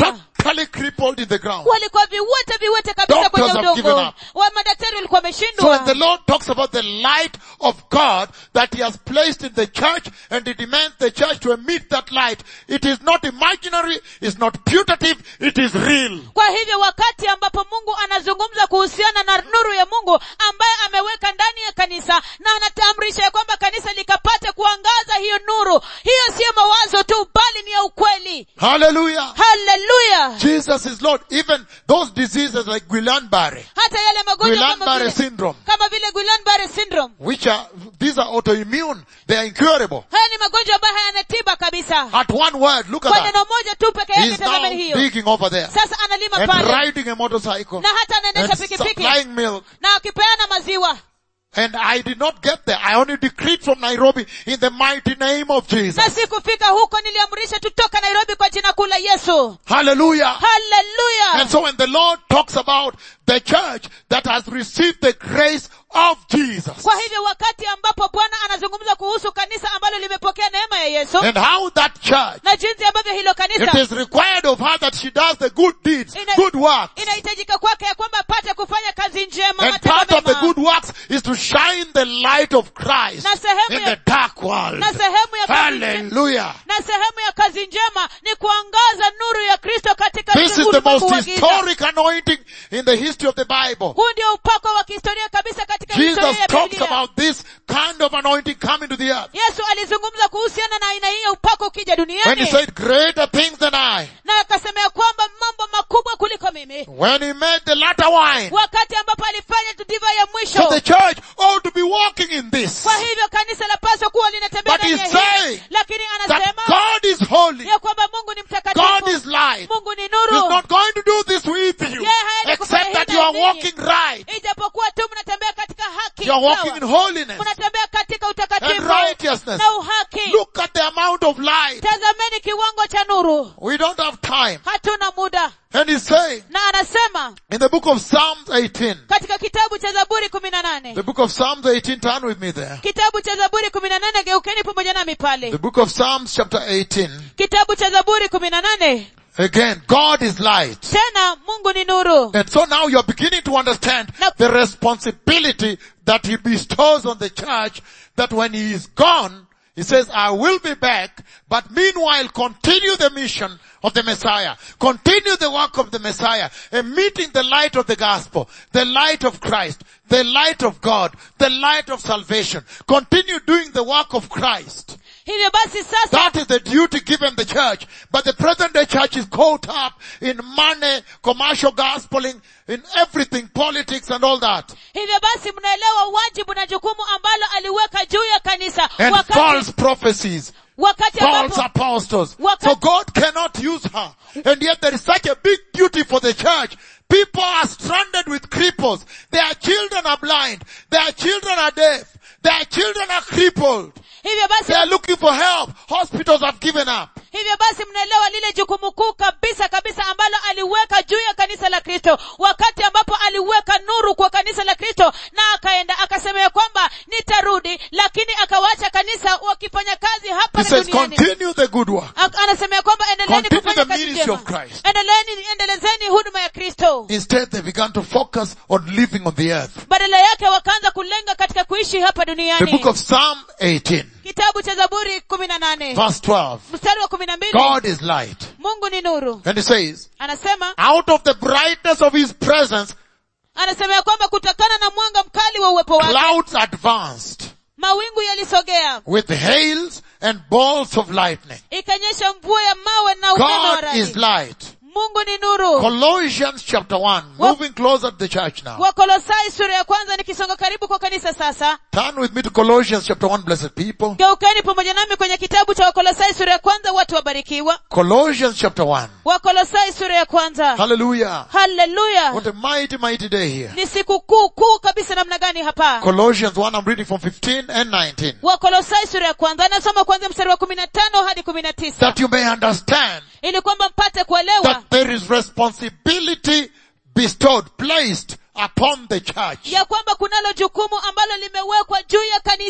totally crippled in the ground. walikuwa viwete viwete kabisa Doctors kwenye have given udongo up. wa madaktari walikuwa So when wameshindwa the Lord talks about the light of God that He has placed in the church and He demands the church to emit that light, it is not imaginary, it's not putative, it is real. kwa hivyo wakati ambapo mungu anazungumza kuhusiana na nuru ya mungu ambaye ameweka ndani ya kanisa na anatamrisha ya kwamba kanisa likapate kuangaza hiyo nuru hiyo siyo mawazo tu bali ni ya ukweli Hallelujah. haleluya Jesus is Lord. Even those diseases like Guillain-Barre, hata yale magonjwa kama Guillain-Barre vile, syndrome, kama vile Guillain-Barre syndrome which are, these are autoimmune, they are incurable. haya ni magonjwa ambayo hayana tiba kabisa At one word, look at kwa that. neno moja tu peke yake He's now tazameni hiyo digging over there sasa analima and pale riding a motorcycle na hata anaendesha and pikipiki supplying milk. na akipeana maziwa And I did not get there. I only decreed from Nairobi in the mighty name of Jesus. na sikufika huko niliamrisha tutoka nairobi kwa jina kuu la yesu Hallelujah. haleluya And so when the Lord talks about the church that has received the grace of Jesus kwa hivyo wakati ambapo bwana anazungumza kuhusu kanisa ambalo limepokea neema ya yesu and how that church, na jinsi ambavyo hilo it kanisa is required of her that she does the good deeds, Ina- good works. inahitajika kwake ya kwamba apate kufanya kazi njema And matendo part of the mema. good works is to shine the light of Christ Na sehemu in ya- the dark world. na sehemu ya kazi njema, Hallelujah. na sehemu ya kazi njema ni kuangaza nuru ya kristo katika This is the ulimwengu most wa giza. historic anointing in the history of the Bible. huu ndio upako wa kihistoria kabisa katika historia Jesus ya talks biblia about this kind of anointing coming to the earth. yesu alizungumza kuhusiana na aina hii ya upako ukija When he duniani said greater things than I. na akasema ya kwamba mambo makubwa kuliko mimi When he made the latter wine. wakati ambapo alifanya tu diva ya So mwisho the church ought to be walking in this. kwa hivyo kanisa lapaswa kuwa linatembea But ndani he's ya hili saying lakini That anasema God is holy. ya kwamba mungu ni God mtakatifu is light. mungu ni He's nuru not going to do this with you. Yeah, haendi kufanya Except that hivyo you are ninyi. walking right. ijapokuwa tu mnatembea katika haki You are walking sawa. in holiness mnatembea katika and utakatifu righteousness. na uhaki Look at the amount of light. tazameni kiwango cha nuru We don't have time. hatuna muda And he's saying na anasema in the book of Psalms 18, katika kitabu cha zaburi kumi na nane the book of Psalms 18, turn with me there. kitabu cha zaburi kumi na nane geukeni pamoja nami pale The book of Psalms chapter 18. kitabu cha zaburi kumi na nane Again, God is light. tena mungu ni nuru And so now you're beginning to understand Now- the responsibility that he bestows on the church that when he is gone, he says, I will be back, but meanwhile continue the mission of the Messiah. Continue the work of the Messiah, emitting the light of the gospel, the light of Christ, the light of God, the light of salvation. Continue doing the work of Christ. hivyo basi sasa That is the duty given the church. But the present day church is caught up in money, commercial gospeling, in everything, politics and all that. hivyo basi mnaelewa wajibu na jukumu ambalo aliweka juu ya kanisa And wakati, false prophecies, wakati false ambapo apostles. Wakati- So God cannot use her. And yet there is such a big duty for the church. People are stranded with cripples. Their children are blind. Their children are deaf. Their children are crippled. hivyo basi They are looking for help. Hospitals have given up. hivyo basi mnaelewa lile jukumu kuu kabisa kabisa ambalo aliweka juu ya kanisa la kristo wakati ambapo aliweka nuru kwa kanisa la kristo na akaenda akasema ya kwamba nitarudi lakini akawacha kanisa wakifanya kazi hapa He na says, duniani continue the good work. Ak- anasema ya kwamba endeleeni Continue kufanya the kazi ministry njema of Christ. endeleeni endelezeni huduma ya kristo Instead, they began to focus on living on the earth. badala yake wakaanza kulenga katika kuishi hapa The duniani book of Psalm 18, kitabu cha zaburi kumi na nane verse 12. mstari wa kumi na mbili God is light. mungu ni nuru And he says, anasema out of the brightness of his presence, anasema ya kwamba kutokana na mwanga mkali wa uwepo wake clouds advanced mawingu yalisogea with hails and balls of lightning. ikanyesha mvua ya mawe na umeme wa God is radi light. mungu ni nuru Colossians chapter 1, moving closer to the church now. wakolosai sura ya kwanza nikisonga karibu kwa kanisa sasa Turn with me to Colossians chapter 1, blessed people. geukeni pamoja nami kwenye kitabu cha wakolosai sura ya kwanza watu wabarikiwa Colossians chapter 1. wakolosai sura ya kwanza Hallelujah. haleluya What a mighty, mighty day here. ni siku kuu kuu kabisa namna gani hapa Colossians 1, I'm reading from 15 and 19. wakolosai sura ya kwanza anasoma kuanzia mstari wa kumi na tano hadi kumi na tisa That you may understand ili kwamba mpate kuelewa that there is responsibility bestowed, placed upon the church. ya kwamba kunalo jukumu ambalo limewekwa juu ya kanisa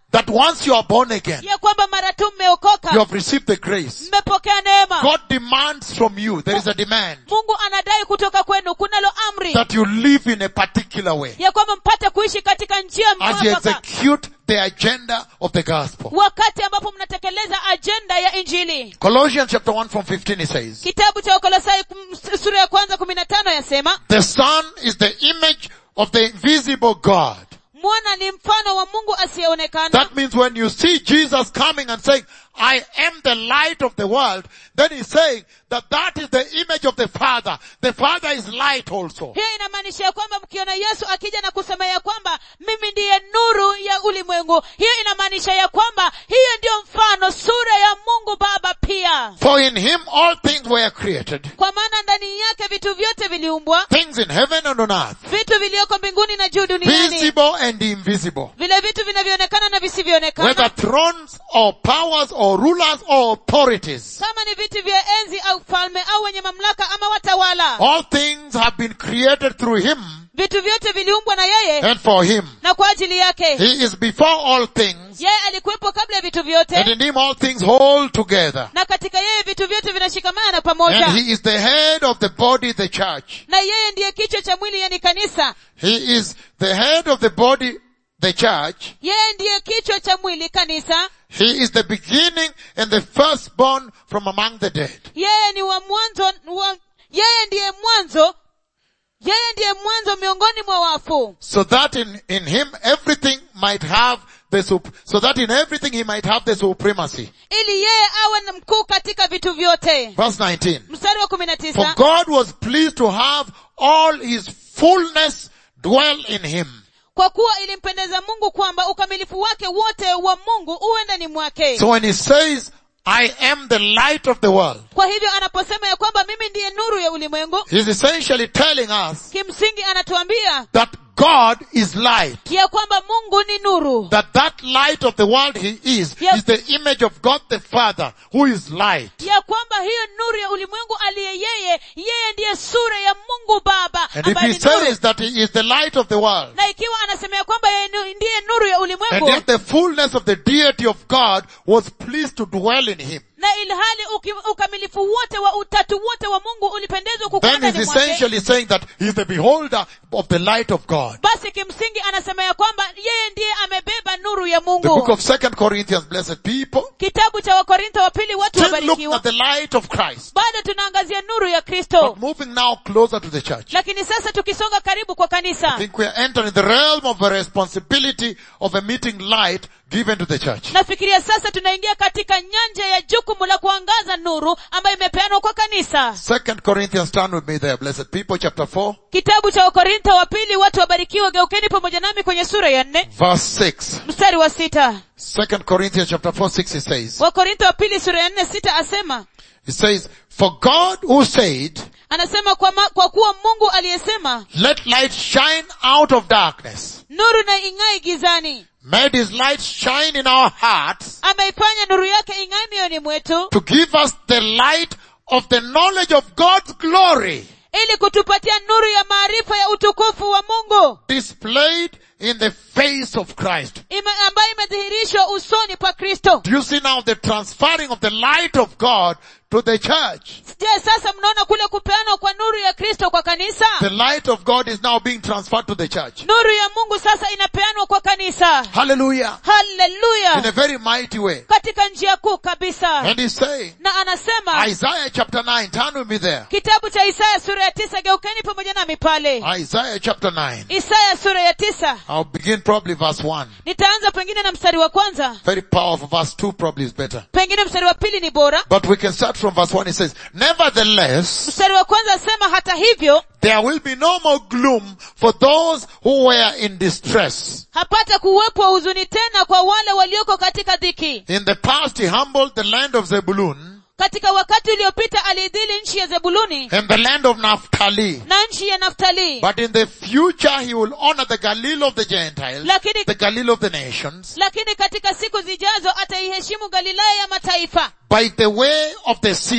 that once you are born again, ya kwamba mara tu you mmeokoka have received the grace. mmepokea neema God demands from you, there is a demand mungu anadai kutoka kwenu kunalo amri that you live in a particular way ya kwamba mpate kuishi katika njia as you mwafaka execute the agenda of the gospel. wakati ambapo mnatekeleza ajenda ya injili Colossians chapter 1 from 15 it says, kitabu cha wakolosai kum- sura ya kwanza kumi na tano yasema the son is the image of the invisible God. mwana ni mfano wa mungu asiyeonekana That means when you see Jesus coming and saying, I am the light of the world, then he's saying that that is the image of the Father. The Father is light also. hiyo inamaanisha ya kwamba mkiona yesu akija na kusema ya kwamba mimi ndiye nuru ya ulimwengu hiyo inamaanisha ya kwamba hiyo ndiyo mfano sura ya mungu baba pia For in him all things were created. kwa maana ndani yake vitu vyote viliumbwa Things in heaven and on earth. vitu vilioko mbinguni na juu duniani Visible and invisible. vile vitu vinavyoonekana na Whether visivyoonekana thrones or powers or rulers or authorities. kama ni viti vya enzi au falme au wenye mamlaka ama watawala All things have been created through him vitu vyote viliumbwa na yeye and for him. na kwa ajili yake He is before all things yeye alikuwepo kabla ya vitu and vyote in him all things hold together. na katika yeye vitu vyote vinashikamana pamoja And he is the head of the body, the church. na yeye ndiye kichwa cha mwili yani kanisa He is the head of the body, the church. yeye ndiye kichwa cha mwili kanisa He is the beginning and the firstborn from among the dead. yeye ni wa mwanzo wa, yeye ndiye mwanzo yeye ndiye mwanzo miongoni mwa wafu So that in, in him everything might have the sup- so that in everything he might have the supremacy. ili yeye awe na mkuu katika vitu vyote Verse 19. mstari wa kumi na For tisa God was pleased to have all his fullness dwell in him. kwa kuwa ilimpendeza mungu kwamba ukamilifu wake wote wa mungu uwe ndani mwake So when he says, I am the light of the world, kwa hivyo anaposema ya kwamba mimi ndiye nuru ya ulimwengu he's essentially telling us kimsingi anatuambia that God is light. ya kwamba mungu ni nuru That that light of the world he is, Yep. is the image of God the Father, who is light. ya kwamba hiyo nuru ya ulimwengu aliye yeye yeye ndiye sura ya mungu baba And if ambaye he ni nuru. says that he is the light of the world, na ikiwa anasema ya kwamba yeye nu- ndiye nuru ya and ulimwengu yet the fullness of the deity of God was pleased to dwell in him, na ilhali uki, ukamilifu wote wa utatu wote wa mungu ulipendezwa kukaa then ndani he's mwake essentially saying that he is the beholder of the light of God. basi kimsingi anasema ya kwamba yeye ndiye amebeba nuru ya The book mungu of Second Corinthians, blessed people, kitabu cha wakorintho wa pili watu still looking wabarikiwa at the light of Christ. bado tunaangazia nuru ya But kristo moving now closer to the church. lakini sasa tukisonga karibu kwa I kanisa think we are entering the realm of the responsibility of emitting light given to the church. nafikiria sasa tunaingia katika nyanja ya jukumu la kuangaza nuru ambayo imepeanwa kwa kanisa Second Corinthians, turn with me there, blessed people, chapter 4, kitabu cha wakorintho wa pili watu wabarikiwa geukeni pamoja nami kwenye sura ya nne verse 6. mstari wa sita Second Corinthians chapter 4, 6 it says, wakorintho wa pili sura ya nne sita asema it says, for God who said, anasema kwa, ma, kwa kuwa mungu aliyesema let light shine out of darkness, nuru na ing'ai gizani made his light shine in our hearts ameifanya nuru yake ing'ai mioyoni mwetu to give us the light of the knowledge of God's glory ili kutupatia nuru ya maarifa ya utukufu wa mungu displayed in the face of Christ. ime, ambayo imedhihirishwa usoni pa kristo Do you see now the transferring of the light of God to the church? je sasa mnaona kule kupeanwa kwa nuru ya kristo kwa kanisa The light of God is now being transferred to the church. nuru ya mungu sasa inapeanwa kwa kanisa Hallelujah. In a haleluya very mighty way. katika njia kuu kabisa And he's saying, na anasema Isaiah chapter 9, turn with me there. kitabu cha isaya sura ya tisa geukeni pamoja nami pale Isaiah chapter 9. isaya sura ya tisa I'll begin probably verse 1. nitaanza pengine na mstari wa kwanza Very powerful. Verse 2 probably is better. pengine mstari wa pili ni bora But we can start from verse 1. It says, Nevertheless, mstari wa kwanza asema hata hivyo there will be no more gloom for those who were in distress. hapata kuwepo huzuni tena kwa wale walioko katika dhiki In the past, he humbled the land of Zebulun katika wakati uliopita aliidhili nchi ya zebuluni and the land of Naphtali. na nchi ya naftali But in the future, he will honor the Galilee of the Gentiles, lakini the Galilee of the nations, lakini katika siku zijazo ataiheshimu galilaya ya mataifa by the way of the sea,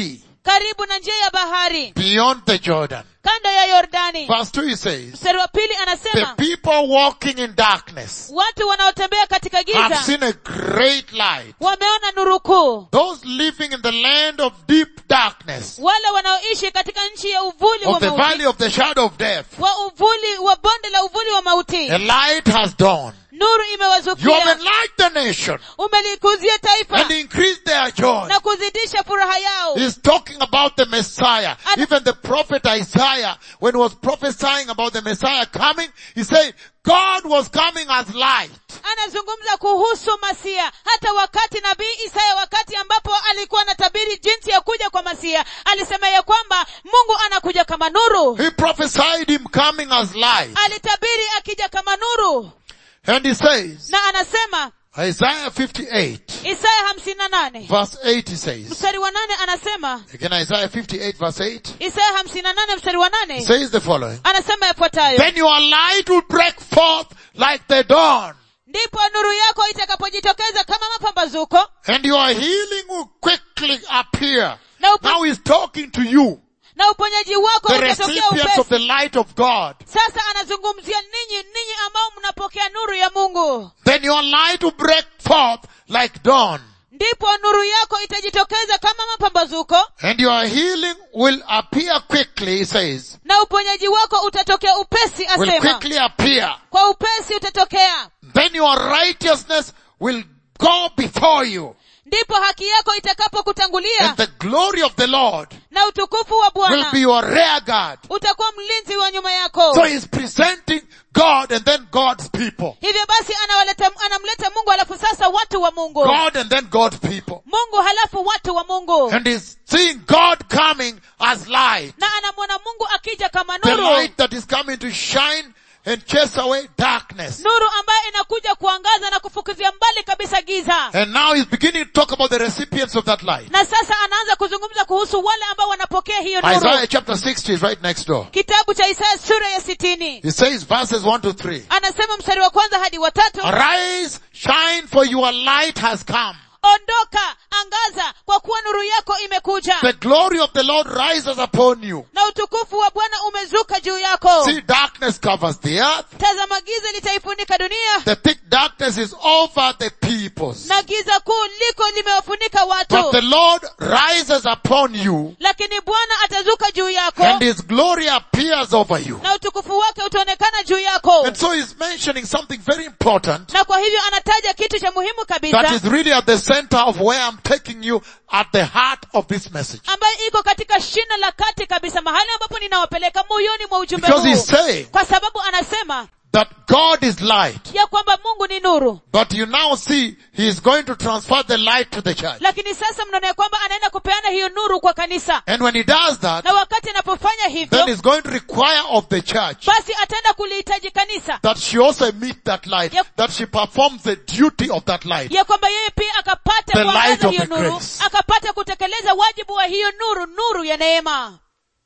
karibu na njia ya bahari beyond the Jordan. kando ya yordani Verse 2 he says, mstari wa pili the anasema people walking in darkness watu wanaotembea katika have giza seen a great light. wameona nuru kuu Those living in the land of deep darkness, wale wanaoishi katika nchi ya uvuli wa of the mauti valley of the shadow of death, wa uvuli wa bonde la uvuli wa mauti a light has dawned. nuru You have imewazukia enlightened the nation umelikuzia taifa and increased their joy. na kuzidisha furaha yao He's talking about the Messiah. And- Even the prophet Isaiah, when he was prophesying about the Messiah coming, he said, God was coming as light. anazungumza kuhusu masia hata wakati nabii isaya wakati ambapo alikuwa anatabiri jinsi ya kuja kwa masia alisema ya kwamba mungu anakuja kama nuru He prophesied him coming as light. alitabiri akija kama nuru And he says, na anasema Isaiah 58, isaya hamsini na nane verse 8 he says, mstari wa nane anasema again Isaiah 58 verse 8, isaya hamsini na nane mstari wa he nane says the following, anasema yafuatayo Then your light will break forth like the dawn, ndipo nuru yako itakapojitokeza kama mapambazuko and your healing will quickly appear. na, upo, Now he's talking to you, na uponyaji wako the utatokea recipients of upesi the light of God. sasa anazungumzia ninyi ninyi ambao mnapokea nuru ya mungu Then your light will break forth like dawn, ndipo nuru yako itajitokeza kama mapambazuko and your healing will appear quickly, he says, na uponyaji wako utatokea upesi will asema quickly appear. kwa upesi utatokea Then your righteousness will go before you, ndipo haki yako itakapokutangulia and the glory of the Lord na utukufu wa will bwana be your rear guard. utakuwa mlinzi wa nyuma yako So he's presenting God and then God's people. hivyo basi anawaleta anamleta mungu halafu sasa watu wa mungu God and then God's people. mungu halafu watu wa mungu And he's seeing God coming as light. na anamwona mungu akija kama The nuru light that is coming to shine and chase away darkness. nuru ambayo inakuja kuangaza na kufukuzia mbali kabisa giza And now he's beginning to talk about the recipients of that light. na sasa anaanza kuzungumza kuhusu wale ambao wanapokea hiyo nuru Isaiah chapter 60 is right next door. kitabu cha isaya sura ya sitini He says verses 1 to 3. anasema mstari wa kwanza hadi wa tatu Arise, shine for your light has come. ondoka angaza kwa kuwa nuru yako imekuja The glory of the Lord rises upon you. na utukufu wa bwana umezuka juu yako See, darkness covers the earth. tazama giza litaifunika dunia The thick darkness is over the peoples. na giza kuu liko limewafunika But watu the Lord rises upon you lakini bwana atazuka juu yako and his glory appears over you. na utukufu wake utaonekana juu yako And so he's mentioning something very important na kwa hivyo anataja kitu cha muhimu that kabisa is really at the center of where I'm taking you at the heart of this message. ambayo iko katika shina la kati kabisa mahali ambapo ninawapeleka moyoni mwa ujumbe Because he's huu saying kwa sababu anasema that God is light. ya kwamba mungu ni nuru But you now see he is going to transfer the light to the church. lakini sasa mnaona ya kwamba anaenda kupeana hiyo nuru kwa kanisa And when he does that, na wakati anapofanya then hivyo he's going to require of the church basi ataenda kulihitaji kanisa that she also meet that light, Yep. that she performs the duty of that light. ya kwamba yeye pia akapata The light kuangaza of hiyo the nuru grace. akapata kutekeleza wajibu wa hiyo nuru nuru ya neema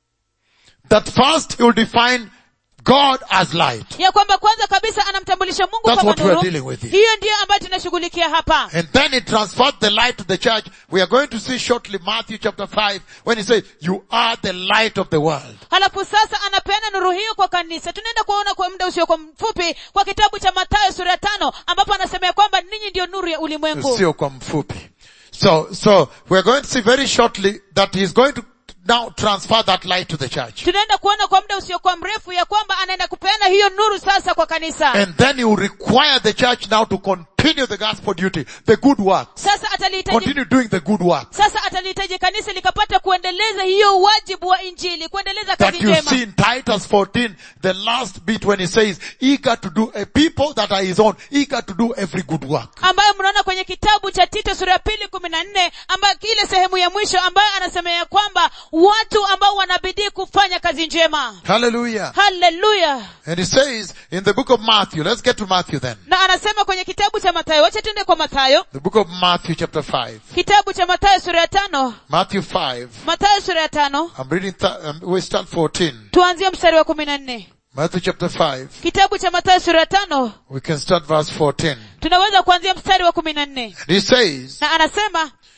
That first he will define God as light. ya kwamba kwanza kabisa anamtambulisha mungu That's kama what we are nuru dealing with here. hiyo ndiyo ambayo tunashughulikia hapa And then he transferred the light to the church. We are going to see shortly Matthew chapter 5 when he says, you are the light of the world. halafu sasa anapeana nuru hiyo kwa kanisa tunaenda kuona kwa muda usiokuwa mfupi kwa kitabu cha matayo sura ya tano ambapo anasema ya kwamba ninyi ndio nuru ya ulimwengu Sio kwa mfupi. So, so we're going to see very shortly that he's going to now transfer that light to the church. tunaenda kuona kwa muda usiokuwa mrefu ya kwamba anaenda kupeana hiyo nuru sasa kwa kanisa And then he will require the church now to continue the gospel duty, the good work. sasa atalihitaji Continue doing the good work sasa atalihitaji kanisa likapata kuendeleza hiyo wajibu wa injili kuendeleza that kazi you njema see in Titus 14, the last bit when he says, eager to do, a people that are his own, eager to do every good work. ambayo mnaona kwenye kitabu cha tito sura ya pili kumi na nne ambayo ile sehemu ya mwisho ambayo anasema ya kwamba watu ambao wanabidii kufanya kazi njema Hallelujah. haleluya And he says in the book of Matthew, let's get to Matthew then. na anasema kwenye kitabu cha mathayo wacha tuende kwa mathayo The book of Matthew chapter 5. kitabu cha mathayo sura ya tano Matthew 5. mathayo sura ya tano I'm reading, th- um, we start 14. tuanzie mstari wa kumi na nne Matthew chapter 5. kitabu cha mathayo sura ya tano We can start verse 14. tunaweza kuanzia mstari wa kumi na nne And he says, na anasema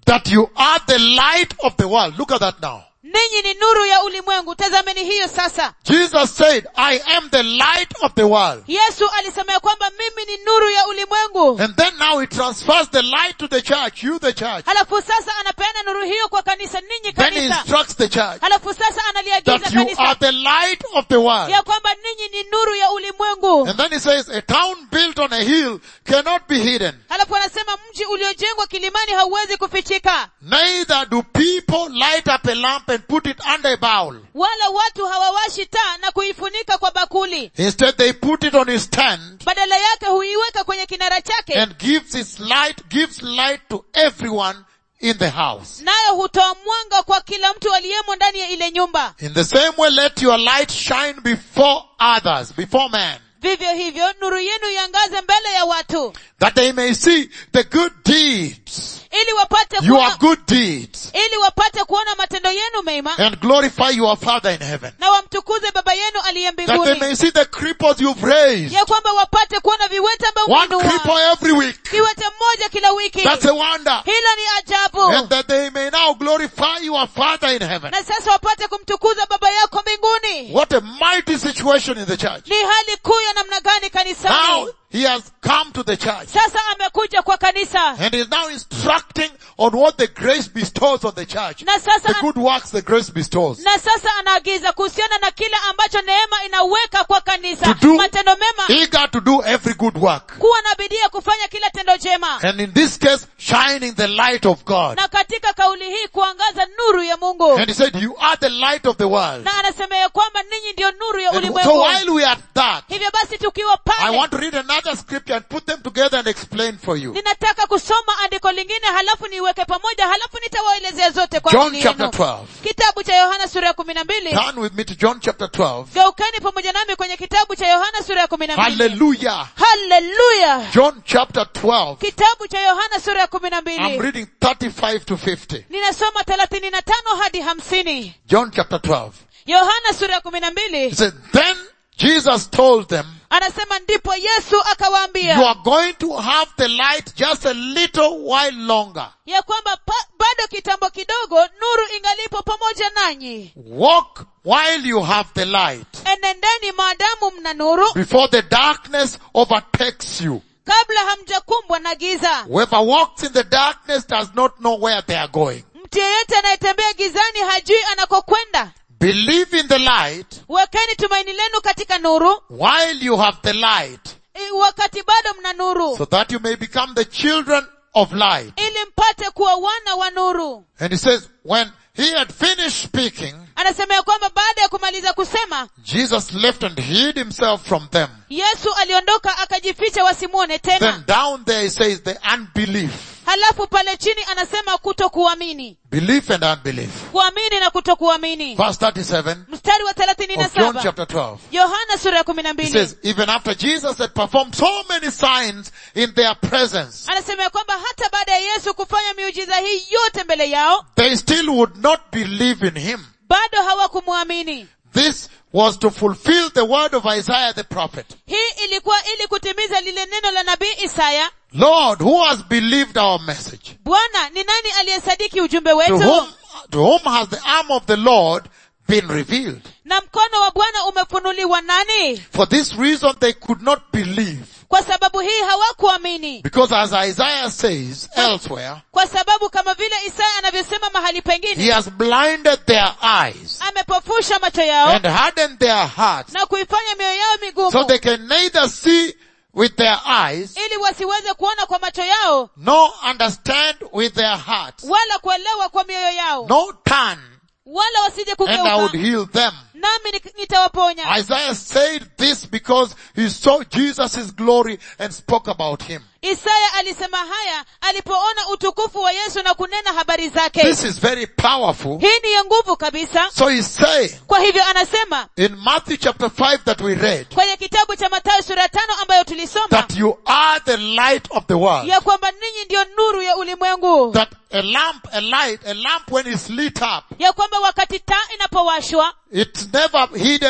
that you are the light of the world. Look at that now. ninyi ni nuru ya ulimwengu tazameni hiyo sasa Jesus said, I am the light of the world. yesu alisema ya kwamba mimi ni nuru ya ulimwengu And then now he transfers the light to the church, you the church. halafu sasa anapeana nuru hiyo kwa kanisa ninyi Then he kanisa instructs the church halafu sasa analiagiza that you are kanisa the light of the world. ya kwamba ninyi ni nuru ya ulimwengu And then he says, a town built on a hill cannot be hidden. halafu anasema mji uliojengwa kilimani hauwezi kufichika Neither do people light up a lamp and put it under a bowl. wala watu hawawashi taa na kuifunika kwa bakuli Instead they put it on a stand badala yake huiweka kwenye kinara chake and gives its light, gives light to everyone in the house. nayo hutoa mwanga kwa kila mtu aliyemo ndani ya ile nyumba In the same way, let your light shine before others, before man, vivyo hivyo nuru yenu iangaze mbele ya watu that they may see the good deeds, ili wapate your kuona, good deeds, ili wapate kuona matendo yenu mema and glorify your Father in heaven. na wamtukuze baba yenu aliye That they mbinguni may see the cripples you've raised. ya kwamba wapate kuona viwete ambao One umeinua. cripple every week. kiwete mmoja kila wiki That's a wonder. hilo ni ajabu And that they may now glorify your Father in heaven. na sasa wapate kumtukuza baba yako mbinguni What a mighty situation in the church. ni hali kuu ya namna gani Now, kanisani he has come to the church. sasa amekuja kwa kanisa And is now instructing on what the grace bestows on the church. na sasa The good works the grace bestows. na sasa anaagiza kuhusiana na kile ambacho neema inaweka kwa kanisa To do- matendo mema Eager to do every good work. kuwa na bidii ya kufanya kila tendo jema And in this case, shining the light of God. na katika kauli hii kuangaza nuru ya mungu And he said, you are the light of the world. na anasema ya kwamba ninyi ndio nuru ya And so ulimwengu while we are at that, hivyo basi tukiwa I pale want to read another scripture and put them together and explain for you. ninataka kusoma andiko lingine halafu niiweke pamoja halafu nitawaelezea zote kwa John ajili chapter yenu 12. kitabu cha yohana sura ya kumi na mbili Turn with me to John chapter 12. geukeni pamoja nami kwenye kitabu cha yohana sura ya kumi na mbili Hallelujah. haleluya John chapter 12. kitabu cha yohana sura ya kumi na I'm mbili reading 35 to 50. ninasoma thelathini na tano hadi hamsini John chapter 12. yohana sura ya kumi na mbili He said, then Jesus told them, anasema ndipo yesu you akawaambia are going to have the light just a little while longer. ya kwamba pa, bado kitambo kidogo nuru ingalipo pamoja nanyi Walk while you have the light enendeni maadamu mna nuru before the darkness overtakes you. kabla hamjakumbwa na giza Whoever walks in the darkness does not know where they are going. mtu yeyote anayetembea gizani hajui anakokwenda Believe in the light wekeni tumaini lenu katika nuru while you have the light i- wakati bado mna nuru so that you may become the children of light. ili mpate kuwa wana wa nuru And he says, when he had finished speaking, anasema ya kwamba baada ya kumaliza kusema Jesus left and hid himself from them. yesu aliondoka akajificha wasimwone Then tena down there he says the unbelief. halafu pale chini anasema kutokuamini Belief and unbelief. kuamini na kutokuamini Verse 37 mstari wa thelathini na of John saba chapter 12. yohana sura ya kumi na He mbili says, even after Jesus had performed so many signs in their presence, anasema ya kwamba hata baada ya yesu kufanya miujiza hii yote mbele yao they still would not believe in him. bado hawakumwamini This was to fulfill the word of Isaiah the prophet. hii ilikuwa ili kutimiza lile neno la nabii isaya Lord, who has believed our message? bwana ni nani aliyesadiki ujumbe To wetu whom, to whom has the arm of the Lord been revealed? na mkono wa bwana umefunuliwa nani For this reason they could not believe. kwa sababu hii hawakuamini Because as Isaiah says elsewhere, kwa sababu kama vile isaya anavyosema mahali he pengine has blinded their eyes amepofusha macho yao and hardened their hearts na kuifanya mioyo yao so migumu they can neither see with their eyes ili wasiweze kuona kwa macho yao nor understand with their hearts wala kuelewa kwa mioyo yao nor turn wala wasije and I would kugeuka heal them. nami ni- nitawaponya Isaiah said this because he saw Jesus' glory and spoke about him. isaya alisema haya alipoona utukufu wa yesu na kunena habari zake This is very powerful. hii ni ya nguvu kabisa So he's saying kwa hivyo anasema in Matthew chapter 5 that we read kwenye kitabu cha matayo sura ya tano ambayo tulisoma that you are the light of the world. ya kwamba ninyi ndiyo nuru ya ulimwengu That a lamp, a light, a lamp when it's lit up, ya kwamba wakati taa inapowashwa it's never hidden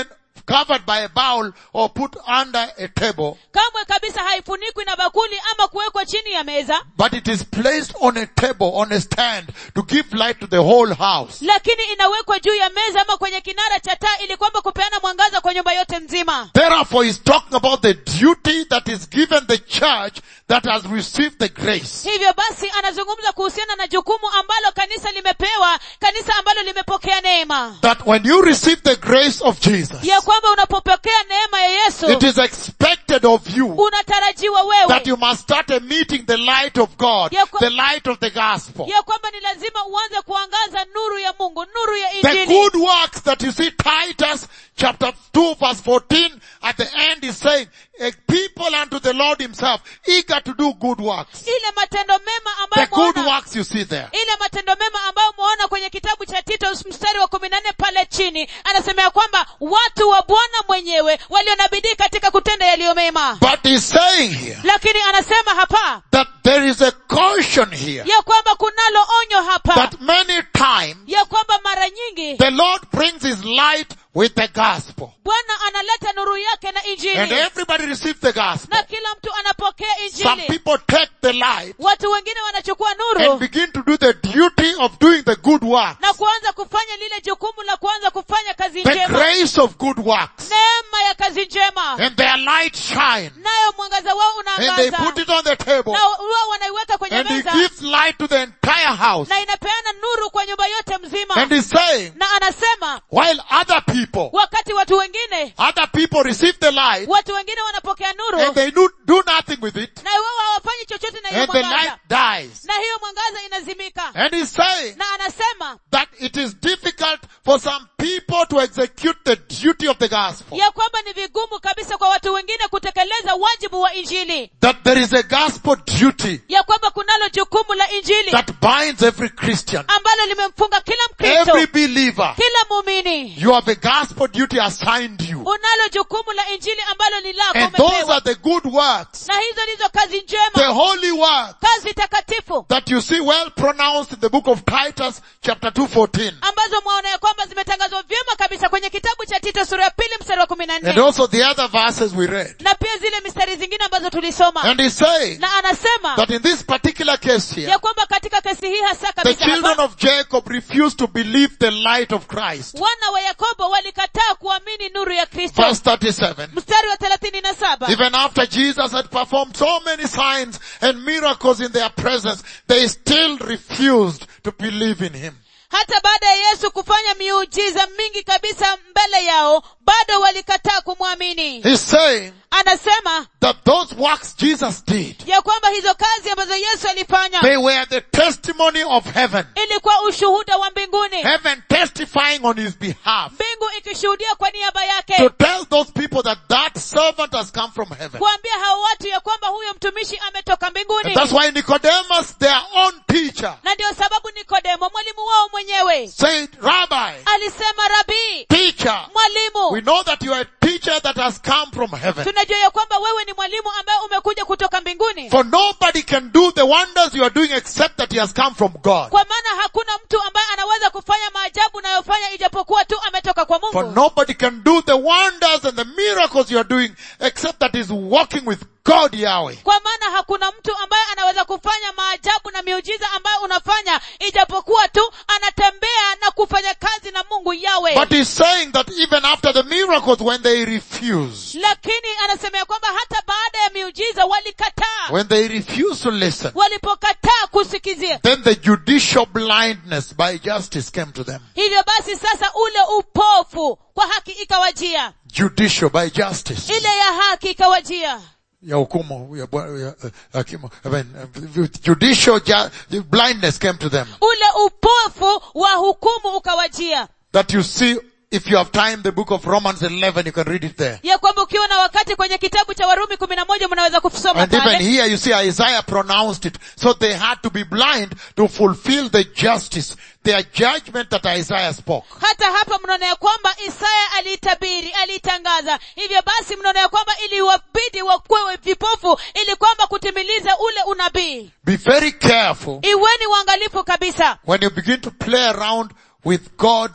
covered by a bowl or put under a table, kamwe kabisa haifunikwi na bakuli ama kuwekwa chini ya meza but it is placed on a table, on a stand to give light to the whole house. lakini inawekwa juu ya meza ama kwenye kinara cha taa ili kwamba kupeana mwangaza kwa nyumba yote mzima Therefore, he's talking about the duty that is given the church that has received the grace. hivyo basi anazungumza kuhusiana na jukumu ambalo kanisa limepewa kanisa ambalo limepokea neema That when you receive the grace of Jesus, ya kwamba unapopokea neema ya yesu it is expected of you unatarajiwa wewe that you must start emitting the light of God, Ya kwa- the light of the gospel. ya kwamba ni lazima uanze kuangaza nuru ya mungu nuru ya The injili good works that you see Titus chapter 2 verse 14 at the end is saying, a people unto the Lord himself, eager to do good works. ile matendo mema The ambayo good mwaona works you see there. ile matendo mema ambayo mwaona kwenye kitabu cha tito mstari wa kumi na nne pale chini anasema ya kwamba watu wa bwana mwenyewe walio na bidii katika kutenda yaliyo mema But he's saying here lakini anasema hapa that there is a caution here ya kwamba kunalo onyo hapa that many times ya kwamba mara nyingi the Lord brings his light with the gospel. bwana analeta nuru yake na And injili everybody receives the gospel. na kila mtu anapokea Some injili people take the light watu wengine wanachukua and nuru begin to do the duty of doing the good work. na kuanza kufanya lile jukumu la kuanza kufanya kazi The njema grace of good works. neema ya kazi njema And their light shine. nayo mwangaza wao And they unaangaza put it on the table. na wao wanaiweka kwenye And he meza gives light to the entire house. na inapeana nuru kwa nyumba yote mzima And he's saying, na anasema while other people, wakati watu wengine other people receive the light watu wengine wanapokea and nuru they do, do nothing with it na wao hawafanyi chochote na hiyo and the light mwangaza dies. na hiyo mwangaza inazimika And he's saying na anasema that it is difficult for some people to execute the duty of the gospel. ya kwamba ni vigumu kabisa kwa watu wengine kutekeleza wajibu wa injili That there is a gospel duty ya kwamba kunalo jukumu la injili that binds every Christian, ambalo limemfunga kila mkristo every believer. kila muumini You have a gospel duty assigned you. unalo jukumu la injili ambalo ni lako And those umepewa are the good works, na hizo ndizo kazi the njema holy work kazi takatifu that you see well pronounced in the book of Titus chapter 2:14. ambazo mwaona ya kwamba zimetangazwa vyema kabisa kwenye kitabu cha tito sura ya pili mstari wa kumi na And nne also the other verses we read. na pia zile mistari zingine ambazo tulisoma And he's saying na anasema that in this particular case here, ya kwamba katika kesi hii hasa the kabisa children hapa, of Jacob refused to believe the light of Christ. wana wa yakobo walikataa kuamini nuru ya kristo Verse 37. mstari wa thelathini na saba Even after Jesus had performed so many signs and miracles in their presence, they still refused to believe in him. hata baada ya yesu kufanya miujiza mingi kabisa mbele yao bado walikataa kumwamini He's saying anasema that those works Jesus did, ya kwamba hizo kazi ambazo yesu alifanya they were the testimony of heaven. ilikuwa ushuhuda wa mbinguni Heaven testifying on his behalf mbingu ikishuhudia kwa niaba to yake tell those people that that servant has come from heaven. kuambia hao watu ya kwamba huyo mtumishi ametoka And mbinguni that's why Nicodemus, their own teacher, na ndio sababu nikodemo mwalimu wao mwenyewe said, Rabbi, alisema rabii teacher, we mwalimu know that you are a teacher that has come from heaven. tunajua ya kwamba wewe ni mwalimu ambaye umekuja kutoka mbinguni For nobody can do the wonders you are doing except that he has come from God. kwa maana hakuna mtu ambaye anaweza kufanya maajabu unayofanya ijapokuwa tu ametoka kwa For mungu nobody can do the wonders and the miracles you are doing except that he's walking with God Yahweh. kwa maana hakuna mtu ambaye anaweza kufanya maajabu na miujiza ambayo unafanya ijapokuwa tu anatembea na kufanya kazi na mungu yawe But he's saying that even after the miracles, when they refuse, lakini anasema ya kwamba hata baada ya miujiza walikataa when they refuse to listen, walipokataa kusikizia then the judicial blindness by justice came to them. hivyo basi sasa ule upofu kwa haki ikawajia Judicial by justice. ile ya haki ikawajia ya hukumu ya, bwa- ya, uh, hakimu I mean, uh, judicial ju- blindness came to them ule upofu wa hukumu ukawajia that you see if you have time the book of romans 11 you can read it there ya kwamba ukiwa na wakati kwenye kitabu cha warumi kumi na moja mnaweza kusoma and even pale here you see isaiah pronounced it so they had to be blind to fulfill the justice their judgment that isaiah spoke hata hapa mnaona ya kwamba isaya aliitabiri aliitangaza hivyo basi mnaona ya kwamba iliwabidi wakwewe vipofu ili kwamba kutimiliza ule unabii be very careful iweni uangalifu kabisa when you begin to play around with god's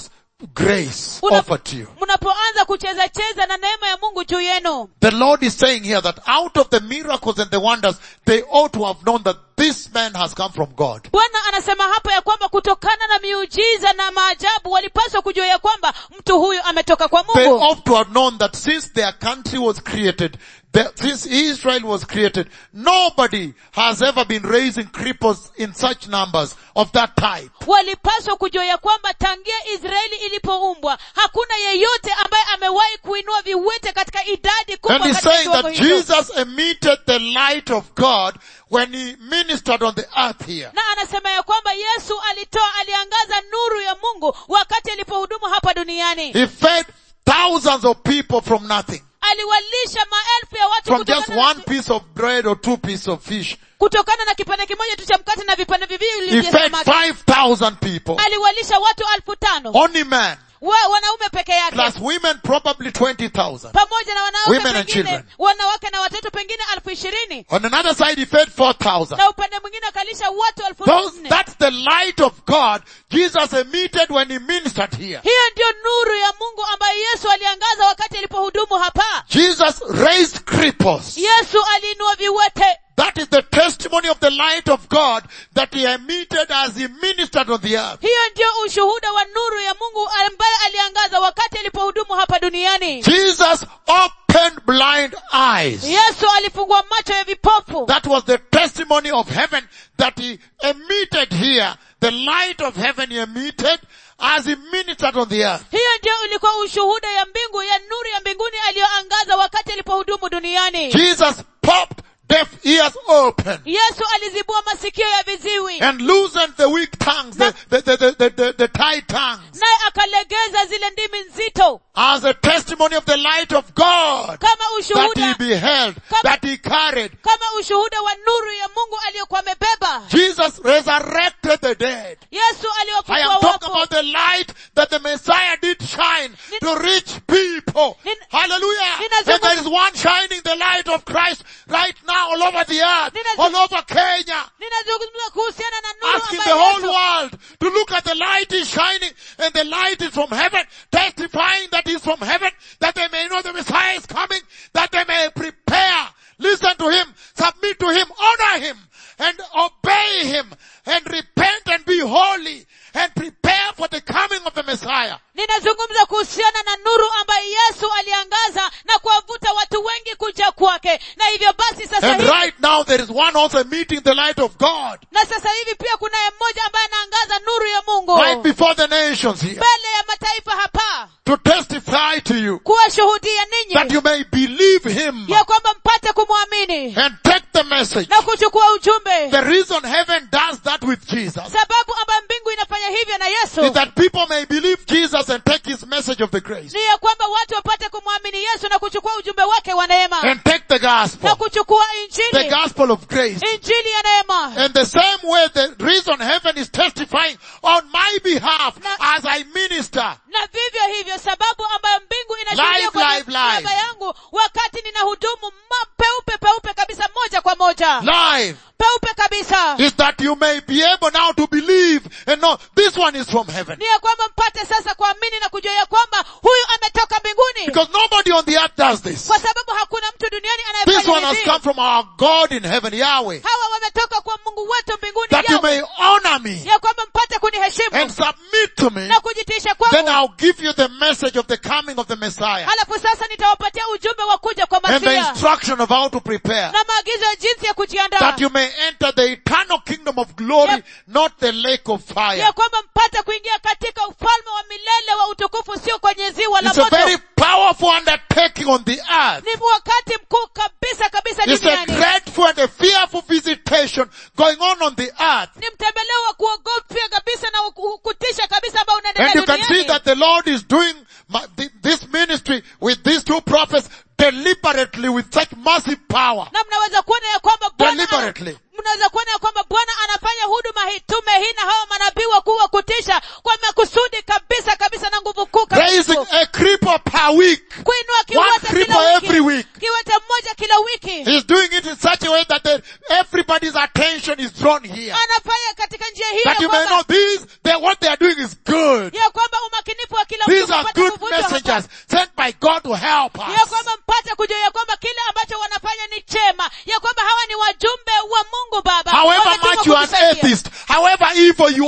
grace Una- offered to you. mnapoanza kucheza cheza na neema ya mungu juu yenu The Lord is saying here that out of the miracles and the wonders, they ought to have known that this man has come from God. bwana anasema hapa ya kwamba kutokana na miujiza na maajabu walipaswa kujua ya kwamba mtu huyu ametoka kwa They mungu ought to have known that since their country was created, that since Israel was created, nobody has ever been raising cripples in such numbers of that type. walipaswa kujua ya kwamba tangia israeli ilipoumbwa hakuna yeyote ambaye amewahi kuinua viwete katika idadi kubwa And he's katika saying kiwango that hicho. Jesus emitted the light of God when he ministered on the earth here. na anasema ya kwamba yesu alitoa aliangaza nuru ya mungu wakati alipohudumu hapa duniani He fed thousands of people from nothing. aliwalisha maelfu ya watu From just kutokana, one na, piece of bread or two pieces of fish. kutokana na kipande kimoja tu cha mkate na vipande viwili He vya fed samaki 5,000 people. aliwalisha watu alfu tano Only man. wa, wanaume peke yake Plus women probably 20,000. pamoja na wanawake Women and pengine children. wanawake na watoto pengine alfu ishirini On another side he fed 4,000. na upande mwingine akalisha watu alfu Those, nne that's the light of God Jesus emitted when he ministered here. hiyo ndio nuru ya mungu ambayo yesu aliangaza wakati alipohudumu hapa Jesus raised cripples. yesu aliinua viwete That is the testimony of the light of God that he emitted as he ministered on the earth. hiyo ndio ushuhuda wa nuru ya mungu ambaye aliangaza wakati alipohudumu hapa duniani Jesus opened blind eyes. yesu alifungua macho ya vipofu That was the testimony of heaven that he emitted here. The light of heaven he emitted as he ministered on the earth. hiyo ndio ulikuwa ushuhuda ya mbingu ya nuru ya mbinguni aliyoangaza wakati alipohudumu duniani Jesus popped deaf ears open yesu alizibua masikio ya viziwi and loosened the weak tongues, the, the, the, the, the, the, the tied tongues naye akalegeza zile ndimi nzito as a testimony of the light of God kama that he ushuhuda beheld, that he carried. kama ushuhuda wa nuru ya mungu aliyokuwa amebeba Jesus resurrected the dead. yesu I aliwafufua am talking wafu about the light that the Messiah did shine to reach people. Nin- Hallelujah. Ninazungum- And there is one shining the light of Christ right now all over the earth, Ninazung- all over Kenya, ninazungumza kuhusiana na nuru asking the ambayo whole yesu world to look at the light is shining and the light is from heaven, testifying that is from heaven, that they may know the Messiah is coming, that they may prepare, listen to him, submit to him, honor him, and obey him, and repent and be holy, and prepare for the coming of the Messiah. ninazungumza kuhusiana na nuru ambayo yesu aliangaza na kuwavuta watu wengi kuja kwake na hivyo basi sasa And hivi right now there is one also meeting the light of God na sasa hivi pia kunaye mmoja ambaye anaangaza nuru ya mungu right before the nations here mbele ya mataifa hapa to testify to you kuwashuhudia that ninyi you may believe him ya kwamba mpate kumwamini and take the message. na kuchukua ujumbe The reason heaven does that with Jesus sababu ambayo mbingu inafanya hivyo na is yesu that people may believe Jesus and take his message of the grace ni ya kwamba watu wapate kumwamini yesu na kuchukua ujumbe wake wa neema and take the na gospel, kuchukua the injili gospel of grace. injili ya neema And the same way the reason heaven is testifying on my behalf Na- as I minister na vivyo hivyo sababu ambayo mbingu inashuhudia Live, kwa live, niaba live. yangu wakati ninahudumu ma- peupe peupe kabisa moja kwa moja live peupe kabisa is that you may be able now to believe and know this one is from heaven. ni ya kwamba mpate sasa kuamini na kujua ya kwamba huyu ametoka mbinguni Because nobody on the earth does this. kwa sababu hakuna mtu duniani This one anayefanya has hivi come from our God in heaven, Yahweh. hawa wametoka kwa mungu wetu mbinguni That you Yahweh. may honor me ya kwamba mpate and kuniheshimu submit to me. na kujitisha Then kwangu I'll give you the message of the coming of the Messiah halafu sasa nitawapatia ujumbe wa kuja kwa and the masia instruction of how to prepare. na maagizo ya jinsi ya kujiandaa That you may enter the eternal kingdom of glory, Yep. not the lake of fire. ya kwamba mpate kuingia katika ufalme wa milele wa utukufu sio kwenye ziwa la It's a moto very powerful undertaking on the earth. ni wakati mkuu kabisa kabisa It's a duniani dreadful and a fearful visitation going on on the earth. ni mtembeleo wa kuogopya kabisa na ku- kutisha kabisa ambao And unaendelea you can see duniani that the Lord is doing ma- thi- this ministry with these two prophets deliberately with such massive power. na mnaweza kuona ya kwamba bwana ana- Deliberately. mnaweza kuona ya kwamba bwana anafanya huduma hii tume hii na hawa manabii wakuu wa kutisha kwa makusudi kabisa kabisa na nguvu kuu Raising kabisa a cripple per week. kuinua One kiwete cripple kila every wiki week. kiwete mmoja kila wiki He's doing it in such a way that the, everybody's attention is drawn here. anafanya katika njia hii That ya you may know kwamba these, they, what they are doing is good. ya kwamba umakinifu wa kila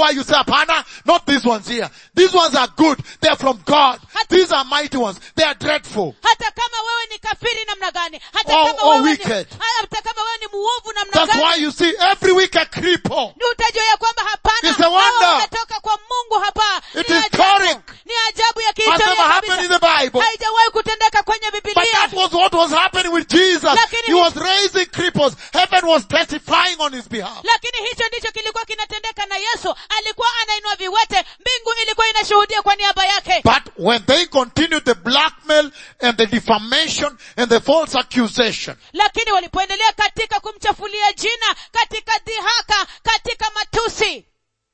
why you say, Apana, not these ones here. These ones are good. They're from God. These are mighty ones. They are dreadful. hata kama wewe ni kafiri namna gani hata Or- kama or wewe ni, wicked. hata kama wewe ni muovu namna That's why gani you see every week a cripple. ni utajua ya kwamba hapana It's a wonder. hawa wametoka kwa mungu hapa It ni is ajabu historic. ni ajabu ya Has kihistoria never happened in kabisa the Bible. haijawahi kutendeka kwenye But bibilia that was what was happening with Jesus. Lakini- He was raising cripples. Heaven was testifying on his behalf. lakini hicho ndicho kilikuwa kinatendeka na yesu alikuwa anainua viwete mbingu ilikuwa inashuhudia kwa niaba yake But when they continued the blackmail and the defamation and the false accusation, lakini walipoendelea katika kumchafulia jina katika dhihaka katika matusi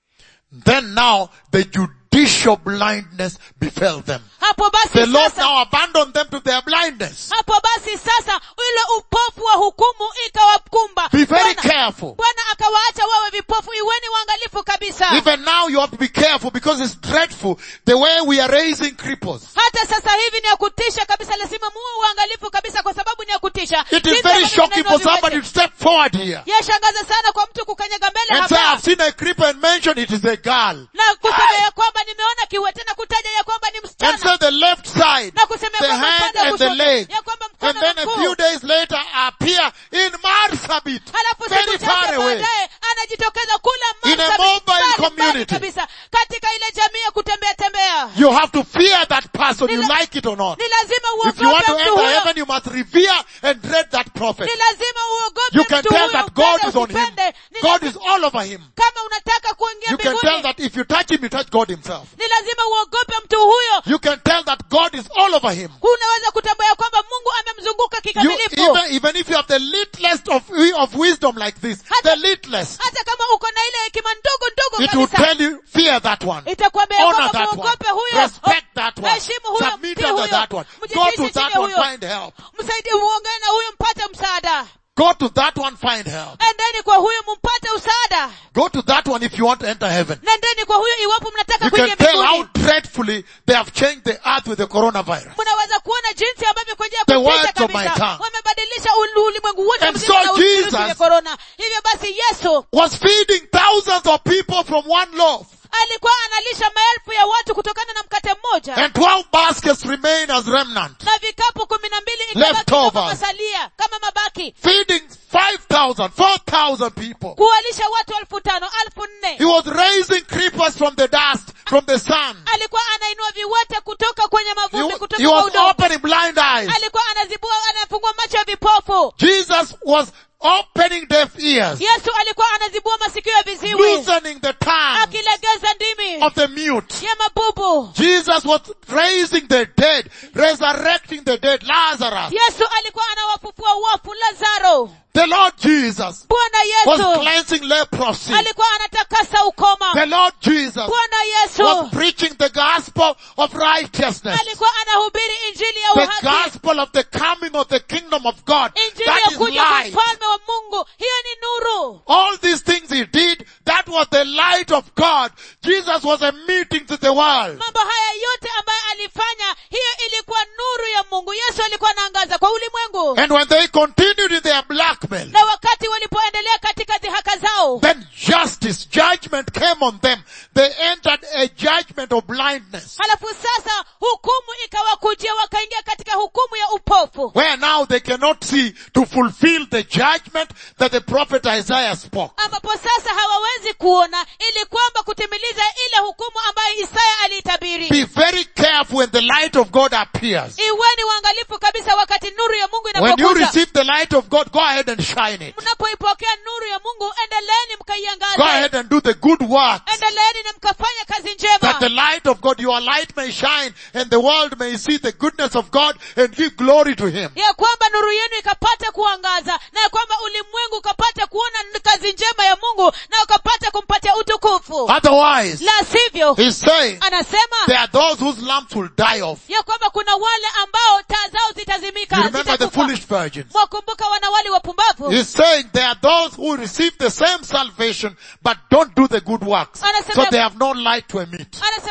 then now the judicial blindness befell them. hapo basi The Lord sasa now abandoned them to their blindness. hapo basi sasa ule upofu wa hukumu ikawakumba Be very Bwana- careful. bwana akawaacha wawe vipofu iweni waangalifu kabisa Even now you have to be careful because it's dreadful the way we are raising cripples. hata sasa hivi ni ya kutisha kabisa lazima muwe uangalifu kabisa kwa sababu ni ya kutisha It is Jinsi very ambavyo shocking tunainua for somebody to viwete. step forward here yashangaza sana kwa mtu kukanyaga mbele and say, hapa I've seen a cripple and mention it is a girl. na kusema ya kwamba nimeona kiwete na kutaja ya kwamba ni And msichana say the left side, na kusema ya the kwamba hand upande wa and the kushoto, leg. ya kwamba And mkono then na a mguu few days later appear in Marsabit, halafu very siku far chache away. baadaye anajitokeza kula In a Marsabit, mobile mbali, mbali community. kabisa katika ile jamii ya kutembea tembea You have to fear that person, you Nila- like it or not. ni lazima If you want to uogope mtu enter huyo heaven, you must revere and dread that prophet. ni lazima uogope You can mtu tell huyo that God upende is on him. usipende. Ni God lazi- is all over him. kama unataka kuingia You can tell mbinguni that if you touch him, you touch God himself. ni lazima uogope mtu huyo You can tell that God is all over him. unaweza kutambua ya kwamba mungu amemzunguka You, kikamilifu even, even if you have the littlest of, of wisdom like this, the littlest, hata kama uko na ile hekima ndogo ndogo it will kabisa tell you, fear that one. itakwambia ya Honor kwamba that one. muogope huyo Respect that one. heshimu huyo Submit mtii under huyo that one. Go mjitishe to chini that ya one, huyo find help. msaidie muongee na huyo mpate msaada Go to that one, find help. endeni kwa huyo mumpate msaada Go to that one if you want to enter heaven. nendeni kwa huyo iwapo mnataka You kuingia can tell how mbinguni dreadfully they have changed the earth with the coronavirus. mnaweza kuona jinsi ambavyo kwa njia ya The kutisha words of my kabisa tongue. wamebadilisha ulu- ulimwengu wote And mzima so na virusi Jesus- vya korona hivyo basi yesu Was feeding thousands of people from one loaf. alikuwa analisha maelfu ya watu kutokana na mkate mmoja And 12 baskets remain as remnant. na vikapu kumi na mbili ikabaki Leftovers. kama masalia kama mabaki Feeding 5,000, 4,000 people. kuwalisha watu elfu tano elfu nne He was raising creepers from the dust, from the sun. alikuwa anainua viwete kutoka kwenye He, mavumbi wa- kutoka he kwa was udongo opening blind eyes. alikuwa anazibua anafungua macho ya vipofu Jesus was opening deaf ears, yesu alikuwa anazibua masikio ya viziwi loosening the tongue akilegeza ndimi of the mute. ya mabubu Jesus was raising the dead, resurrecting the dead, Lazarus. yesu alikuwa anawafufua wafu lazaro The Lord Jesus bwana was yesu cleansing leprosy. alikuwa anatakasa ukoma The Lord Jesus bwana was yesu preaching the gospel of righteousness. alikuwa anahubiri injili ya The uhaki gospel of the coming of the kingdom of God. injili That ya is kuja kwa light. mfalme wa mungu hiyo ni nuru All these things he did, that was the light of God. Jesus was a meeting to the world. mambo haya yote ambayo alifanya hiyo ilikuwa nuru ya mungu yesu alikuwa anaangaza kwa ulimwengu And when they continued in their blackmail, na wakati walipoendelea katika dhihaka zao then justice, judgment came on them. They entered a judgment of blindness. halafu sasa hukumu ikawakujia wakaingia katika hukumu ya upofu Where now they cannot see to fulfill the judgment that the prophet Isaiah spoke. ambapo sasa hawawezi kuona ili kwamba kutimiliza ile hukumu ambayo isaya aliitabiri Be very careful when the light of God appears. iweni waangalifu kabisa wakati nuru ya mungu When you inapokuja receive the light of God, go ahead and shine it. mnapoipokea nuru ya mungu endeleeni Go mkaiangaze ahead and do the good work. endeleeni na mkafanya kazi That the njema light of God, your light may shine and the world may see the goodness of God and give glory to Him. ya kwamba nuru yenu ikapata kuangaza na ya kwamba ulimwengu ukapata kuona kazi njema ya mungu na ukapata kumpatia utukufu Otherwise, la sivyo He's saying anasema there are those whose lamps will die off. ya kwamba kuna wale ambao taa zao zitazimika You remember the zitakufa. foolish virgins. mwakumbuka wanawali wapumbavu He's saying there are those who receive the same salvation but don't do the good works. Anasema- So they have no light to emit. anasema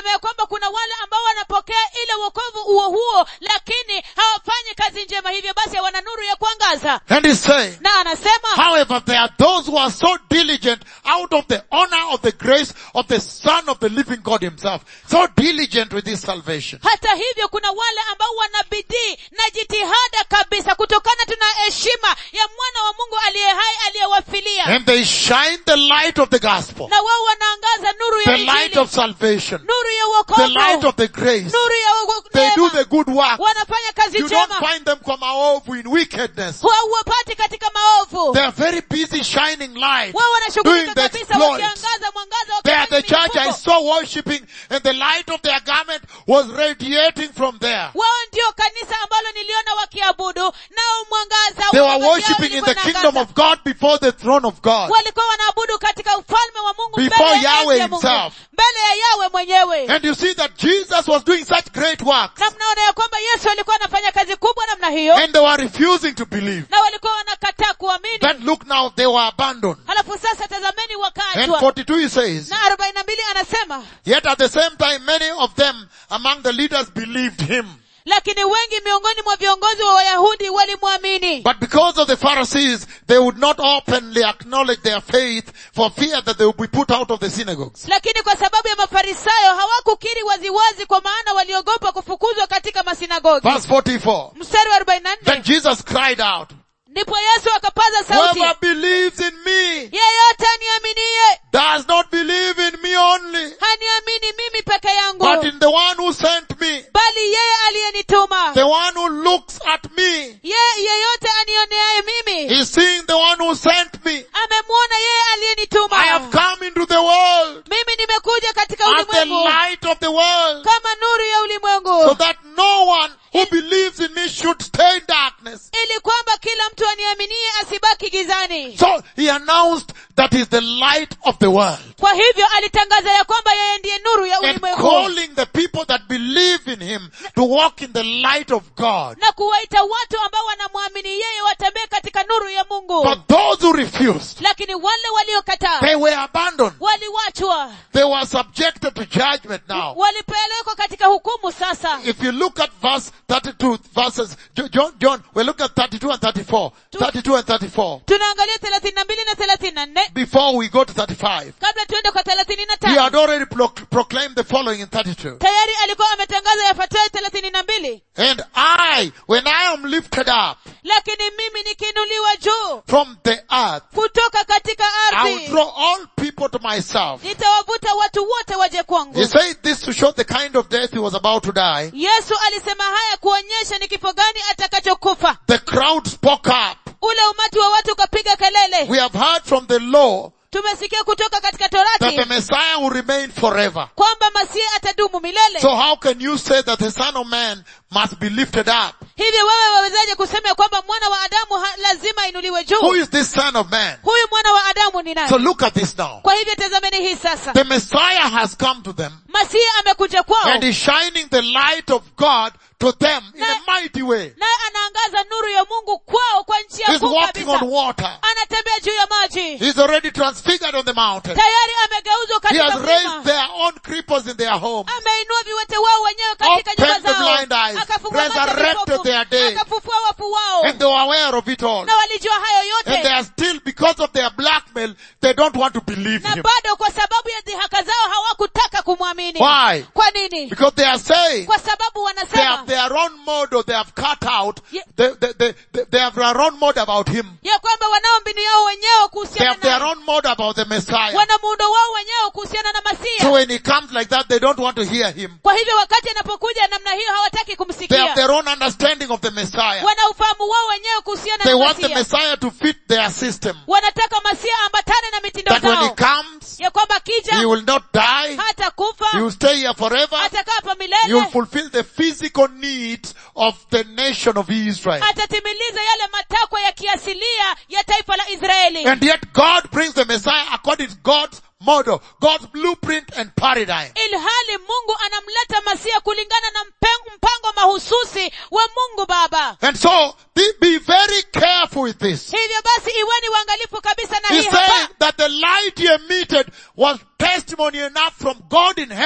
ya kwamba kuna wale ambao wanapokea ile wokovu huo huo lakini hawafanyi kazi njema hivyo basi hawana nuru ya kuangaza And he's saying, na anasema however, there are those who are so diligent out of the honor of the grace of the Son of the living God himself. So diligent with his salvation. hata hivyo kuna wale ambao wana bidii na jitihada kabisa kutokana tuna heshima ya mwana wa mungu aliye hai aliyewafilia And they shine the light of the gospel. na wao wanaangaza nuru ya The light injili of salvation. nuru ya The light uokovu of the grace. nuru ya ugo- They do neema. the good work. wanafanya kazi You don't njema find them kwa maovu in wickedness. hauwapati katika maovu They are very busy shining light. wao Doing wanashughulika the kabisa exploits. wakiangaza mwangaza They are the wakifanya church I mifuko. saw worshipping and the light of their garment was radiating from there. wao ndio kanisa ambalo niliona wakiabudu nao mwangaza They wa were mavazi yao worshipping in ilikuwa the inaangaza. kingdom of God before the throne of God. walikuwa wanaabudu katika ufalme wa mungu Before mbele ya Yahweh enzi ya Mungu. himself. mbele ya yawe mwenyewe And you see that Jesus was doing such great works na mnaona ya kwamba yesu alikuwa anafanya kazi kubwa namna hiyo and they were refusing to believe. na walikuwa wanakataa kuamini Then look now, they were abandoned. halafu sasa tazameni And wakaachwa 42 he says, na arobaini na mbili anasema yet at the same time many of them among the leaders believed him. lakini wengi miongoni mwa viongozi wa wayahudi walimwamini But because of the Pharisees, they would not openly acknowledge their faith for fear that they would be put out of the synagogues. lakini kwa sababu ya mafarisayo hawakukiri waziwazi kwa maana waliogopa kufukuzwa katika masinagogi Verse 44. mstari wa arobaini na Then nne Jesus cried out, ndipo yesu akapaza sauti whoever believes in me yeyote aniaminie does not believe in me only, haniamini mimi peke yangu but in the one who sent me, bali yeye aliyenituma the one who looks at me. ye yeyote anioneaye mimi He's seeing the one who sent me. amemwona yeye aliyenituma I have come into the world mimi nimekuja katika as the ulimwengu light of the world kama nuru ya so ulimwengu that no one who believes in me should stay in darkness. ili kwamba kila mtu aniaminie asibaki gizani So he announced that he's the light of the world kwa hivyo alitangaza ya kwamba yeye ndiye nuru ya and ulimwengu calling the people that believe in him to walk in the light of God. na kuwaita watu ambao wanamwamini yeye watembee katika nuru ya mungu But those who refused, lakini wale waliokataa they were abandoned. waliwachwa They were subjected to judgment now. walipelekwa katika hukumu sasa If you look at verse 32, verses, Jo- John, John, we look at 32 and 34. 32 and 34. tunaangalia thelathini na mbili na thelathini na nne Before we go to 35. kabla tuende kwa thelathini na He tano had already pro- proclaimed the following in 32. tayari alikuwa ametangaza yafuatayo thelathini na mbili And I, when I am lifted up lakini mimi nikiinuliwa juu from the earth, kutoka katika I will ardhi draw all people to myself. nitawavuta watu wote waje kwangu He said this to show the kind of death he was about to die. yesu alisema haya kuonyesha ni kifo gani atakachokufa The crowd spoke up. ule umati wa watu ukapiga kelele We have heard from the law tumesikia kutoka katika that the torati Messiah will remain forever. kwamba masia atadumu milele So how can you say that the Son of Man must be lifted up? hivyo wewe wawezaje kusema ya kwamba mwana wa adamu ha, lazima ainuliwe Who juu is this Son of Man? huyu mwana wa adamu ni So nani look at this now. kwa hivyo tazameni hii sasa The Messiah has come to them masia amekuja kwao and is shining the light of God to them in a mighty way. naye anaangaza nuru ya mungu kwao kwa njia He's kuu walking kabisa on water. anatembea juu ya maji He's already transfigured on the mountain. tayari amegeuzwa He katika has raised mlima their own cripples in their homes. ameinua viwete wao wenyewe katika nyumba Opened the zao blind eyes, akafungua macho resurrected vipofu, their dead. akafufua wafu wao And they were aware of it all. na walijua hayo And they yote are still, because of their blackmail, they don't want to believe na him. bado kwa sababu ya dhihaka zao hawakutaka kumwamini Why? kwa nini Because they are saying kwa sababu they wanasema have their own model they have cut out. Ye- They, they, they, they, they have their own model about him. ya kwamba wanao mbinu yao wenyewe They kuhusiana have their na own model about the Messiah. wana muundo wao wenyewe kuhusiana na So masia when he comes like that, they don't want to hear him. kwa hivyo wakati anapokuja namna hiyo hawataki They have kumsikia their own understanding of the Messiah. wana ufahamu wao wenyewe kuhusiana They na want the masia Messiah to fit their system. wanataka masia ambatane na mitindo That when he zao comes, ya kwamba he kija will not die. hata He kufa will stay here forever. atakaa hapa He will milele fulfill the physical needs of the nation of Israel. atatimiliza yale matakwa ya kiasilia ya taifa la israeli And yet God brings the Messiah according to God's model, God's blueprint and paradigm. ilhali mungu anamleta masia kulingana na mpe- mpango mahususi wa mungu baba And so, be, be very careful with this. hivyo basi iweni uangalifu kabisa na He's hii saying hapa that the light he emitted was testimony enough from God in heaven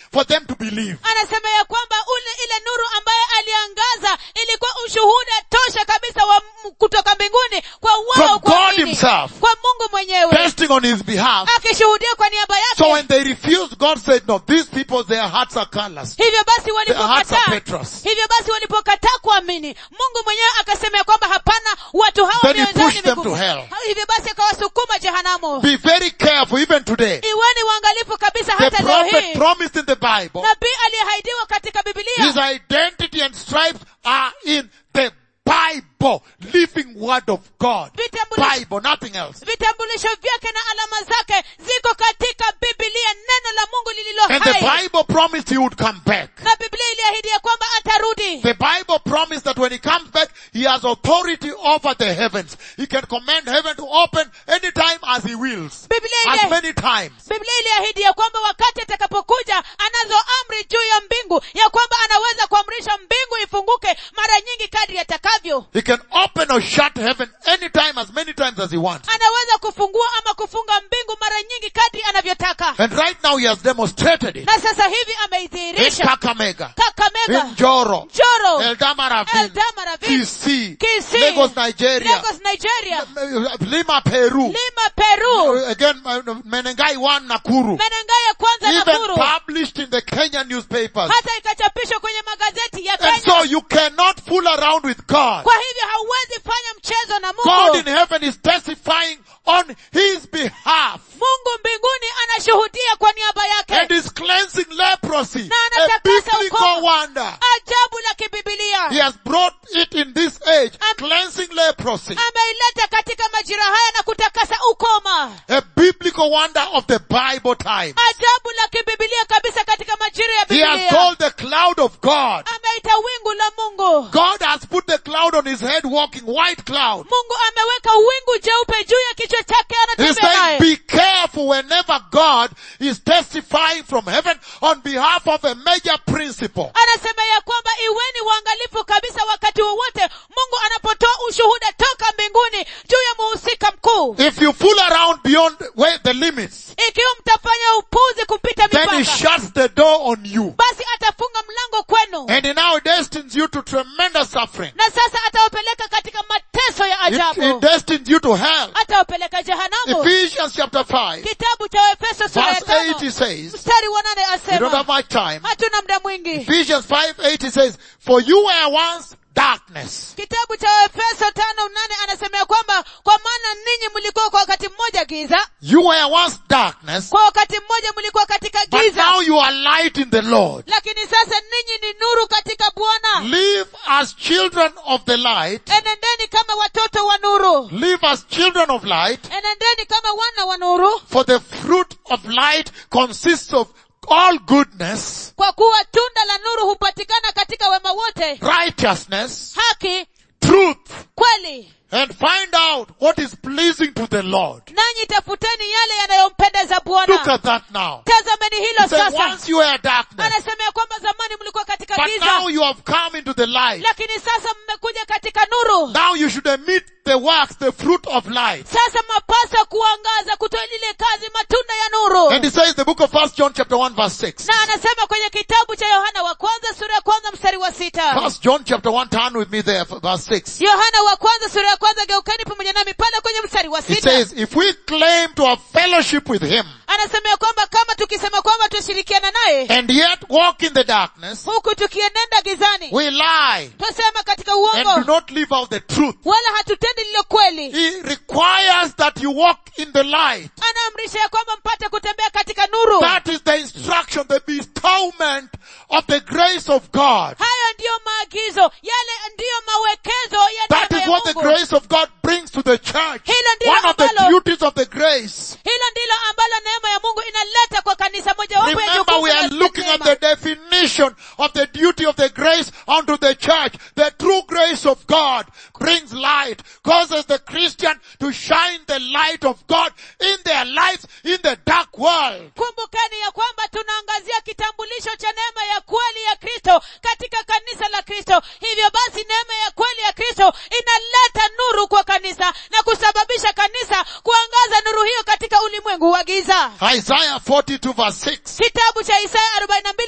for them to believe. anasema ya kwamba ule ile nuru ambayo aliangaza ilikuwa ushuhuda tosha kabisa wa m- kutoka mbinguni kwa wao From God kuamini. himself. kwa mungu mwenyewe Testing on his behalf. akishuhudia kwa niaba yake So when they refused, God said, no, these people, their hearts are callous. hivyo basi Their hearts are walipokataa Petrus. hivyo basi walipokataa kuamini mungu mwenyewe akasema ya kwamba hapana watu hawa Then he mioyo yao pushed them migumu. to hell. hivyo basi akawasukuma jehanamu Be very careful, even today. iweni uangalifu kabisa The hata leo prophet hii promised in the Bible, nabii aliyehaidiwa katika his bibilia identity and stripes are in the Bible, living word of God. Vitambulisho- Bible, nothing else. vitambulisho vyake na alama zake ziko katika bibilia neno la mungu lililo And the hai Bible promised he would come back. na biblia iliahidi ya kwamba atarudi The Bible promised that when he comes back, he has authority over the heavens. He can command heaven to open anytime as he wills. biblia As ile many times. biblia iliahidi ya kwamba wakati atakapokuja anazo amri juu ya mbingu ya kwamba anaweza kuamrisha mbingu ifunguke mara nyingi kadri atakavyo He can open or shut heaven anytime as many times as he wants. anaweza kufungua ama kufunga mbingu mara nyingi kadri anavyotaka And right now he has demonstrated it. na sasa hivi In ameidhihirisha Kakamega. kakamega In Joro. joro Eldama Ravine. Eldama Ravine. Kisii. Kisii. Lagos, Nigeria. lagos nigeria Lima, Peru. lima peru Again, uh, Menengai 1 Nakuru. menengaye kwanza Even nakuru published in the Kenyan newspapers. hata ikachapishwa kwenye magazeti ya And so kenya you cannot fool around with God. kwa hivyo hauwezi fanya mchezo na God in mungu heaven is testifying on his behalf mungu mbinguni anashuhudia kwa niaba and yake is cleansing leprosy. Na A anatakasa biblical ukoma. wonder. ajabu la kibibilia He has brought it in this age, Am- cleansing leprosy. ameileta katika majira haya na kutakasa ukoma A biblical wonder of the Bible time. ajabu la kibibilia kabisa katika majira ya He has bibilia called the cloud of God. ameita wingu la mungu God has put the cloud on his head walking, white cloud. mungu ameweka wingu jeupe juu ya kichwa chake He's anatembea saying naye be careful whenever God is testifying from heaven on behalf of a major principle. anasema ya kwamba iweni waangalifu kabisa wakati wowote mungu anapotoa ushuhuda toka mbinguni juu ya muhusika mkuu If you fool around beyond where the limits, ikiwa mtafanya upuzi kupita then he mipaka shuts the door on you. basi atafunga mlango kwenu And he now destines you to tremendous suffering. na sasa atawapeleka katika mateso ya It, it ajabu destines you to hell. atawapeleka jehanamu Ephesians chapter 5, kitabu cha efeso sura ya verse 8 tano he says, mstari wa nane you don't asema have much time. hatuna muda mwingi Ephesians 5, 8 he says, for you were once darkness. kitabu cha efeso tano nane anasema ya kwamba kwa maana ninyi mlikuwa kwa wakati mmoja giza You were once darkness, kwa wakati mmoja mlikuwa katika but giza now you are light in the Lord. lakini sasa ninyi ni nuru katika bwana Live as children of the light. enendeni kama watoto wa nuru Live as children of light. enendeni kama wana wa nuru For the fruit of light consists of all goodness, kwa kuwa tunda la nuru hupatikana katika wema wote righteousness, haki truth, kweli and find out what is pleasing to the Lord. nanyi tafuteni yale yanayompendeza Look bwana at that now. tazameni He hilo said, sasa once you were darkness, anasema ya kwamba zamani mlikuwa katika but now giza you have come into the light. lakini sasa mmekuja katika nuru Now you should emit the works, the fruit of light. sasa mapasa kuangaza kutoa lile kazi matunda ya nuru And he says the book of First John chapter 1 verse 6. na anasema kwenye kitabu cha yohana wa kwanza sura ya kwanza mstari wa sita First John chapter 1, turn with me there, verse 6. yohana wa kwanza sura ya kwanza geukeni pamoja nami pale kwenye mstari wa It sita says, if we claim to have fellowship with him anasema ya kwamba kama tukisema kwamba tushirikiana naye and yet walk in the darkness, huku tukienenda gizani we lie twasema katika and do uongo not live out the truth. wala hatutendi lilo kweli He requires that you walk in the light. anaamrisha ya kwamba mpate kutembea katika nuru That is the instruction, the bestowment of the grace of God. hayo ndiyo maagizo yale ndiyo mawekezo ya That neema is ya what the mungu grace of God brings to the church. Hilo ndilo One of the ambalo- duties of the grace. hilo ndilo ambalo neema ya mungu inaleta kwa kanisa mojawapo ya Remember jukumu we la are looking at neema. the definition of the duty of the grace unto the church. The true grace of God brings light, causes the Christian to shine the light of God in their lives in the dark world. kumbukeni ya kwamba tunaangazia kitambulisho cha neema ya kweli ya kristo katika kanisa la kristo hivyo basi neema ya kweli ya kristo inaleta nuru kwa kanisa na kusababisha kanisa kuangaza nuru hiyo katika ulimwengu wa giza Isaiah 42 verse 6. kitabu cha isaya 42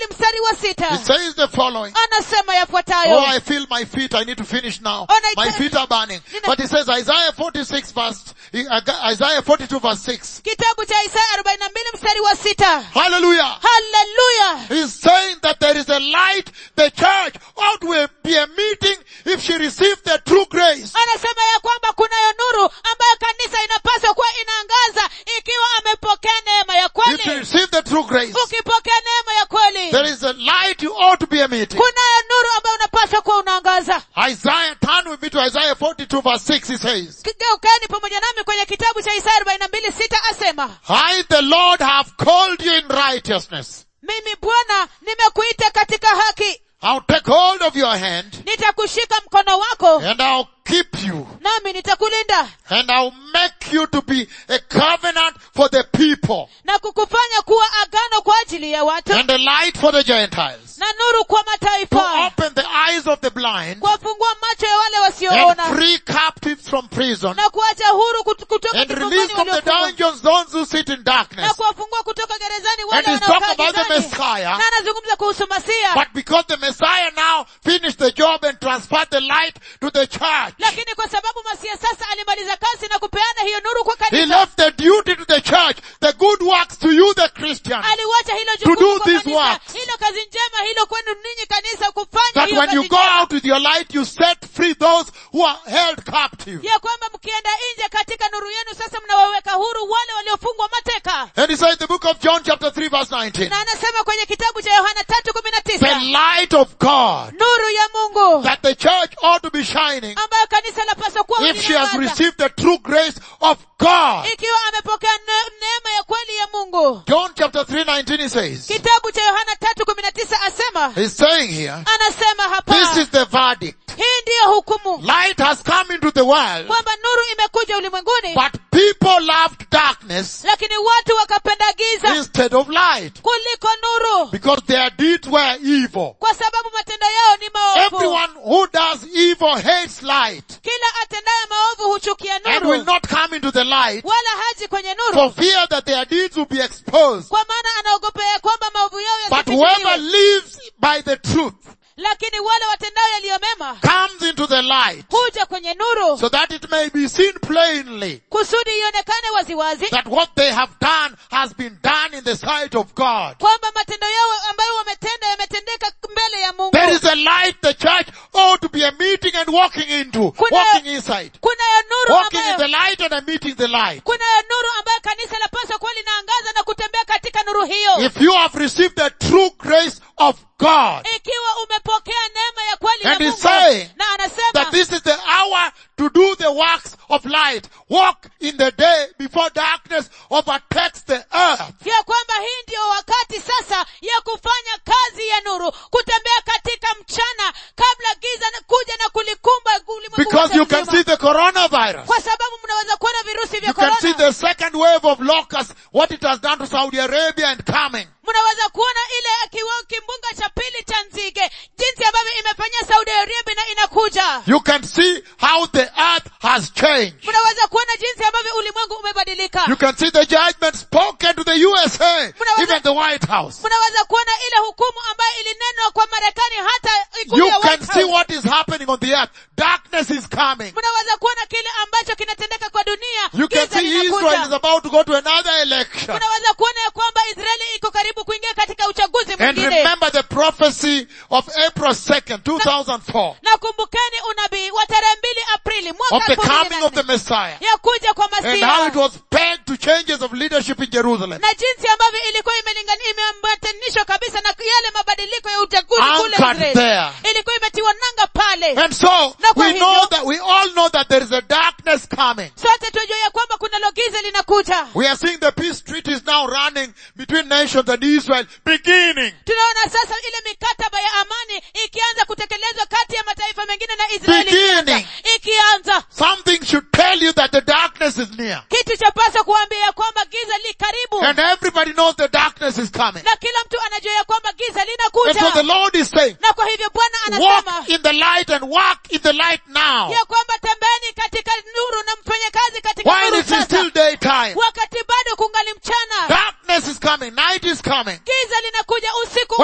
wa sita It says the following. anasema Oh, yafuatayo I feel my feet. I need to finish now. Oh, no, My it- feet are burning. Nina- But it says Isaiah 46 verse, Isaiah 42 verse 6. kitabu cha isaya arobaini na mbili mstari wa sita Hallelujah. haleluya He's saying that there is a light. The church ought to be a meeting if she received the true grace. anasema ya kwamba kunayo nuru ambayo kanisa inapaswa kuwa inaangaza ikiwa amepokea neema ya If you kweli receive the true grace, ukipokea neema ya kweli there is a light. You ought to be a meeting. kunayo nuru ambayo unapaswa kuwa unaangaza Isaiah, turn with me to Isaiah 42 verse 6. He says, geukeni pamoja nami kwenye kitabu cha isaya arobaini na mbili sita asema I, the Lord, have called you in righteousness. mimi bwana nimekuita katika haki I'll take hold of your hand nitakushika mkono wako and I'll keep you nami nitakulinda and I'll make you to be a covenant for the people na kukufanya kuwa agano kwa ajili ya watu and a light for the Gentiles na nuru kwa to mataifa open the eyes of the blind kuwafungua macho ya wale and wasioona free captives from prison na kuacha huru kut- kutoka and kifungoni release from the waliofungwa dungeons those who sit in na darkness. kuwafungua kutoka gerezani And wale he's talking wanaokaa about the gizani Messiah. na anazungumza kuhusu masia But because the Messiah now finished the job and transferred the light to the church, lakini kwa sababu masia sasa alimaliza kazi na kupeana hiyo nuru kwa he kanisa left the duty to the church, the good works to you, the Christian. aliwacha hilo do jukumu kwa these kanisa works. hilo kazi njema hilo kwenu ninyi kanisa kufanya That hiyo when you kazi go njema out with your light, you set free those who are held captive. ya kwamba mkienda nje katika nuru yenu sasa mnawaweka huru wale waliofungwa mateka And he says the book of John chapter 3 verse 19. na anasema kwenye kitabu cha yohana tatu kumi na The tisa light of God nuru ya mungu that the church ought to be shining ambayo kanisa lapaswa kuwa if she has linaangaza. received the true grace of God. ikiwa amepokea ne- neema ya kweli ya mungu John chapter 3 19 he says, kitabu cha yohana tatu kumi na tisa asema he's saying here, anasema hapa this is the verdict. hii ndiyo hukumu Light has come into the world, kwamba nuru imekuja ulimwenguni but people loved darkness lakini watu wakapenda giza instead of light kuliko nuru because their deeds were evil. kwa sababu matendo yao ni maovu Everyone who does evil hates light kila atendaye maovu huchukia and will nuru not come into the light wala haji kwenye nuru for fear that their deeds will be exposed. kwa maana anaogopea kwamba maovu yao But whoever yasifichuliwe lives by the truth lakini wale watendao yaliyo mema comes into the light huja kwenye nuru so that it may be seen plainly kusudi ionekane waziwazi that what they have done has been done in the sight of God. kwamba matendo yao ambayo wametenda yametendeka mbele ya mungu There is a light the church ought to be a meeting and walking into, Kuna- walking inside. kunayo nuru Walking in the ambayo light and meeting the light. kunayo nuru ambayo kanisa lapaswa kuwa linaangaza na kutembea katika nuru hiyo If you have received the true grace of God, ikiwa umepokea neema ya kweli ya And he's mungu saying na anasema that this is the hour to do the works of light. Walk in the day before darkness overtakes the earth. ya kwamba hii ndiyo wakati sasa ya kufanya kazi ya nuru kutembea katika mchana kabla giza na kuja na kulikumba ulimwengu Because wote you can mzima. see the coronavirus. kwa sababu mnaweza kuona virusi vya You can see korona the second wave of locusts, what it has done to Saudi Arabia and coming. mnaweza kuona ile kiwa- kimbunga cha pili cha nzige jinsi ambavyo imefanyia saudi arabia na inakuja You can see how the earth has changed. mnaweza kuona jinsi ambavyo ulimwengu umebadilika You can see the judgment spoken to the USA, Mnaweza- even the White House. mnaweza kuona ile hukumu ambayo ilinenwa kwa marekani hata ikulu You ya can White see House. what is happening on the earth. Darkness is coming. mnaweza kuona kile ambacho kinatendeka kwa dunia You can Giza see Israel linakuja. is about to go to another election. mnaweza kuona ya kwamba israeli iko karibu kuingia katika uchaguzi And mwingine remember the prophecy of April 2nd, 2004, na kumbukeni unabii wa tarehe mbili aprili mwaka of the elfu mbili na coming of the nne, Messiah. ya kuja kwa And how it masia was pegged to changes of leadership in Jerusalem. na jinsi ambavyo ilikuwa imelingani imeambatanishwa kabisa na yale mabadiliko ya uchaguzi kule Anchored Israeli. there. ilikuwa imetiwa nanga pale And so, Na kwa we hivyo- know that, we all know that there is a darkness coming. sote tujua ya kwamba kuna logiza linakuja We are seeing the peace treaties now running between nations and Israel, beginning. tunaona sasa ile mikataba ya amani ikianza kutekelezwa kati ya mataifa mengine na israeli Beginning. ikianza, ikianza. Something should tell you that the darkness is near. kitu cha pasa kuambia ya kwamba giza li karibu And everybody knows the darkness is coming. na kila mtu anajua ya kwamba giza And so the linakuja Lord is saying, na kwa hivyo bwana walk anasema in the light and walk in the light now. ya kwamba tembeni katika nuru na mfanye kazi katika While nuru it is sasa still daytime. wakati bado kungali mchana Darkness is coming. Night is coming. giza linakuja usiku When you can unakuja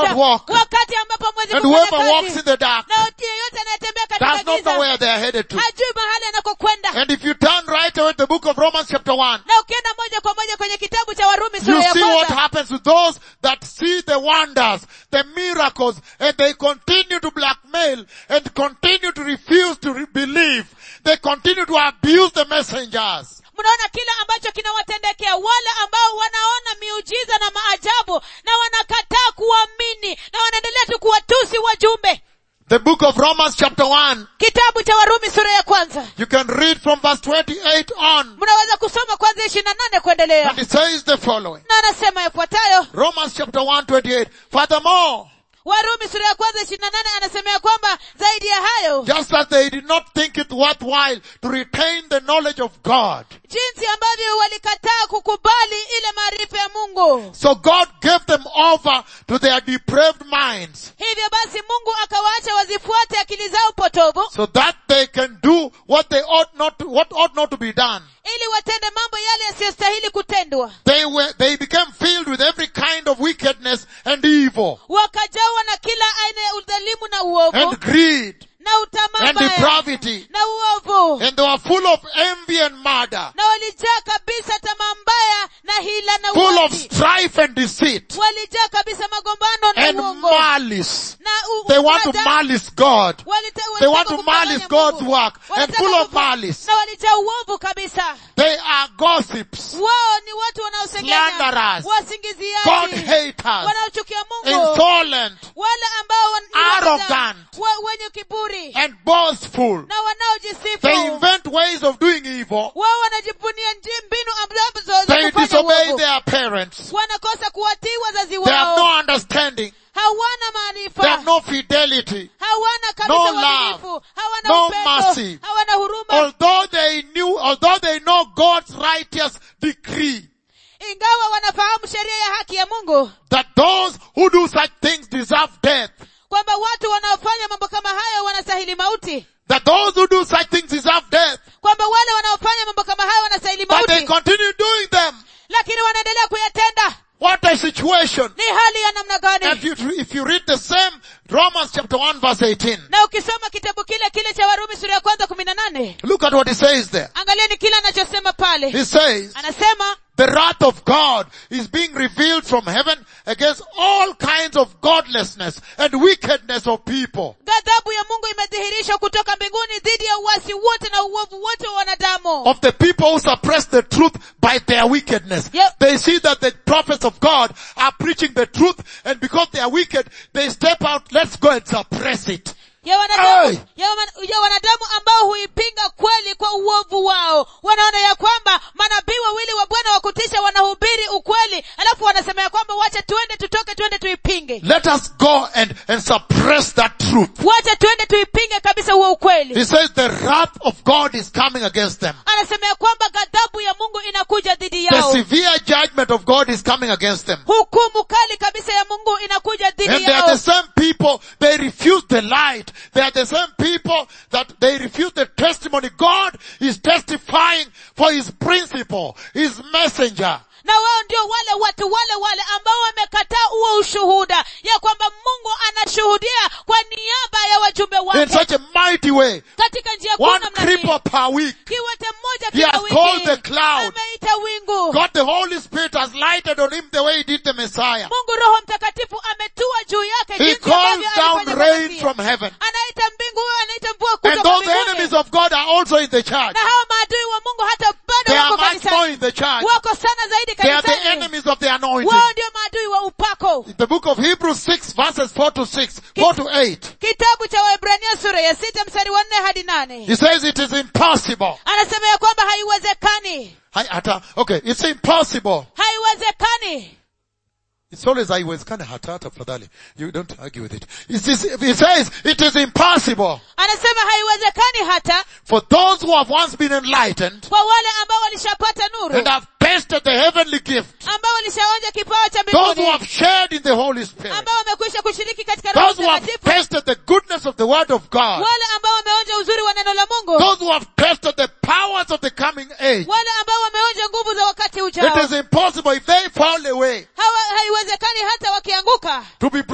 cannot walk. wakati ambapo mwezi And kufanya whoever walks kazi in the dark na yeyote anayetembea katika does not know giza where they are headed to. hajui mahali anakokwenda And if you turn right away to the book of Romans chapter 1, na ukienda moja kwa moja kwenye kitabu cha warumi sura you ya see what kwanza happens to those that see the wonders, the miracles, and they continue to blackmail and continue to refuse to re- believe. They continue to abuse the messengers. mnaona kila ambacho kinawatendekea wale ambao wanaona miujiza na maajabu na wanakataa kuamini na wanaendelea tu kuwatusi wajumbe The book of Romans chapter 1, kitabu cha warumi sura ya kwanza you can read from verse 28 on, mnaweza kusoma kwanza ishirini na nane kuendelea and it says the following. na anasema yafuatayo Romans chapter 1, 28. Furthermore, warumi sura ya kwanza ishirini na nane anasemea kwamba zaidi ya hayo just as they did not think it worthwhile to retain the knowledge of God, jinsi ambavyo walikataa kukubali ile maarifa ya mungu so God gave them over to their depraved minds, hivyo basi mungu akawaacha wazifuate akili zao potovu so that they can do what they ought not to, what ought not to be done. ili watende mambo yale yasiyostahili kutendwa They were, they became filled with every kind of wickedness and evil wakajawa na kila aina ya udhalimu na uovu and greed na utamaa and mbaya depravity. na uovu And they were full of envy and murder, na walijaa kabisa tamaa mbaya na hila na full of uasi strife and deceit walijaa kabisa magombano na and uongo malice. na u- They want to uada- malice God. walita- They walitaka want to kumdanganya malice Mungu. God's work and Walitaka full of kufa- malice. na walijaa uovu kabisa They are gossips, wao ni watu wanaosengenya Slanderers, God wasingiziaji haters, wanaochukia mungu insolent wale ambao wan- Arrogant. wa- wenye kiburi and boastful. na wanaojisifu They invent ways of doing evil. wao wanajivunia nji- mbinu ambazo za They kufanya disobey uovu. their parents. wanakosa kuwatii wazazi They have wao no understanding. hawana They maarifa have no fidelity. hawana kabisa no love, uaminifu hawana no upendo mercy. hawana huruma Although they knew, although they know God's righteous decree ingawa wanafahamu sheria ya haki ya mungu that those who do such things deserve death, kwamba watu wanaofanya mambo kama hayo wanastahili mauti that those who do such things deserve death, kwamba wale wanaofanya mambo kama hayo wanastahili but they mauti continue doing them. lakini wanaendelea kuyatenda What a situation. ni hali ya namna And gani if you, if you read the same Romans chapter 1 verse 18, na ukisoma kitabu kile kile cha warumi sura ya kwanza kumi na nane look at what it says there. angalieni kile anachosema pale He says, anasema the wrath of God is being revealed from heaven against all kinds of godlessness and wickedness of people. ghadhabu ya mungu imedhihirishwa kutoka mbinguni dhidi ya uasi wote na uovu wote wa wanadamu Of the people who suppress the truth by their wickedness. Yep. They see that the prophets of God are preaching the truth and because they are wicked, they step out, let's go and suppress it. ya wanadamu, Hey! ya, wana, ya wanadamu ambao huipinga kweli kwa uovu wao wanaona ya kwamba manabii wawili wa bwana wa kutisha wanahubiri ukweli alafu wanasema ya kwamba wacha tuende tutoke tuende tuipinge Let us go and, and suppress that truth. wacha tuende tuipinge kabisa huo ukweli He says the wrath of God is coming against them. anasema ya kwamba ghadhabu ya mungu inakuja dhidi The yao severe judgment of God is coming against them. hukumu kali kabisa ya mungu inakuja dhidi And they are yao the same people, they refuse the light. They are the same people that they refuse the testimony. God is testifying for his principle, his messenger. na wao ndio wale watu wale wale ambao wamekataa huo ushuhuda ya kwamba mungu anashuhudia kwa niaba ya wajumbe In wake such a mighty way. katika njia kuu One namna hii. cripple per week. kiwete mmoja He kila has wiki called the cloud. ameita wingu God the Holy Spirit has lighted on him the way he did the Messiah. mungu roho mtakatifu ametua juu yake He jinsi calls ambavyo down alifanya rain Masihi. from heaven. anaita mbingu anaita mvua And kutoka those mbinguni enemies of God are also in the church. na hawa maadui wa mungu hata bado They are wako much more kanisani in the church. wako sana zaidi They are the kanisani enemies of the anointing. wao ndio maadui wa upako The book of Hebrews 6 verses 4 to 6, 4 to 8. kitabu cha waebrania sura ya sita mstari wa nne hadi nane He says it is impossible. anasema ya kwamba haiwezekani Hi- hata- Okay, it's impossible. haiwezekani It's always I was kind of hatata fadhali. You don't argue with it. It, is, it says it is impossible anasema haiwezekani hata for those who have once been enlightened kwa wale ambao walishapata nuru and have tasted the heavenly gift, ambao walishaonja kipawa cha those who mbinguni have shared in the Holy Spirit, ambao wamekwisha kushiriki katika roho those who have mtakatifu tasted the goodness of the Word of God, wale ambao wameonja uzuri wa neno la mungu those who have tasted the powers of the coming age. wale ambao wameonja nguvu za wakati It ujao is impossible if they fall away Hawa, haiwezekani hata wakianguka to be brought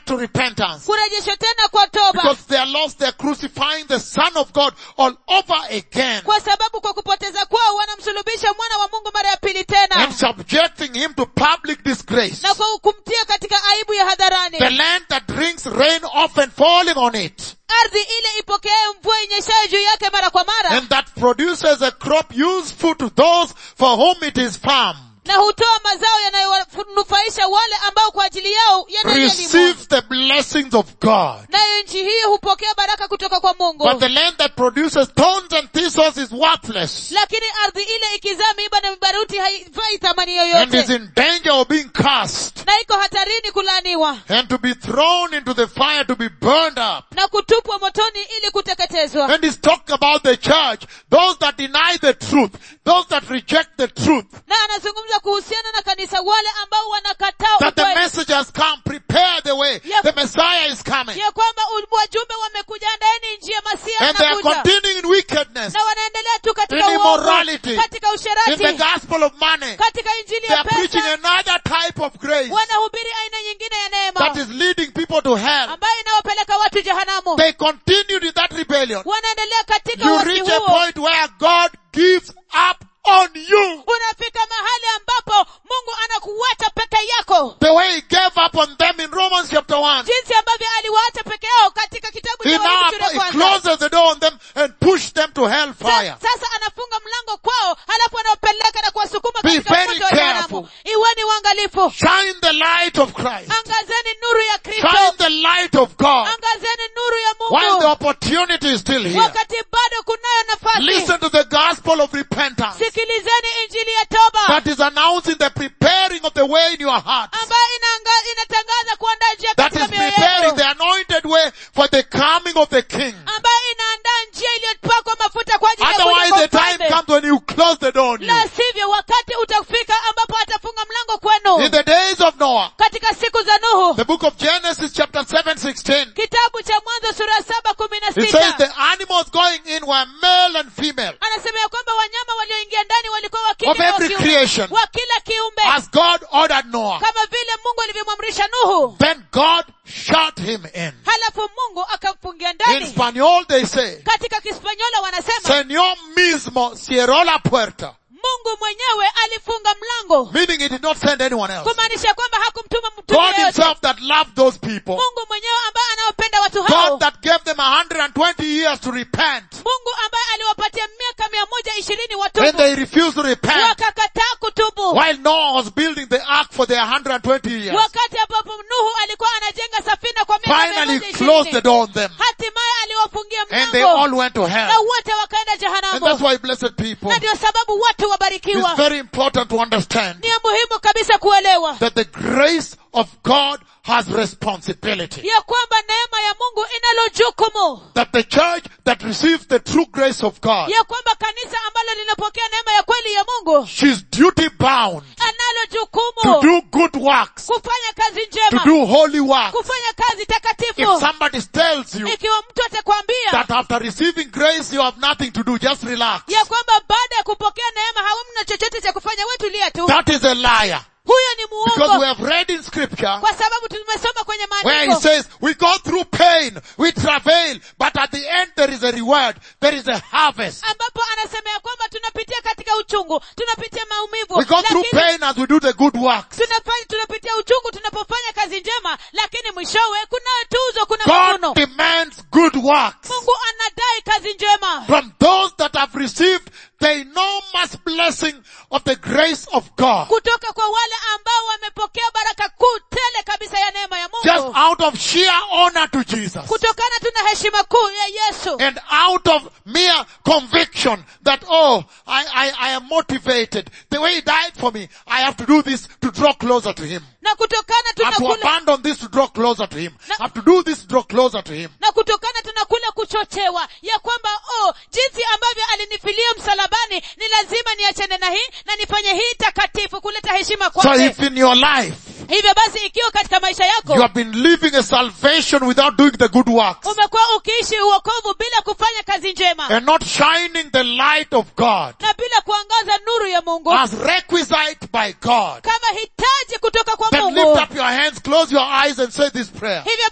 to repentance. kurejeshwa tena kwa toba Because they are lost, they are crucifying the Son of God all over again kwa sababu kwa kupoteza kwao wanamsulubisha mwana wa mungu mara ya pili tena and subjecting him to public disgrace. na kwa kumtia katika aibu ya hadharani The land that drinks rain often falling on it ardhi ile ipokeayo mvua inyeshayo juu yake mara kwa mara and that produces a crop useful to those for whom it is farmed. na hutoa mazao yanayowanufaisha wale ambao kwa ajili yao yanalimwa receives the blessings of God. nayo nchi hiyo hupokea baraka kutoka kwa mungu But the land that produces thorns and thistles is worthless lakini ardhi ile ikizaa miiba na mibaruti haifai thamani and is yoyote in danger of being cast na iko hatarini kulaaniwa and to be thrown into the fire to be burned up. na kutupwa motoni ili kuteketezwa And he's talking about the church, those that deny the truth, those that reject the truth, na anazungumza kuhusiana na kanisa wale ambao wanakataa that the ukweli message has come, prepare the way, Yeah. the Messiah is coming. ya kwamba u- wajumbe wamekuja andaeni njia masia And they are anakuja continuing in wickedness, na wanaendelea tu katika In uovu, immorality, katika in the usherati gospel of money. katika injili They ya are preaching pesa another type of grace wanahubiri aina nyingine ya that neema is leading people to hell. ambayo inawapeleka watu jehanamu They continued in that rebellion. wanaendelea katika You uasi reach a huo point where God gives up on you. unafika mahali ambapo mungu anakuacha peke yako The way he gave up on them in Romans chapter 1. jinsi ambavyo aliwaacha peke yao katika kitabu He cha now Warumi sura ya he kwanza. closes the door on them and pushed them to hellfire. Sa- sasa anafunga mlango kwao halafu anawapeleka na kuwasukuma Be katika very moto wa careful. jehanamu iweni uangalifu Shine the light of Christ. angazeni nuru ya kristo Shine the light of God angazeni nuru ya while the mungu opportunity is still here. wakati bado kunayo nafasi Listen to the gospel of repentance sikilizeni injili ya toba that is announcing the preparing of the way in your heart. ambayo inaanga- inatangaza kuandaa njia That is katika mioyo preparing yenu the anointed way for the coming of the King. ambayo inaandaa njia iliyopakwa mafuta kwa ajili ya kuja Otherwise kwa the time ufalme. comes when you close the door on you. la sivyo wakati utafika ambapo atafunga mlango kwenu In the days of Noah, katika siku za nuhu the book of Genesis chapter 7, 16, kitabu cha mwanzo sura saba kumi na it says sita the animals going in were male and female, anasema ya kwamba wanyama walioingia ndani walikuwa wa kike Of na wa every kiume. creation. wa kila kiumbe as God ordered Noah. kama vile mungu alivyomwamrisha nuhu Then God shut him in. halafu mungu akamfungia In ndani Spanish they say, katika kispanyola wanasema Señor mismo cerró la puerta, mungu mwenyewe alifunga mlango meaning he did not send anyone else. kumaanisha kwamba hakumtuma mtu God yeyote himself that loved those people, mungu mwenyewe ambaye anawapenda watu hao God that gave them 120 years to repent, mungu ambaye aliwapatia miaka mia moja ishirini and watubu they refused to repent, wakakataa kutubu while Noah was building the ark for their 120 years. wakati ambapo nuhu alikuwa anajenga safina kwa miaka mia Finally moja closed the ishirini door on them, hatimaye aliwafungia and they mlango all went to na hell. wote wakaenda And that's jehanamu why, blessed people, na ndio sababu watu it's wabarikiwa very important to understand ni ya muhimu kabisa kuelewa that the grace of God has responsibility. ya kwamba neema ya mungu inalo jukumu That the church that receives the true grace of God, ya kwamba kanisa ambalo linapokea neema ya kweli ya mungu she's duty bound analo to jukumu do good works, kufanya kazi to njema do holy works. kufanya kazi If takatifu somebody tells you ikiwa mtu atakwambia that after receiving grace you have nothing to do, just relax. ya kwamba baada ya kupokea neema hamna chochote cha kufanya we tulia tu That is a liar. huyo ni Because we muongo have read in scripture kwa sababu tumesoma kwenye where he maandiko says, we go through pain, we travail, but at the end there is a reward, there is a harvest. ambapo anasema ya kwamba tunapitia katika uchungu tunapitia maumivu We go through lakini pain as we do the good works. tunafanya tunapitia uchungu tunapofanya kazi njema lakini mwishowe kunayo tuzo kuna God mavuno demands good works mungu anadai kazi njema from those that have received the enormous blessing of the grace of God. kutoka kwa wale ambao wamepokea baraka kuu tele kabisa ya neema ya Just mungu out of sheer honor to Jesus. kutokana tuna heshima kuu ya yesu And out of mere conviction that, oh, I, I, I am motivated. The way he died for me, I have to do this to draw closer to him. na kutokana I have to tunakula abandon this to draw closer to him. Na- I have to do this to draw closer to him. na kutokana tunakula kuchochewa ya kwamba oh jinsi ambavyo alinifilia msalabani ni lazima niachane na hii na nifanye hii takatifu kuleta heshima So kwake if in your life hivyo basi ikiwa katika maisha you yako have been living a salvation without doing the good works umekuwa ukiishi uokovu bila kufanya kazi njema and not shining the light of God na bila kuangaza nuru ya mungu as requisite by God, kama hitaji kutoka kwa then lift mungu up your hands, close your eyes and say this prayer. hivyo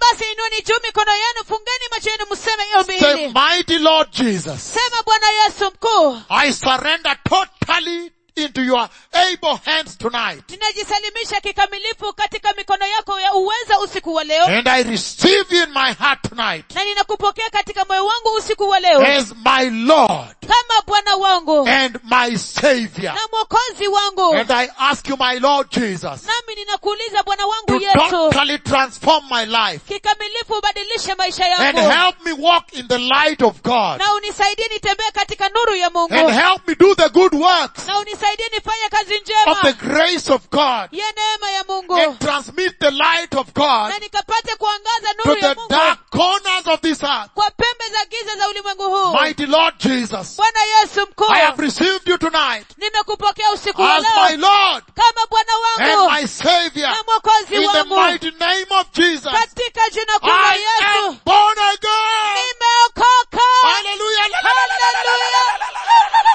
inueni juu mikono yenu fungeni macho yenu mseme hiyo Say, mbili mighty Lord Jesus, sema bwana yesu mkuu I surrender totally into your able hands tonight. ninajisalimisha kikamilifu katika mikono yako ya uweza usiku wa leo And I receive you in my heart tonight na ninakupokea katika moyo wangu usiku wa leo as my Lord kama bwana wangu and my Savior. na mwokozi wangu And I ask you, my Lord Jesus, nami ninakuuliza bwana to wangu yesu totally transform my life kikamilifu ubadilishe maisha and yangu help me walk in the light of God na unisaidie nitembee katika nuru ya and mungu help me do the good works na unisaidie nifanye kazi of the njema grace of God ya neema ya mungu and transmit the light of God na nikapate kuangaza to nuru ya the mungu dark corners of this earth. kwa pembe za giza za ulimwengu huu Mighty Lord Jesus, bwana yesu mkuu I have received you tonight nimekupokea usiku wa as my leo Lord kama bwana and wangu my Savior na mwokozi in the wangu mighty name of Jesus. katika jina kuu la I yesu am born again. nimeokoka Hallelujah. La, la, la, la, la, la, la, la, la, la, la.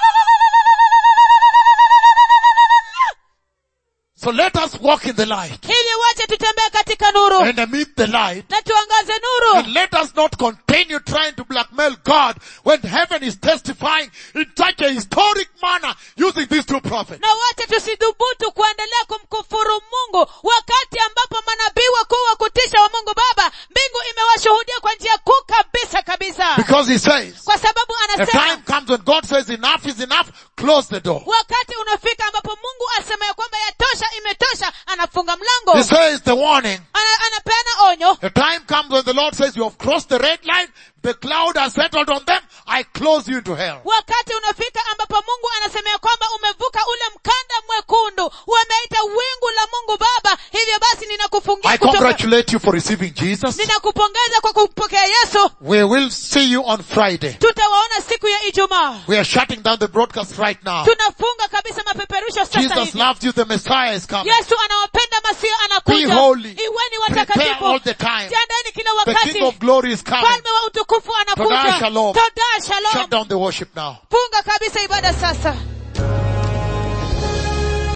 So let us walk in the light hivi wache tutembee katika nuru and amid the light na tuangaze nuru and let us not continue trying to blackmail God when heaven is testifying in such a historic manner using these two prophets. na wache tusidhubutu kuendelea kumkufuru mungu wakati ambapo manabii wakuu wa kutisha wa mungu baba mbingu imewashuhudia kwa njia kuu kabisa kabisa Because he says, kwa sababu the time anasema comes when God says enough is enough, close the door. wakati unafika ambapo mungu asema ya kwamba yatosha imetosha anafunga He mlango says the warning. Ana, anapeana onyo The time comes when the Lord says you have crossed the red line, the cloud has settled on them, I close you into hell. wakati unafika ambapo mungu anasema ya kwamba umevuka ule mkanda mwekundu wameita wingu la mungu baba hivyo basi ninakufungia I kutoka congratulate you for receiving Jesus. ninakupongeza kwa kumpokea yesu We will see you on Friday. tutawaona siku ya ijumaa We are shutting down the broadcast right now. tunafunga kabisa mapeperusho sasa Jesus hivi loves you. The Messiah is coming. yesu anawapenda masio Be anakuja holy. iweni Prepare watakatifu all the time. jiandaeni kila The King wakati of glory is coming. mfalme wa utukufu Toda anakuja shalom. toda shalom Shut down the worship now. funga kabisa ibada sasa